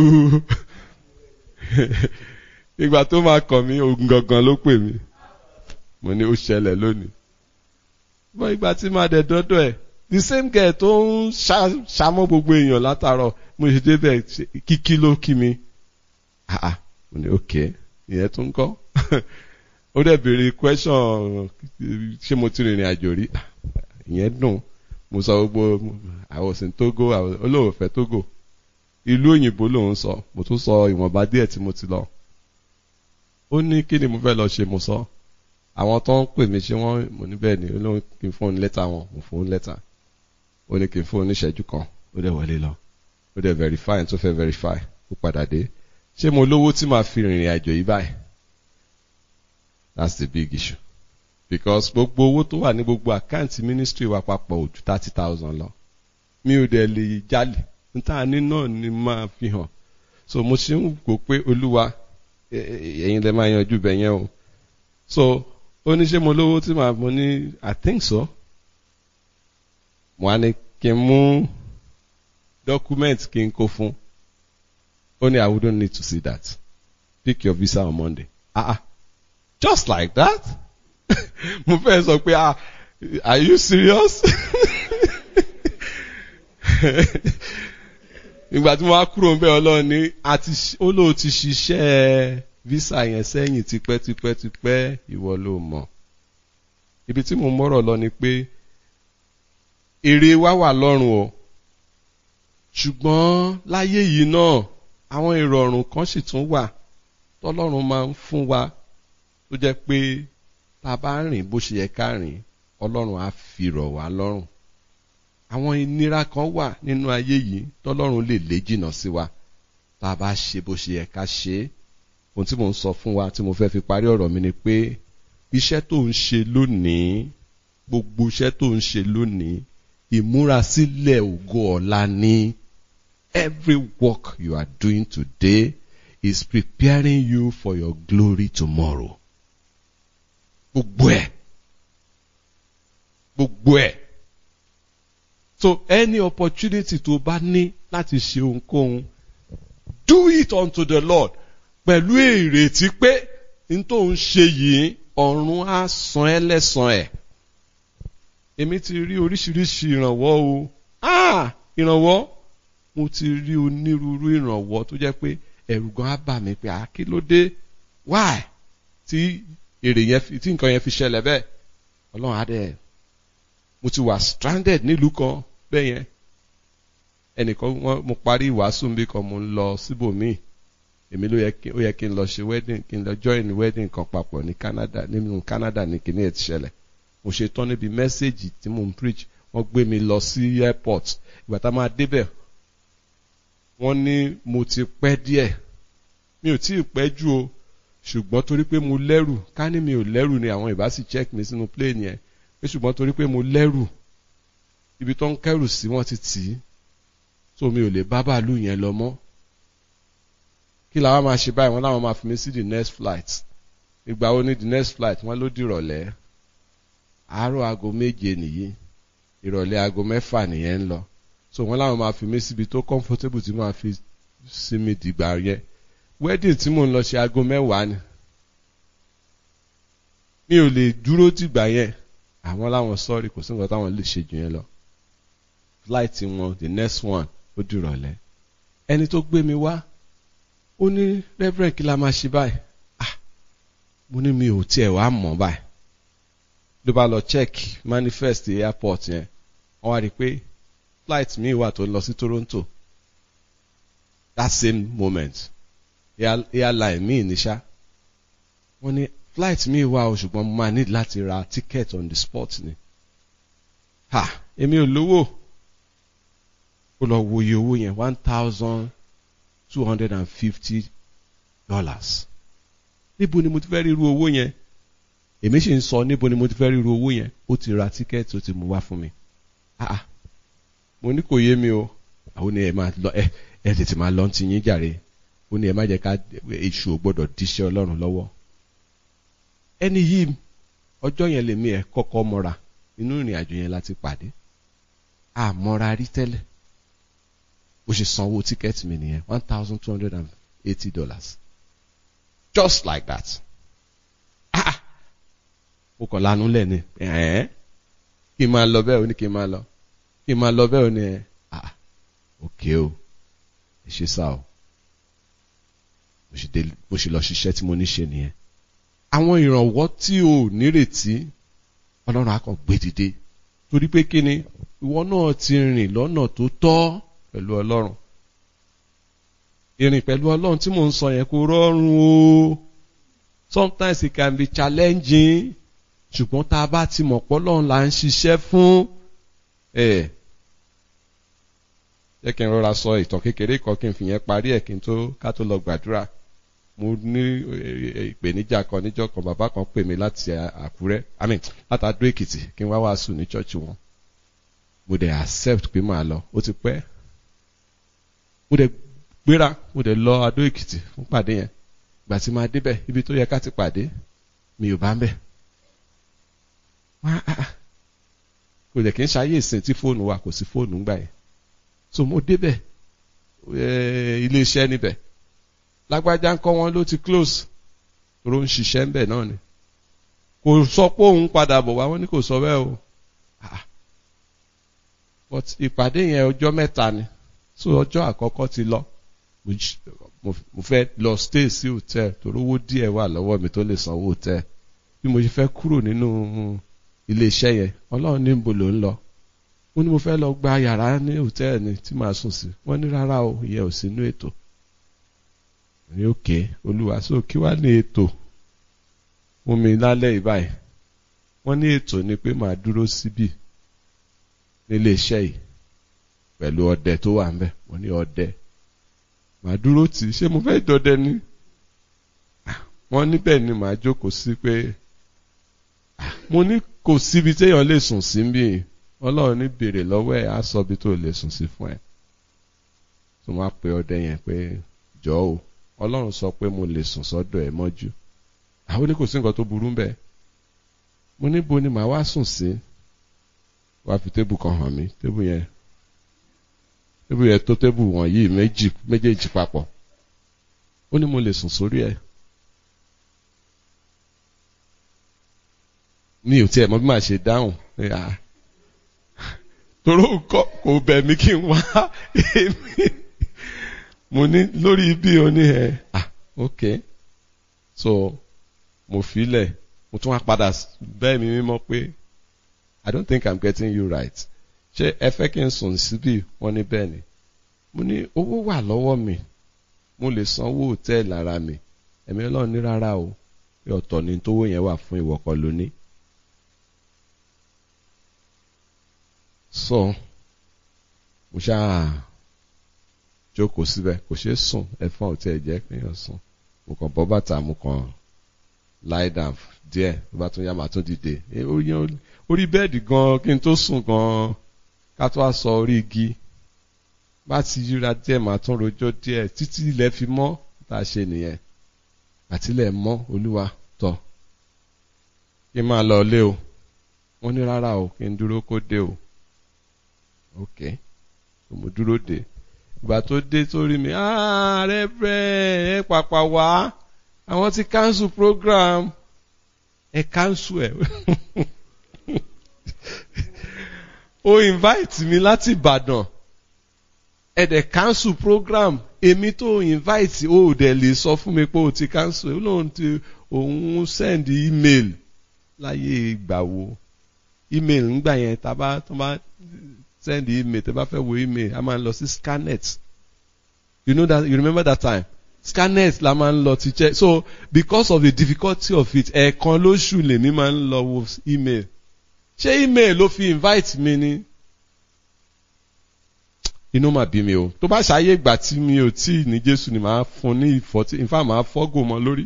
ìgbà tó máa kàn mí ogun gangan ló pè mí mo ní ó ṣẹlẹ̀ lónìí bọ́ ìgbà tí máa dẹ̀ dọ́dọ̀ ẹ̀ the same girl tó ń ṣàmọ́ gbogbo èèyàn látàárọ̀ mo ṣe débẹ̀ kíkí ló kí mi ah ah mo ní ok ìyẹn tún kọ́ ó dẹ̀ béèrè question ṣé mo ti rìnrìn àjò rí ìyẹn dùn mo sọ gbogbo I was in Togo olóòwò fẹ́ Togo ìlú òyìnbó lòun sọ mo tún sọ ìwọ̀nba díẹ̀ tí mo ti lọ ó ní kí ni mo fẹ́ lọ ṣe mo sọ àwọn tó ń pè mí ṣé wọ́n mo ní bẹ́ẹ̀ ni olóhùn kí n fún un lẹ́tà wọn mo fún un lẹ́tà ó ní kí n fún un níṣẹ́jú kan ó dẹ̀ wọlé lọ ó dẹ̀ verify tó fẹ́ verify ó padà dé ṣé mo lówó tí màá fi rìnrìn àjò yìí báyìí that's the big issue because gbogbo owó tó wà ní gbogbo àkáǹtì ministry wa papọ̀ ò ju thirty thousand lọ mi ò dẹ̀ lè jalè níta ní náà ni máa fi hàn so mo ṣe ń wò pé olúwa ẹ̀yin lè máa yanjú bẹ̀ yẹn o so ó ní ṣé mo lówó tí màá mo ní i think so mo á ní kí n mú document kí n kó fún ó ní i wouldn't need to see that pick your visa on monday ah ah just like that mo fẹ́ sọ pé ah are you serious ìgbà tí mo wá kúrò ń bẹ ọlọ́run ní àti olóò ti ṣiṣẹ́ visa yẹn sẹ́yìn tipẹ́tipẹ́tipẹ́ ìwọ ló mọ̀ ibi tí mo mọ́rọ̀ lọ ni pé èrè wa wà lọ́rùn o ṣùgbọ́n láyé yìí náà àwọn ìrọ̀rùn kan sì tún wà tọ́lọ́run máa ń fún wa tó jẹ́ pé tá a bá rìn bó ṣe yẹ ká rìn ọlọ́run á fi rọ̀ wá lọ́rùn àwọn ìnira kan wà nínú ayé yìí tọ́lọ́run lè lé jìnnà sí wa tá a bá ṣe bó ṣe yẹ ká ṣe é ohun tí mò ń sọ fún wa tí mo fẹ́ fi parí ọ̀rọ̀ mi ni pé iṣẹ́ tó ń ṣe lónìí gbogbo iṣẹ́ tó ń ṣe lónìí ìmúrasílẹ̀ ògo ọ̀la ni every work you are doing today is preparing you for your glory tomorrow gbogbo ẹ̀ gbogbo ẹ̀ so any opportunity tó bá ní láti ṣe ohunkóhun do it unto the Lord pẹ̀lú ìrètí pé n tó ń ṣe yìí ọ̀run á san ẹ́ lẹ́san ẹ̀ èmi ti rí oríṣiríṣi ìrànwọ́ o ah ìrànwọ́ mo ti rí onírúurú ìrànwọ́ tó jẹ́ pé ẹ̀rù gan á bà mí pé ah kí ló dé why tí èrè yẹn fi tí nǹkan yẹn fi ṣẹlẹ̀ bẹ́ẹ̀ ọlọ́run á dẹ̀ mo ti wà stranded nílùú kan bẹ́ẹ̀ yẹn ẹnìkan wọn mo parí ìwàásù mi kan mo ń lọ síbòmíì èmi ló yẹ kí ó yẹ kí n lọ ṣe wedding kí n lọ join wedding kan papọ̀ ní Canada nínú Canada ní kíní ẹ̀ ti ṣẹlẹ̀ mo ṣe tán níbi mẹ́sẹ̀gì tí mo ń preach wọ́n gbé mi lọ sí airport ìgbà tá a máa débẹ̀ wọ́n ní mo ti pẹ́ díẹ̀ mi ò tí ì pẹ́ jù o ṣùgbọ́n torí pé mo lẹ́rù ká ní mi ò lẹ́rù ni àwọn ìbá sì check mi sínú plane yẹn pé ṣùgbọ́n torí pé mo lẹ́rù ibi tó ń kẹ́rù sí wọ́n ti tì í so mi ò lè bá bàálù yẹn lọ mọ́ kí làwọn máa ṣe báyìí wọ́n láwọn máa fi mi sí the next flight ìgbà wo ni the next flight wọ́n ló dìrọ̀lẹ́ àárọ̀ aago méje nìyí ìrọ̀lẹ́ aago mẹ́fà nìyẹn ń lọ so wọ́n láwọn máa fi mí síbi tó comfortable tí máa fi sinmi dìgbà yẹn wedding tí mò ń lọ ṣe aago mẹ́wàá ni mi ò lè dúró dìgbà yẹn àwọn láwọn sọ́ọ̀rì kò sí nǹkan táwọn lè ṣe jù yẹn lọ flight wọn the next one ó dìrọ̀lẹ́ ẹni tó gbé mi wá ó ní reverend kí la máa ṣe báyìí ah mo ní mi ò tiẹ̀ wá mọ̀ báyìí ló bá lọ check manifest airport yẹn wọ́n wá rí i pé flight mi wà tó ń lọ sí Toronto that same moment airline mi ní ṣá wọ́n ní flight mi wà o ṣùgbọ́n mo máa need láti ra ticket on the spot ni ha èmi ò lówó ó lọ wo iye owó yẹn one thousand two hundred and fifty dollars níbo ni mo ti fẹ́ rí irú owó yẹn èmi sì ń sọ níbo ni mo ti fẹ́ rí irú owó yẹn ó ti ra tíkẹ́ẹ̀tì ó ti mú wá fún mi ah ah mo ní kò yé mi o àwọn ni ẹ máa lọ ẹ ẹ tètè máa lọ ti yín jàre ó ní ẹ má jẹ́ ká èṣù ò gbọ́dọ̀ díṣẹ́ Ọlọ́run lọ́wọ́ ẹni yìí ọjọ́ yẹn lèmi ẹ kọ́kọ́ mọ́ra inú ìrìn àjò yẹn láti pàdé àmọ́ra rí tẹ́lẹ̀ ó ṣe sanwó tíkẹ́ẹ̀tì mi nìyẹn one thousand two hundred and eighty dollars just like that ah ó kàn lanu lẹ̀ ni ẹ̀ẹ́n kí n máa lọ bẹ́ẹ̀ ó ní kí n máa lọ kí n máa lọ bẹ́ẹ̀ ó ní ẹ̀ ah òkè o ẹ ṣe sá o mo ṣe lọ ṣiṣẹ́ tí mo ní ṣe nìyẹn àwọn ìrànwọ́ tí o nírètí ọlọ́run á kàn gbé dìde torí pé kí ni ìwọ náà ti rìn lọ́nà tó tọ́ pẹ̀lú ọlọ́run ìrìn pẹ̀lú ọlọ́run tí mò ń sọ yẹn kò rọrùn o sometimes it can be challenging ṣùgbọ́n tá a bá ti mọ̀ pé ọlọ́run là ń ṣiṣẹ́ fún ẹ̀ jẹ́ kí n rọra sọ ìtàn kékeré kan kí n fi yẹn parí ẹ̀ kí n tó ká tó lọ gbàdúrà mo ní ìpèníjà kan níjọ́ kan bàbá kan pè mí láti Àkúrẹ́ I mean láti Adó Èkìtì kí n wá wàásù ní chọ́ọ̀chì wọn mo dẹ̀ accept pé màá lọ ó ti pẹ́ mo dẹ̀ gbéra mo dẹ̀ lọ Adó Èkìtì fún pàdé yẹn ìgbà tí máa débẹ̀ ibi tó yẹ ká ti pàdé mi ò bá ń bẹ̀ kò dẹ̀ kí n ṣayé ìsìn tí fóònù wa kò sí fóònù ńgbà yẹn so mo débẹ̀ ilé iṣẹ́ níbẹ̀ lágbájá ń kọ́ wọn ló ti close tóró ń ṣiṣẹ́ ń bẹ̀ náà ni kò sọ pé òun padà bọ̀ wá wọn ní kò sọ bẹ́ẹ̀ o but ìpàdé yẹn ọjọ́ mẹ́ta ni so ọjọ́ àkọ́kọ́ ti lọ mo fẹ́ lọ stay sí hotel torí owó díẹ̀ wà lọ́wọ́ mi tó lè sanwó hotel bí mo ṣe fẹ́ kúrò nínú ilé iṣẹ́ yẹn ọlọ́run ní níbo ló ń lọ mo ní mo fẹ́ lọ gba yàrá ní hòtẹ́ẹ̀lì ni tí màá sùn sí wọ́n ní rárá o ìyẹn ò sínú ètò ní òkè olúwa so kí wàá ní ètò fún mi lálẹ́ ìbáyìí wọ́n ní ètò ni pé màá dúró síbì nílé iṣẹ́ yìí pẹ̀lú ọdẹ tó wà ńbẹ̀ wọ́n ní ọdẹ màá dúró tì í ṣé mo fẹ́ dọdẹ ni wọ́n níbẹ̀ ni màá jókòó sí pé mo ní kò síbi téèyàn lè sùn sí bí ọlọ́run ní béèrè lọ́wọ́ ẹ̀ á sọ ibi tó lè sùn sí fún ẹ tó máa pe ọdẹ yẹn pé jọ o ọlọ́run sọ pé mo lè sùn sọ́dọ̀ ẹ̀ mọ́jú àwọn ní kò sí nǹkan tó burú bẹ́ẹ̀ mo níbo ni màá wá sùn sí wàá fi tébù kan hàn mí tébù yẹn tébù yẹn tó tébù wọ̀nyí méjì méjèèjì papọ̀ ó ní mo lè sùn sórí ẹ̀ mi ò tiẹ̀ mọ̀ bí màá ṣe dáhùn toró kò bẹ̀ mí kí n wá èmi mo ní lórí ibi oní ẹ ah ok so mo filẹ̀ mo tún wá padà bẹ́ẹ̀ mi mímọ́ pé I don't think I'm getting you right ṣé ẹ fẹ́ kí n sùn síbí wọ́n ní bẹ́ẹ̀ ni mo ní owó wà lọ́wọ́ mi mo lè sanwó hòtẹ́ẹ̀lì ara mi ẹ̀mí ọlọ́run ní rárá o pé ọ̀tọ̀ ni tówó yẹn wà fún ìwọ kọ́ lóní. sọ mo ṣáà jókòó síbẹ̀ kò ṣeé sùn ẹ̀fọn ò tiẹ̀ jẹ́ kéèyàn sùn mo kàn bọ́ bàtà mo kàn lie down díẹ̀ tó bá tún yá màá tún dìde orí bẹ́ẹ̀dì gan kí n tó sùn gan ká tó wá sọ orí igi bá ti yíra díẹ̀ màá tún rojọ́ díẹ̀ títí ilẹ̀ fi mọ́ tá a ṣe nìyẹn àtìlẹ̀ mọ́ olúwa tọ̀ kí n máa lọ lé o wọ́n ní rárá o kí n dúró kó dé o ok mo dúró dé ìgbà tó dé tó rí mi ààrẹ bẹ́ẹ̀ ẹ pàpà wá àwọn ti cancel program ẹ cancel ẹ o invite mi láti Ìbàdàn ẹ dẹ̀ cancel program èmi tó invite o ò dẹ̀ lè sọ fún mi pé o ti cancel ó lóun ti òun send email láyé ìgbà wo email ńgbà yẹn tá a bá tó bá send email tẹ́ bá fẹ́ wo email a máa ń lọ sí scanet you know that you remember that time scanet la máa ń lọ ti check so because of the difficulty of it ẹ̀ẹ̀kan lóṣù lèmi máa ń lọ wo email ṣé email ló fi invite mi ni inú mà bí mi o tó bá ṣàyè ìgbà tí mi ò tí ní Jésù ni màá fún ní ìfọ́tí in fact màá fọ́gò mọ́ lórí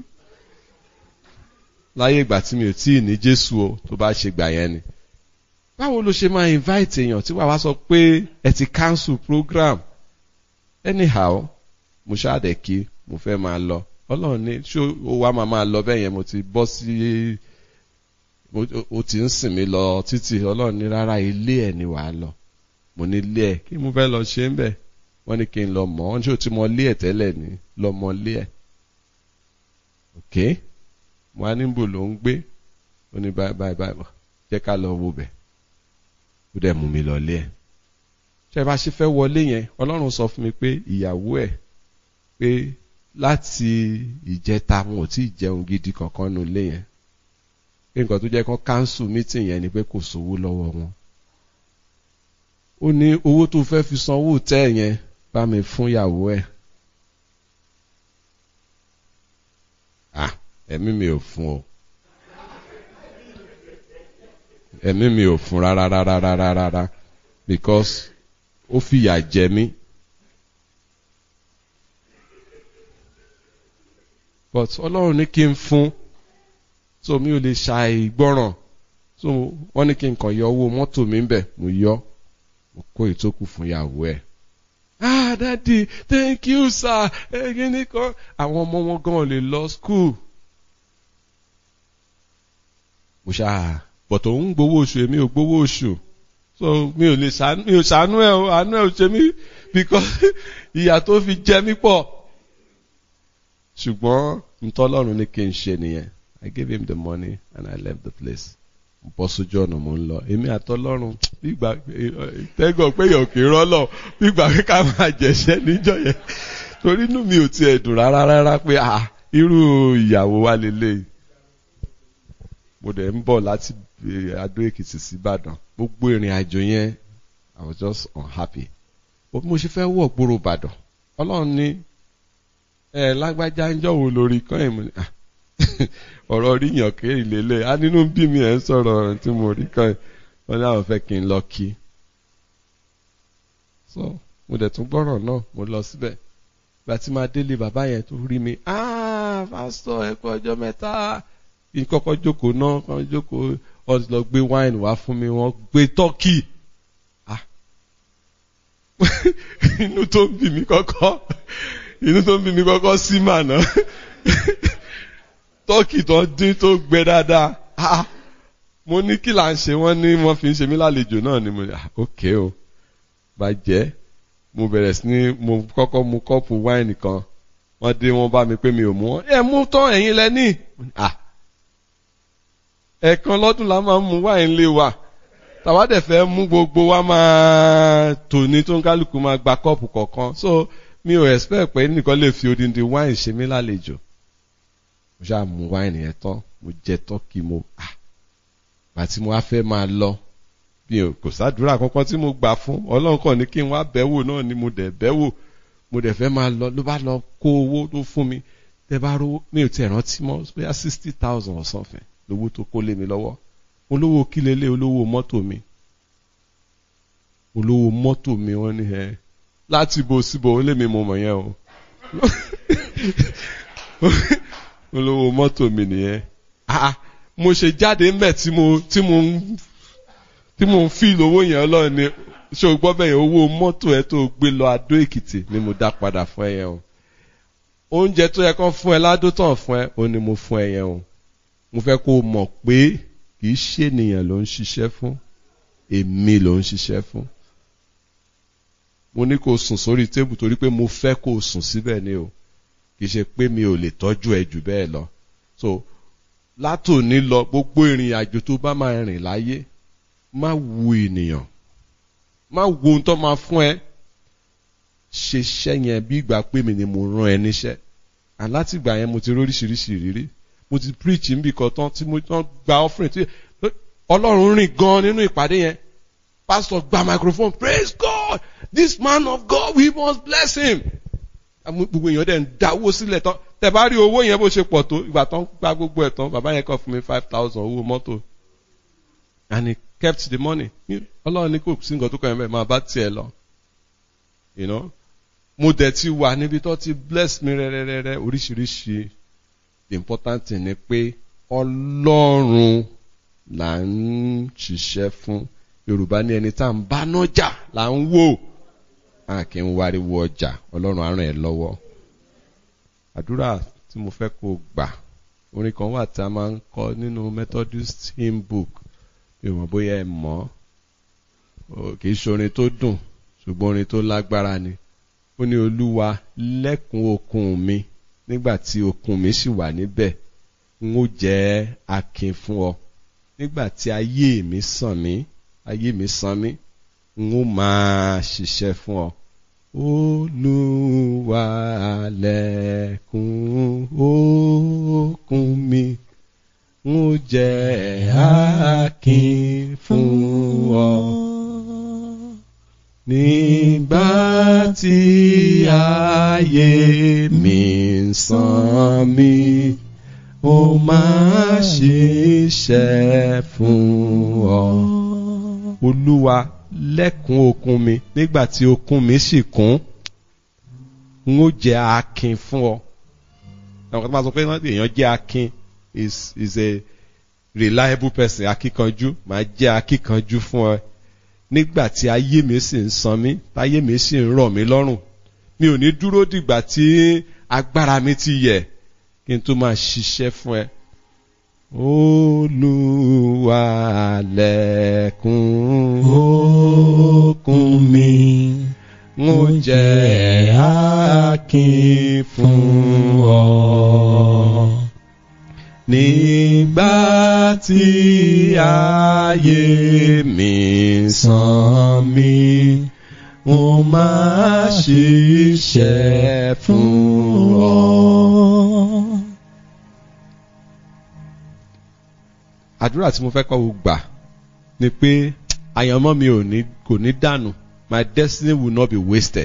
láyé ìgbà tí mi ò tí ní Jésù o tó bá ṣe gbà yẹn ni báwo ló ṣe máa invite èèyàn tí wàá wá sọ pé ẹ ti cancel program anyhow mo ṣáàdẹ̀ kí mo fẹ́ máa lọ ọlọ́run ní ṣé ó wá máa máa lọ bẹ́ẹ̀ yẹn mo ti bọ́ sí ó ti ń sìn mí lọ títí ọlọ́run ní rárá ilé ẹ̀ ni wàá lọ mo ní ilé ẹ̀ kí mo fẹ́ lọ ṣe ń bẹ̀ wọ́n ní kí n lọ mọ̀ wọ́n ní ṣé o ti mọ ilé ẹ̀ tẹ́lẹ̀ ni lọ mọ ilé ẹ̀ ok mo á níbo ló ń gbé ó ní báyìí báyìí báyìí jẹ́ ká lọ wo bẹ̀ ó dẹ̀ mú mi lọlé ẹ̀ ṣé bá ṣe fẹ́ wọlé yẹn ọlọ́run sọ fún mi pé ìyàwó ẹ̀ pé láti ìjẹta wọn ò tí ì jẹun gidi kankan nu ilé yẹn pé nǹkan tó jẹ́ kán cancel meeting yẹn ni pé kò sówó lọ́wọ́ wọn ó ní owó tó fẹ́ fi sanwó tẹ́ yẹn bá mi fún ìyàwó ẹ̀ ah ẹ̀mí mi ò fún o ẹ̀mí mi ò fún rárá rárá rárá rárá because ó fìyà jẹ mí. but ọlọ́run ní kí n fún so mi ò lè ṣàìgbọràn so wọ́n ní kí n kàn yọ owó mọ́tò mi ń bẹ̀ mo yọ mo kó ìtókù fún ìyàwó ẹ̀. ah daddy thank you sir ẹ̀yin nìkan àwọn ọmọ wọn gan lè lọ school. mo ṣáà bọ̀tò ń gbowó oṣù èmi ò gbowó oṣù so mi ò lè ṣàánú mi ò ṣàánú ẹ o àánú ẹ ò ṣe mí because ìyà tó fi jẹ mí pọ̀ ṣùgbọ́n ntọ́lọ́run ní kí n ṣe nìyẹn I gave him the money and I left the place bọ́ sójú ọ̀nà mo ń lọ èmi àtọ́lọ́run gbígbà tẹ́gọ̀ pé yàn kì í rọ́lọ̀ gbígbà pé ká máa jẹ̀ṣẹ́ níjọ́ yẹn torí inú mi ò tiẹ̀ dùn rárá rárá pé ah irú ìyàwó wa lélẹ́yìí mo dẹ̀ ń bọ̀ láti Adó Èkìtì sí Ìbàdàn gbogbo ìrìn àjò yẹn I was just unhappy bó mo ṣe fẹ́ wọ̀ gbòòrò Ìbàdàn Ọlọ́run ní ẹ lágbájá ń jọ̀wọ́ lórí kan ẹ̀ mo ní ọ̀rọ̀ ríyàn kéèrè lélẹ̀ á nínú bí mi ẹ̀ ń sọ̀rọ̀ ọ̀rọ̀ tí mo rí kan wọn ní àwọn fẹ́ kí n lọ kí so mo dẹ̀ tún gbọ́rọ̀ náà mo lọ síbẹ̀ ìgbà tí máa délé bàbá yẹn tó rí mi ah pásítọ̀ ẹ kú ọjọ́ mẹ́ta kí n kọ́kọ́ jókòó náà kọ́ jókòó wọ́n ti lọ gbé wáìnì wá fún mi wọ́n gbé tọ́kì ah inú tó ń bì mí kọ́kọ́ inú tó ń bí mi kọ́kọ́ sí màná tọ́kì tó dín tó gbẹ dáadáa ah mo ní kí là ń ṣe wọ́n ní wọ́n fi ń ṣe mí lálejò náà ni mo ní ah ok o bàjẹ́ mo bẹ̀rẹ̀ sí ní mo kọ́kọ́ mu kọ́ọ̀pù wáìnì kan wọ́n dé wọ́n bá mi pé mi ò mú wọn ẹ mú tán ẹ̀yin lẹ́ní ah ẹ̀ẹ̀kan lọ́dún la máa ń mu wáìnì lé wa tàwa dẹ̀ fẹ́ mú gbogbo wa máa tò ní tó ń kálukú máa gba kọ́ọ̀pù kọ̀ọ̀kan so mi ò expect pé nìkan lè fi odindi wine ṣe mí lálejò mo ṣáà mú wáìnì yẹn tán mo jẹ tọ́kì mo ah àti mo wá fẹ́ máa lọ bí o kò sádùúrà kankan tí mo gbà fún ọlọ́run kàn ní kí n wá bẹ̀wò náà ni mo dẹ̀ bẹ̀wò mo dẹ̀ fẹ́ máa lọ ló bá lọ kó owó tó fún mi tẹ bá rówó mi ò tiẹ̀ rántí mọ́ bóyá sixty thousand or something lówó tó kó lé mi lọ́wọ́ olówó kílélé olówó mọ́tò mi olówó mọ́tò mi wọ́n ní ẹ láti bo síbo ó lé mi mo mọ̀ yẹn o olówó mọ́tò mi nìyẹn ah mo ṣe jáde ńbẹ̀ tí mo tí mo ń tí mo ń fi lówó yẹn ọlọ́run ni ṣé o gbọ́ bẹ́ẹ̀ owó mọ́tò ẹ tó gbé lọ Adó Èkìtì ni mo dá padà fún ẹ yẹn o oúnjẹ tó yẹ kán fún ẹ ládótàn fún ẹ o ni mo fún ẹ yẹn o mo fẹ́ kó o mọ̀ pé kì í ṣe ènìyàn ló ń ṣiṣẹ́ fún èmi ló ń ṣiṣẹ́ fún mo ní kó o sùn sórí tébù torí pé mo fẹ́ kó o sùn síbẹ̀ ni o kì í ṣe pé mi ò lè tọ́jú ẹ jù bẹ́ẹ̀ lọ so látòní lọ gbogbo ìrìn àjò tó bá máa rìn láyé má wu ènìyàn má wo ohun tó máa fún ẹ ṣe iṣẹ́ yẹn bí ìgbà pé mi ni mo rán ẹ níṣẹ́ alátìgbà yẹn mo ti róríṣiríṣi ìrírí mo ti preach níbi kan tán tí mo tán gba offering tí ọlọ́run rìn gan nínú ìpàdé yẹn pastor gba microphone praise God this man of God we must bless him gbogbo èèyàn dẹ̀ ń dáwó sílẹ̀ tán tẹ bá rí owó yẹn bó ṣe pọ̀ tó ìgbà tán gba gbogbo ẹ̀ tán bàbá yẹn kàn fún mi five thousand owó mọ́tò and he kept the money ọlọ́run ní kò sí nǹkan tó kàn yẹn bẹ́ẹ̀ máa bá tiẹ̀ lọ you know mo dẹ̀ ti wà níbi tó ti bless mi rẹ́rẹ́rẹ́rẹ́ oríṣiríṣi the important thing ni pé ọlọ́run là ń ṣiṣẹ́ fún yorùbá ní ẹni tá à ń bá nájà là ń wò a kì í wáriwo ọjà ọlọ́run á ràn ẹ́ lọ́wọ́ àdúrà tí mo fẹ́ kó gbà orin kan wà tá a máa ń kọ nínú Methodist hymn book mi ò mọ̀ bóyá ẹ mọ̀ ọ́ kì í ṣe orin tó dùn ṣùgbọ́n orin tó lágbára ni ó ní olúwa lẹ́kùn okun mi nígbà tí okun mi sì wà níbẹ̀ n ó jẹ́ akin fún ọ nígbà tí ayé mi sàn mí ayé mi sàn mí n ó máa ṣiṣẹ́ fún ọ. Olúwa lẹ́kùn okun mi n ó jẹ́ akin fún ọ. Nígbà tí ayé mi ń sàn mí, ó máa ṣiṣẹ́ fún ọ. Olúwa lẹ́kùn okun mi nígbà tí okun mi sì kún, n ó jẹ́ akin fún ọ. Àwọn kan tó máa sọ pé èèyàn jẹ́ akin is is a reliable person akíkanjú màá jẹ́ akíkanjú fún ọ nígbà tí ayé mi sì ń san mí táyé mi sì ń rọ̀ mí lọ́rùn mi ò ní dúró dìgbà tí agbára mi ti yẹ̀ kí n tó máa ṣiṣẹ́ fún ẹ. Olúwa lẹ́kùn okun mi ń jẹ́ akin fún ọ. Nígbà tí ayé mi sàn mí, mo máa ṣiṣẹ́ fún ọ. Àdúrà tí mo fẹ́ kọ́ wo gbà ni pé àyànmọ́ mi ò ní kò ní dànù my destiny will not be wasted.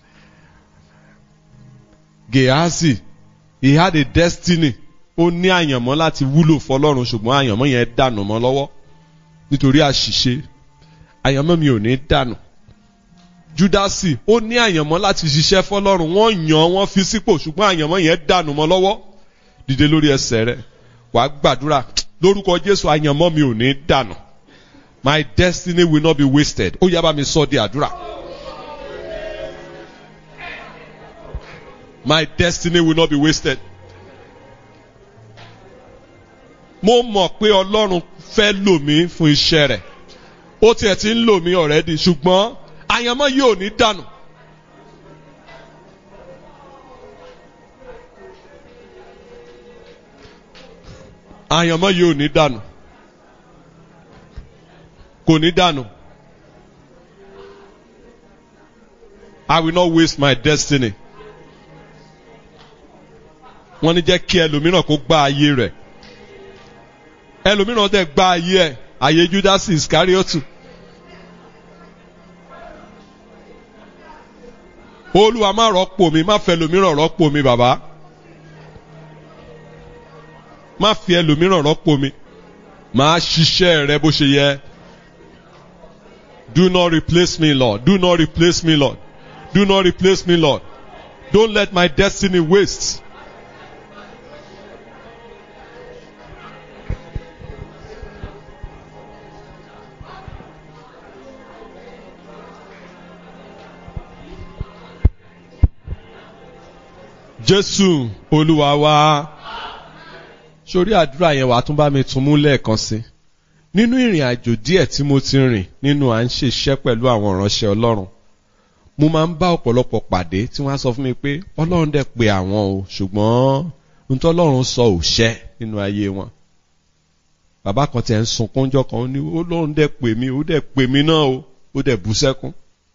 Gehazi he had a destiny ó ní àyànmọ́ láti wúlò fọlọ́run ṣùgbọ́n àyànmọ́ yẹn dànù mọ́ lọ́wọ́ nítorí àṣìṣe àyànmọ́ mi ò ní dànù Júdásì ó ní àyànmọ́ láti ṣiṣẹ́ fọlọ́run wọ́n yàn wọ́n fi sípò ṣùgbọ́n àyànmọ́ yẹn dànù mọ́ lọ́wọ́ dìde lórí ẹsẹ̀ rẹ̀ wàá gbàdúrà lórúkọ Jésù àyànmọ́ mi ò ní dànù my destiny will not be wasted ó yá bá mi sọ di àdúrà. My destiny will not be wasted. mo mọ̀ pé ọlọ́run fẹ́ lò mí fún iṣẹ́ rẹ̀ ó tiẹ̀ ti ń lò mí already ṣùgbọ́n àyànmọ́ yìí ò ní dànù. àyànmọ́ yìí ò ní dànù kò ní dànù. I will not waste my destiny. wọ́n ní jẹ́ kí ẹlòmíràn kó gba ayé rẹ̀ ẹlòmíràn dẹ̀ gba ayé ẹ̀ ayé Judas Iscariotu. olúwa má rọ́pò mi má fẹ́ ẹlòmíràn rọ́pò mi bàbá má fi ẹlòmíràn rọ́pò mi máa ṣiṣẹ́ rẹ bó ṣe yẹ. Do not replace me, Lord. Do not replace me, Lord. Do not replace me, Lord. Don't let my destiny waste. Jésù Olúwa wa. Sórí àdúrà yẹn wàá tún bá mi tún mú lẹ́ẹ̀kan sí. Nínú ìrìn àjò díẹ̀ tí mo ti rìn nínú à ń ṣiṣẹ́ pẹ̀lú àwọn ìránṣẹ́ Ọlọ́run. Mo máa ń bá ọ̀pọ̀lọpọ̀ pàdé tí wọ́n á sọ fún mi pé Ọlọ́run dẹ̀ pé àwọn o ṣùgbọ́n ntọ́ Ọlọ́run sọ ò ṣẹ nínú ayé wọn. Bàbá kan tiẹ̀ ń sunkún jọ kan ó ní Ọlọ́run dẹ̀ pè mí ó dẹ̀ pè mí náà o ó dẹ̀ bú sẹ́kún.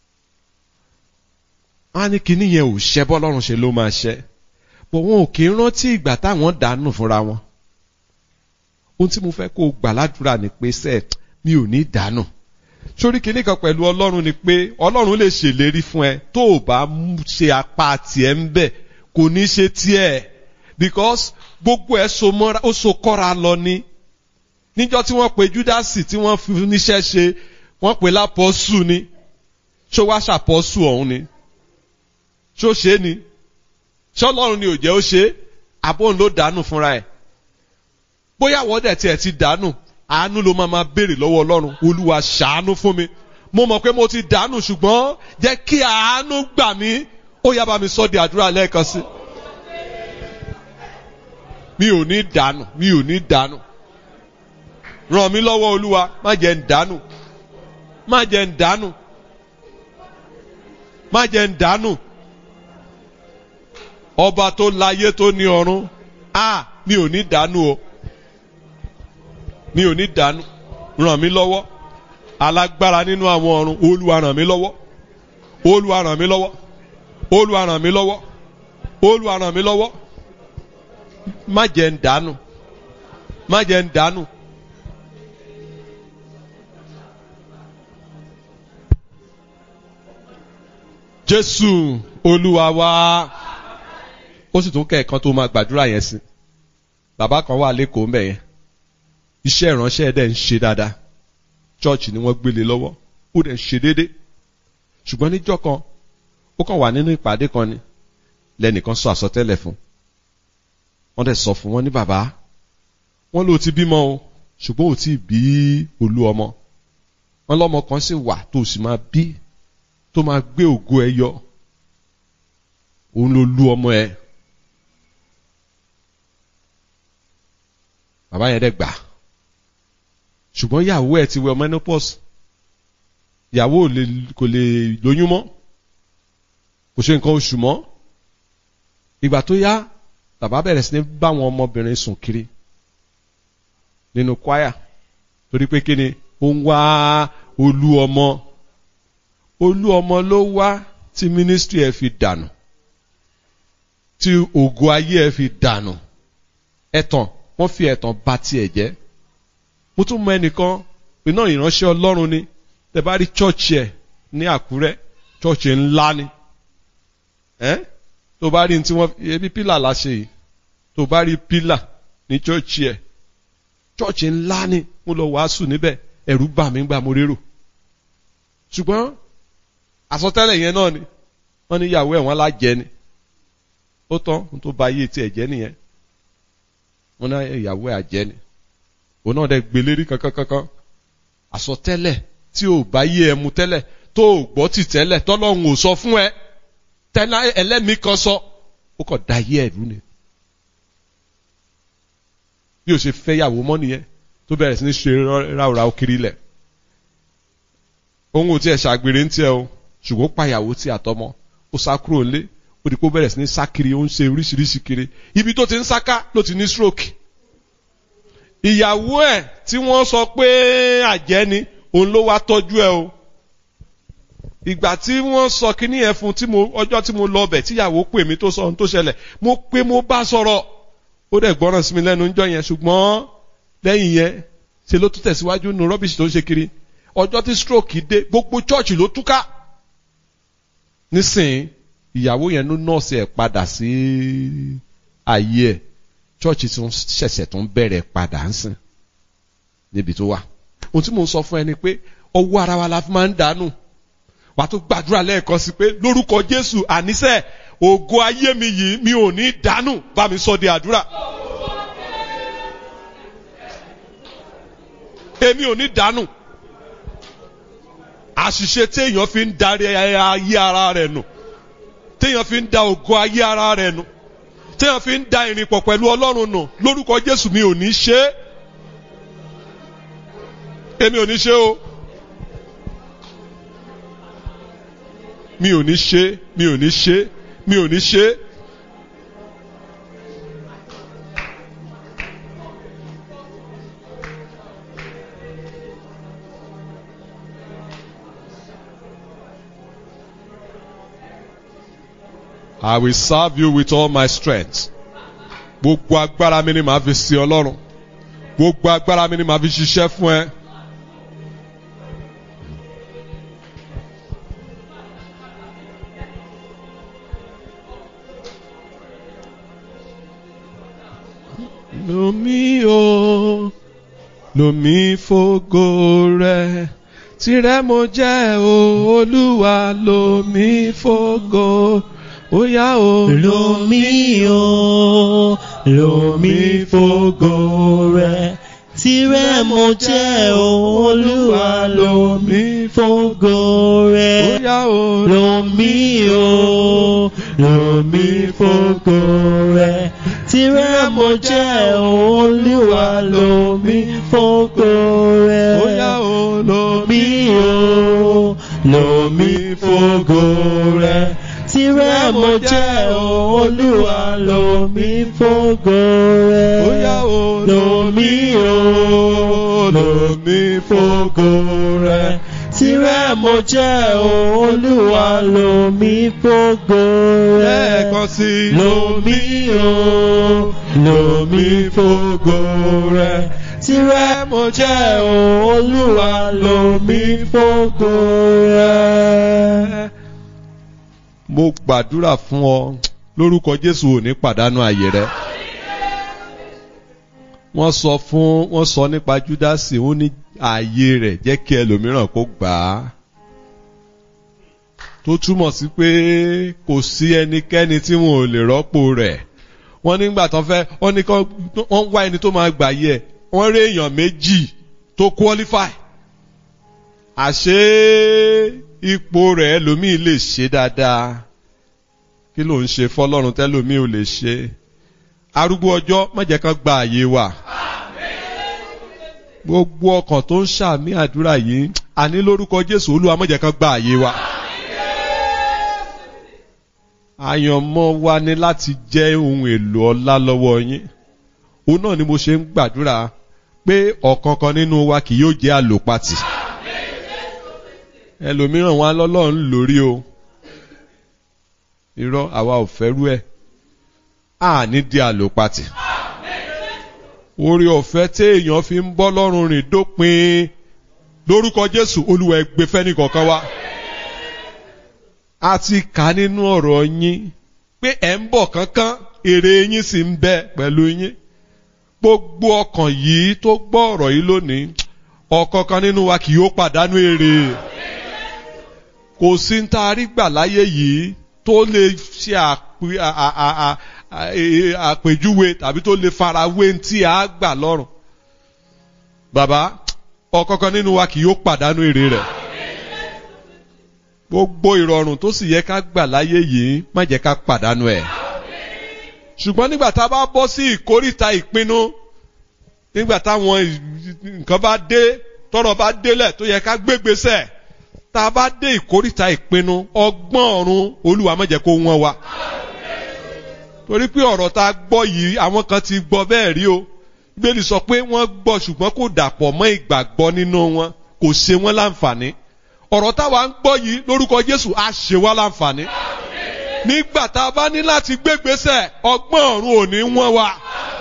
Wọ́n á ní kinní yẹn ò ṣẹ bọ́lọ́run ṣe ló máa ṣẹ. Bọ̀ wọn ò kí ń rántí ìgbà táwọn dànù fúnra wọn ohun tí mo fẹ́ kó o gbà ládùúrà ni pé sẹ́ẹ̀ mi ò ní dànù sórí kinní kan pẹ̀lú ọlọ́run ni pé ọlọ́run lè ṣèlérí fún ẹ tó o bá ṣe apá tiẹ̀ ń bẹ̀ kò ní ṣe tiẹ̀ because gbogbo ẹ̀ so mọ́ra ó so kọ́ra lọ ni níjọ́ tí wọ́n pe júdásì tí wọ́n fi níṣẹ́ ṣe wọ́n pe lápọ́sù ni ṣó wá ṣàpọ́sù ọ̀hún ni ṣó ṣe ni ṣé ọlọ́run ni ò jẹ́ ó ṣe àbóhùn ló dànù fúnra ẹ̀ bóyá wọ́n dẹ̀ tiẹ̀ ti dànù àánú ló máa máa béèrè lọ́wọ́ ọlọ́run olúwa ṣàánú fún mi mo mọ̀ pé mo ti dànù ṣùgbọ́n jẹ́ kí àánú gbà mí ó yá bá mi sọ di àdúrà lẹ́ẹ̀kan sí. mi ò ní dànù mi ò ní dànù ràn mí lọ́wọ́ olúwa má jẹ́ ń dànù má jẹ́ ń dànù má jẹ́ ń dànù ọba tó láyé tó ní ọ̀run a mi ò ní dànù o mi ò ní dànù ràn mí lọ́wọ́ alágbára nínú àwọn ọ̀run olúwa ràn mí lọ́wọ́ olúwa ràn mí lọ́wọ́ olúwa ràn mí lọ́wọ́ olúwa ràn mí lọ́wọ́ má jẹ́ ń dànù má jẹ́ ń dànù. jésù olúwa wá ó sì tún kẹ́ẹ̀kan tó máa gbàdúrà yẹn sí bàbá kan wà lẹ́kọ̀ọ́ mbẹ̀ yẹn iṣẹ́ ìránṣẹ́ dẹ̀ ń ṣe dáadáa church ni wọ́n gbélé lọ́wọ́ ó dẹ̀ ń ṣe déédé ṣùgbọ́n níjọ́ kan ó kàn wà nínú ìpàdé kan ni lẹ́nìkan sọ àsọtẹ́lẹ̀ fún wọ́n dẹ̀ sọ fún wọn ní bàbá wọ́n ló ti bímọ o ṣùgbọ́n ò tí ì bí olú ọmọ wọ́n lọ́mọ kan sì wà tó sì máa bí tó máa gbé ògo ẹ yọ òun ló lú ọmọ ẹ bàbá yẹn dẹ̀ gbà ṣùgbọ́n ìyàwó ẹ̀ ti wẹ menopause ìyàwó kò lè lóyún mọ́ kò ṣe nǹkan oṣù mọ́ ìgbà tó yá bàbá bẹ̀rẹ̀ sí ní bá àwọn ọmọbìnrin sùn kiri nínú kwaya torí pé kí ni ó ń wá olú ọmọ olú ọmọ ló wá tí ministry ẹ̀ fi dànù tí ògo ayé ẹ̀ fi dànù ẹ̀tàn wọ́n fi ẹ̀tàn bà tiẹ̀ jẹ́ mo tún mọ ẹnìkan iná ìránṣẹ́ ọlọ́run ni tẹ́ bá rí chọ́ọ̀chì ẹ̀ ní àkúrẹ́ chọ́ọ̀chì ńlá ni ẹ́ tó bá rí tí wọ́n ebi pílà la ṣe yìí tó bá rí pílà ní chọ́ọ̀chì ẹ̀ chọ́ọ̀chì ńlá ni mo lọ wàásù níbẹ̀ ẹ̀rù bà mí gbà mo rérò ṣùgbọ́n àsọtẹ́lẹ̀ yẹn náà ni wọ́n ní ìyàwó ẹ̀ wọ́n lájẹ ni ó tán tó ba ayé tiẹ̀ jẹ́ nìyẹn wọ́n ní ìyàwó ẹ̀ àjẹ́ ni òun náà dẹ̀ gbélérí kankankankan àsọtẹ́lẹ̀ tí ò bá yé ẹ mu tẹ́lẹ̀ tó ò gbọ́ tì tẹ́lẹ̀ tọ́lọ́run ò sọ fún ẹ tẹ́lẹ̀ ẹlẹ́mìí kan sọ ó kàn da ayé ẹ̀rú ni bí o ṣe fẹ́ yàwó mọ́ nìyẹn tó bẹ̀rẹ̀ sí ní ṣe ráúráú kiri lẹ̀ òun ò tiẹ̀ ṣàgbèrè ń tiẹ̀ o ṣùgbọ́n ó pàyàwó tí àtọmọ ó sá kúrò ńlé ó di kó bẹ̀rẹ̀ sí ní sá kiri ó ń ṣe oríṣiríṣi kiri ibi tó ti ń sáká ló ti ní stroke ìyàwó ẹ̀ tí wọ́n sọ pé àjẹ́ ni òun ló wá tọ́jú ẹ o ìgbà tí wọ́n sọ kínní yẹn fún tí mo ọjọ́ tí mo lọ bẹ̀ tíyàwó pè mí tó sọ ohun tó ṣẹlẹ̀ mo pé mo bá sọ̀rọ̀ ó dẹ̀ gbọ́ràn sí mi lẹ́nu ńjọ́ yẹn ṣùgbọ́n lẹ́yìn yẹn ṣe ló tún tẹ̀síwájú nu rọ́bìṣì tó ń ṣe kiri ọjọ́ tí stroke dé gbogbo chọ́ọ̀chì ló túká nísìnyí ìyàwó yẹn ló nọ́ọ̀sì ẹ̀ padà sí ayé ẹ̀ chọ́ọ̀chì tí wọ́n ṣẹ̀ṣẹ̀ tó ń bẹ̀rẹ̀ padà ń sìn níbi tó wà ohun tí mò ń sọ fún ẹ ni pé ọwọ́ ara wa la fi máa ń dànù wàá tó gbàdúrà lẹ́ẹ̀kan sí pé lórúkọ Jésù àníṣe ògo ayé mi yìí mi ò ní dànù bá mi sọ di àdúrà. èmi ò ní dànù àṣìṣe téèyàn fi ń darí ayé ara rẹ̀ nù téèyàn fi ń da ògo ayé ara rẹ̀ nù téèyàn fi ń da ìrìnpọ̀ pẹ̀lú Ọlọ́run nù lórúkọ Jésù mi ò ní ṣe é èmi ò ní ṣe o mi ò ní ṣe mi ò ní ṣe mi ò ní ṣe. I will serve you with all my strength. Gbogbo agbára mi ni màá fi sin Ọlọ́run. Gbogbo agbára mi ni màá fi ṣiṣẹ́ fún ẹ. Lomi o, lomi fògo rẹ̀, tirẹ̀ mo jẹ́ o, Olúwa lomi fògo. Ó yá o. Lomi o, lomi fògo rẹ̀. Tirẹ̀ mo jẹ́ o, Olúwa lomi fògo rẹ̀. Ó yá o. Lomi o, lomi fògo rẹ̀. Tirẹ̀ mo jẹ́ o, Olúwa lomi fògo rẹ̀. Ó yá o. Lomi o, lomi fògo rẹ̀. Tirẹ̀ mo jẹ́ o, Olúwa lomi fògo rẹ̀. Ó yá o. Lomi o, lomi fògo rẹ̀. Tirẹ̀ mo jẹ́ o, Olúwa lomi fògo rẹ̀. Lẹ́ẹ̀kan sí i. Lomi o, lomi fògo rẹ̀. Tirẹ̀ mo jẹ́ o, Olúwa lomi fògo rẹ̀. Mo gbàdúrà fún ọ lórúkọ Jésù ò ní pàdánù àyè rẹ. Wọ́n sọ fún wọ́n sọ nípa Júdásì ó ní ààyè rẹ̀ jẹ́ kí ẹlòmíràn kó gbà á. Tó túmọ̀ sí pé kò sí ẹnikẹ́ni tí wọn ò lè rọ́pò rẹ̀. Wọ́n nígbà tó fẹ́ wọ́n ní kán wọ́n wá ẹni tó máa gbà yẹ wọ́n rí èèyàn méjì tó qualify. Àṣé ipò rẹ̀ ẹlòmíì lè ṣe dáadáa. Kí ló ń ṣe fọlọ́run tẹ́lòmíì ò lè ṣe? Arúgbó ọjọ́ má jẹ́ kán gba àyè wa gbogbo ọkàn tó ń ṣàmì àdúrà yìí àní lórúkọ Jésù Olúwa má jẹ́ kán gba àyè wa. àyànmọ́ wa ni láti jẹ́ ohun èlò ọlá lọ́wọ́ yín òun náà ni mo ṣe ń gbàdúrà pé ọ̀kankan nínú wa kì yóò jẹ́ àlòpatì ẹlòmíràn wọn lọ́lọ́run lórí o irọ́ àwa ò fẹ́rú ẹ̀ àní di àlòpatì orí ọ̀fẹ́ téèyàn fi ń bọ́ lọ́rùn rìn dópin lórúkọ Jésù Olúwa ẹ gbé fẹ́ni kọ̀ọ̀kan wá. a ti kà nínú ọ̀rọ̀ yín pé ẹ̀ ń bọ̀ kánkán èrè yín sì ń bẹ pẹ̀lú yín. gbogbo ọkàn yìí tó gbọ́ ọ̀rọ̀ yìí lónìí ọ̀kọ̀ọ̀kan nínú wa kì yóò pàdánù èrè. kò sí ń tá a rí gbà láyé yìí tó lè ṣe àpèjúwe tàbí tó lè farawé tí a gbà lọ́rùn. bàbá ọ̀kọ̀ọ̀kan nínú wa kì yóò pàdánù èrè rẹ̀. gbogbo ìrọ̀rùn tó sì yẹ ká gbà láyé yìí má jẹ́ ká pàdánù ẹ̀. ṣùgbọ́n nígbà tá a bá bọ́ sí ìkórìtà ìpinnu nígbà táwọn nǹkan bá dé tọ́rọ̀ bá délẹ̀ tó yẹ ká gbégbèsè tá a bá dé ìkórìtà ìpinnu ọgbọ́n ọ̀run olúwa má jẹ́ kó wọ́n wa. torí pé ọ̀rọ̀ tá a gbọ́ yìí àwọn kan ti gbọ́ bẹ́ẹ̀ rí o bíbélì sọ pé wọ́n gbọ́ ṣùgbọ́n kò dàpọ̀ mọ́ ìgbàgbọ́ nínú wọn kò ṣe wọ́n láǹfààní ọ̀rọ̀ táwa ń gbọ́ yìí lórúkọ Jésù á ṣe wá láǹfààní nígbà tá a bá ní láti gbégbèsè ọgbọ́n ọ̀run ò ní wọ́n wa.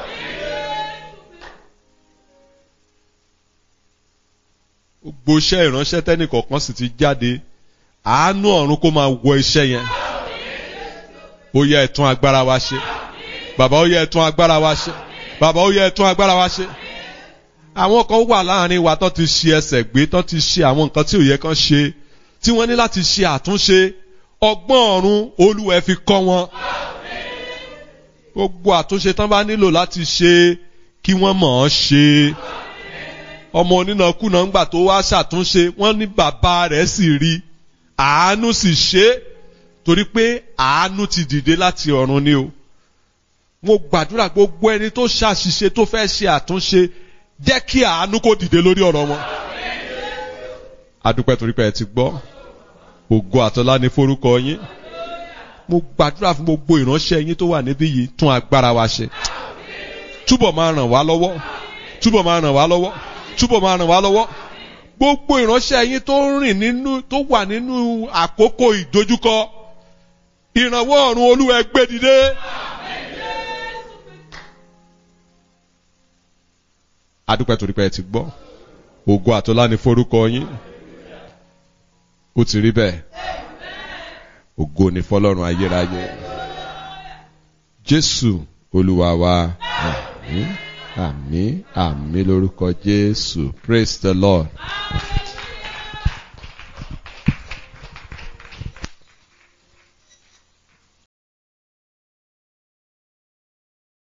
gbogbo iṣẹ́ ìránṣẹ́ tẹ́nìkọ̀ọ̀kan sì ti jáde àánú ọ̀run kó máa wọ iṣẹ́ yẹn ó yẹ ẹ̀tún agbára wa ṣe bàbá ó yẹ ẹ̀tún agbára wa ṣe bàbá ó yẹ ẹ̀tún agbára wa ṣe àwọn kan wà láàrin wa tó ti ṣe ẹsẹ̀ gbé tó ti ṣe àwọn nǹkan tí ò yẹ kán ṣe tí wọ́n ní láti ṣe àtúnṣe ọgbọ́n ọ̀run olúwẹ̀ fi kọ́ wọn gbogbo àtúnṣe tán bá nílò láti ṣe kí wọ́n mọ̀ ọ́n ṣe ọmọ onínàkúnà ńgbà tó wá ṣàtúnṣe wọ́n ní bàbá rẹ̀ sì rí àánú sì ṣe é torí pé àánú ti dìde láti ọ̀run ni o mo gbàdúrà gbogbo ẹni tó ṣàṣìṣe tó fẹ́ ṣe àtúnṣe jẹ́ kí àánú kó dìde lórí ọ̀rọ̀ wọn. adúpẹ́ torí pé ẹ ti gbọ́ ògo àtọ́lá ní forúkọ yín mo gbàdúrà fún gbogbo ìránṣẹ́ yín tó wà níbí yìí tún agbára wa ṣe túbọ̀ máa ràn wá lọ́wọ́ túbọ̀ máa ràn wá lọ́wọ́ túbọ̀ máa ràn wá lọ́wọ́ gbogbo ìránṣẹ́ yín tó ń rìn nínú tó wà nínú àkókò ìdojúkọ ìrànwọ́ ọ̀run olúwa ẹ gbé dìde. adúpẹ́ torí pé ẹ ti gbọ́ ògo àtọ́lá ní forúkọ yín ó ti rí bẹ́ẹ̀ ògo ní fọlọ́run ayérayé jésù olúwa wa àmín àmín àmín lórúkọ jésù praise the lord.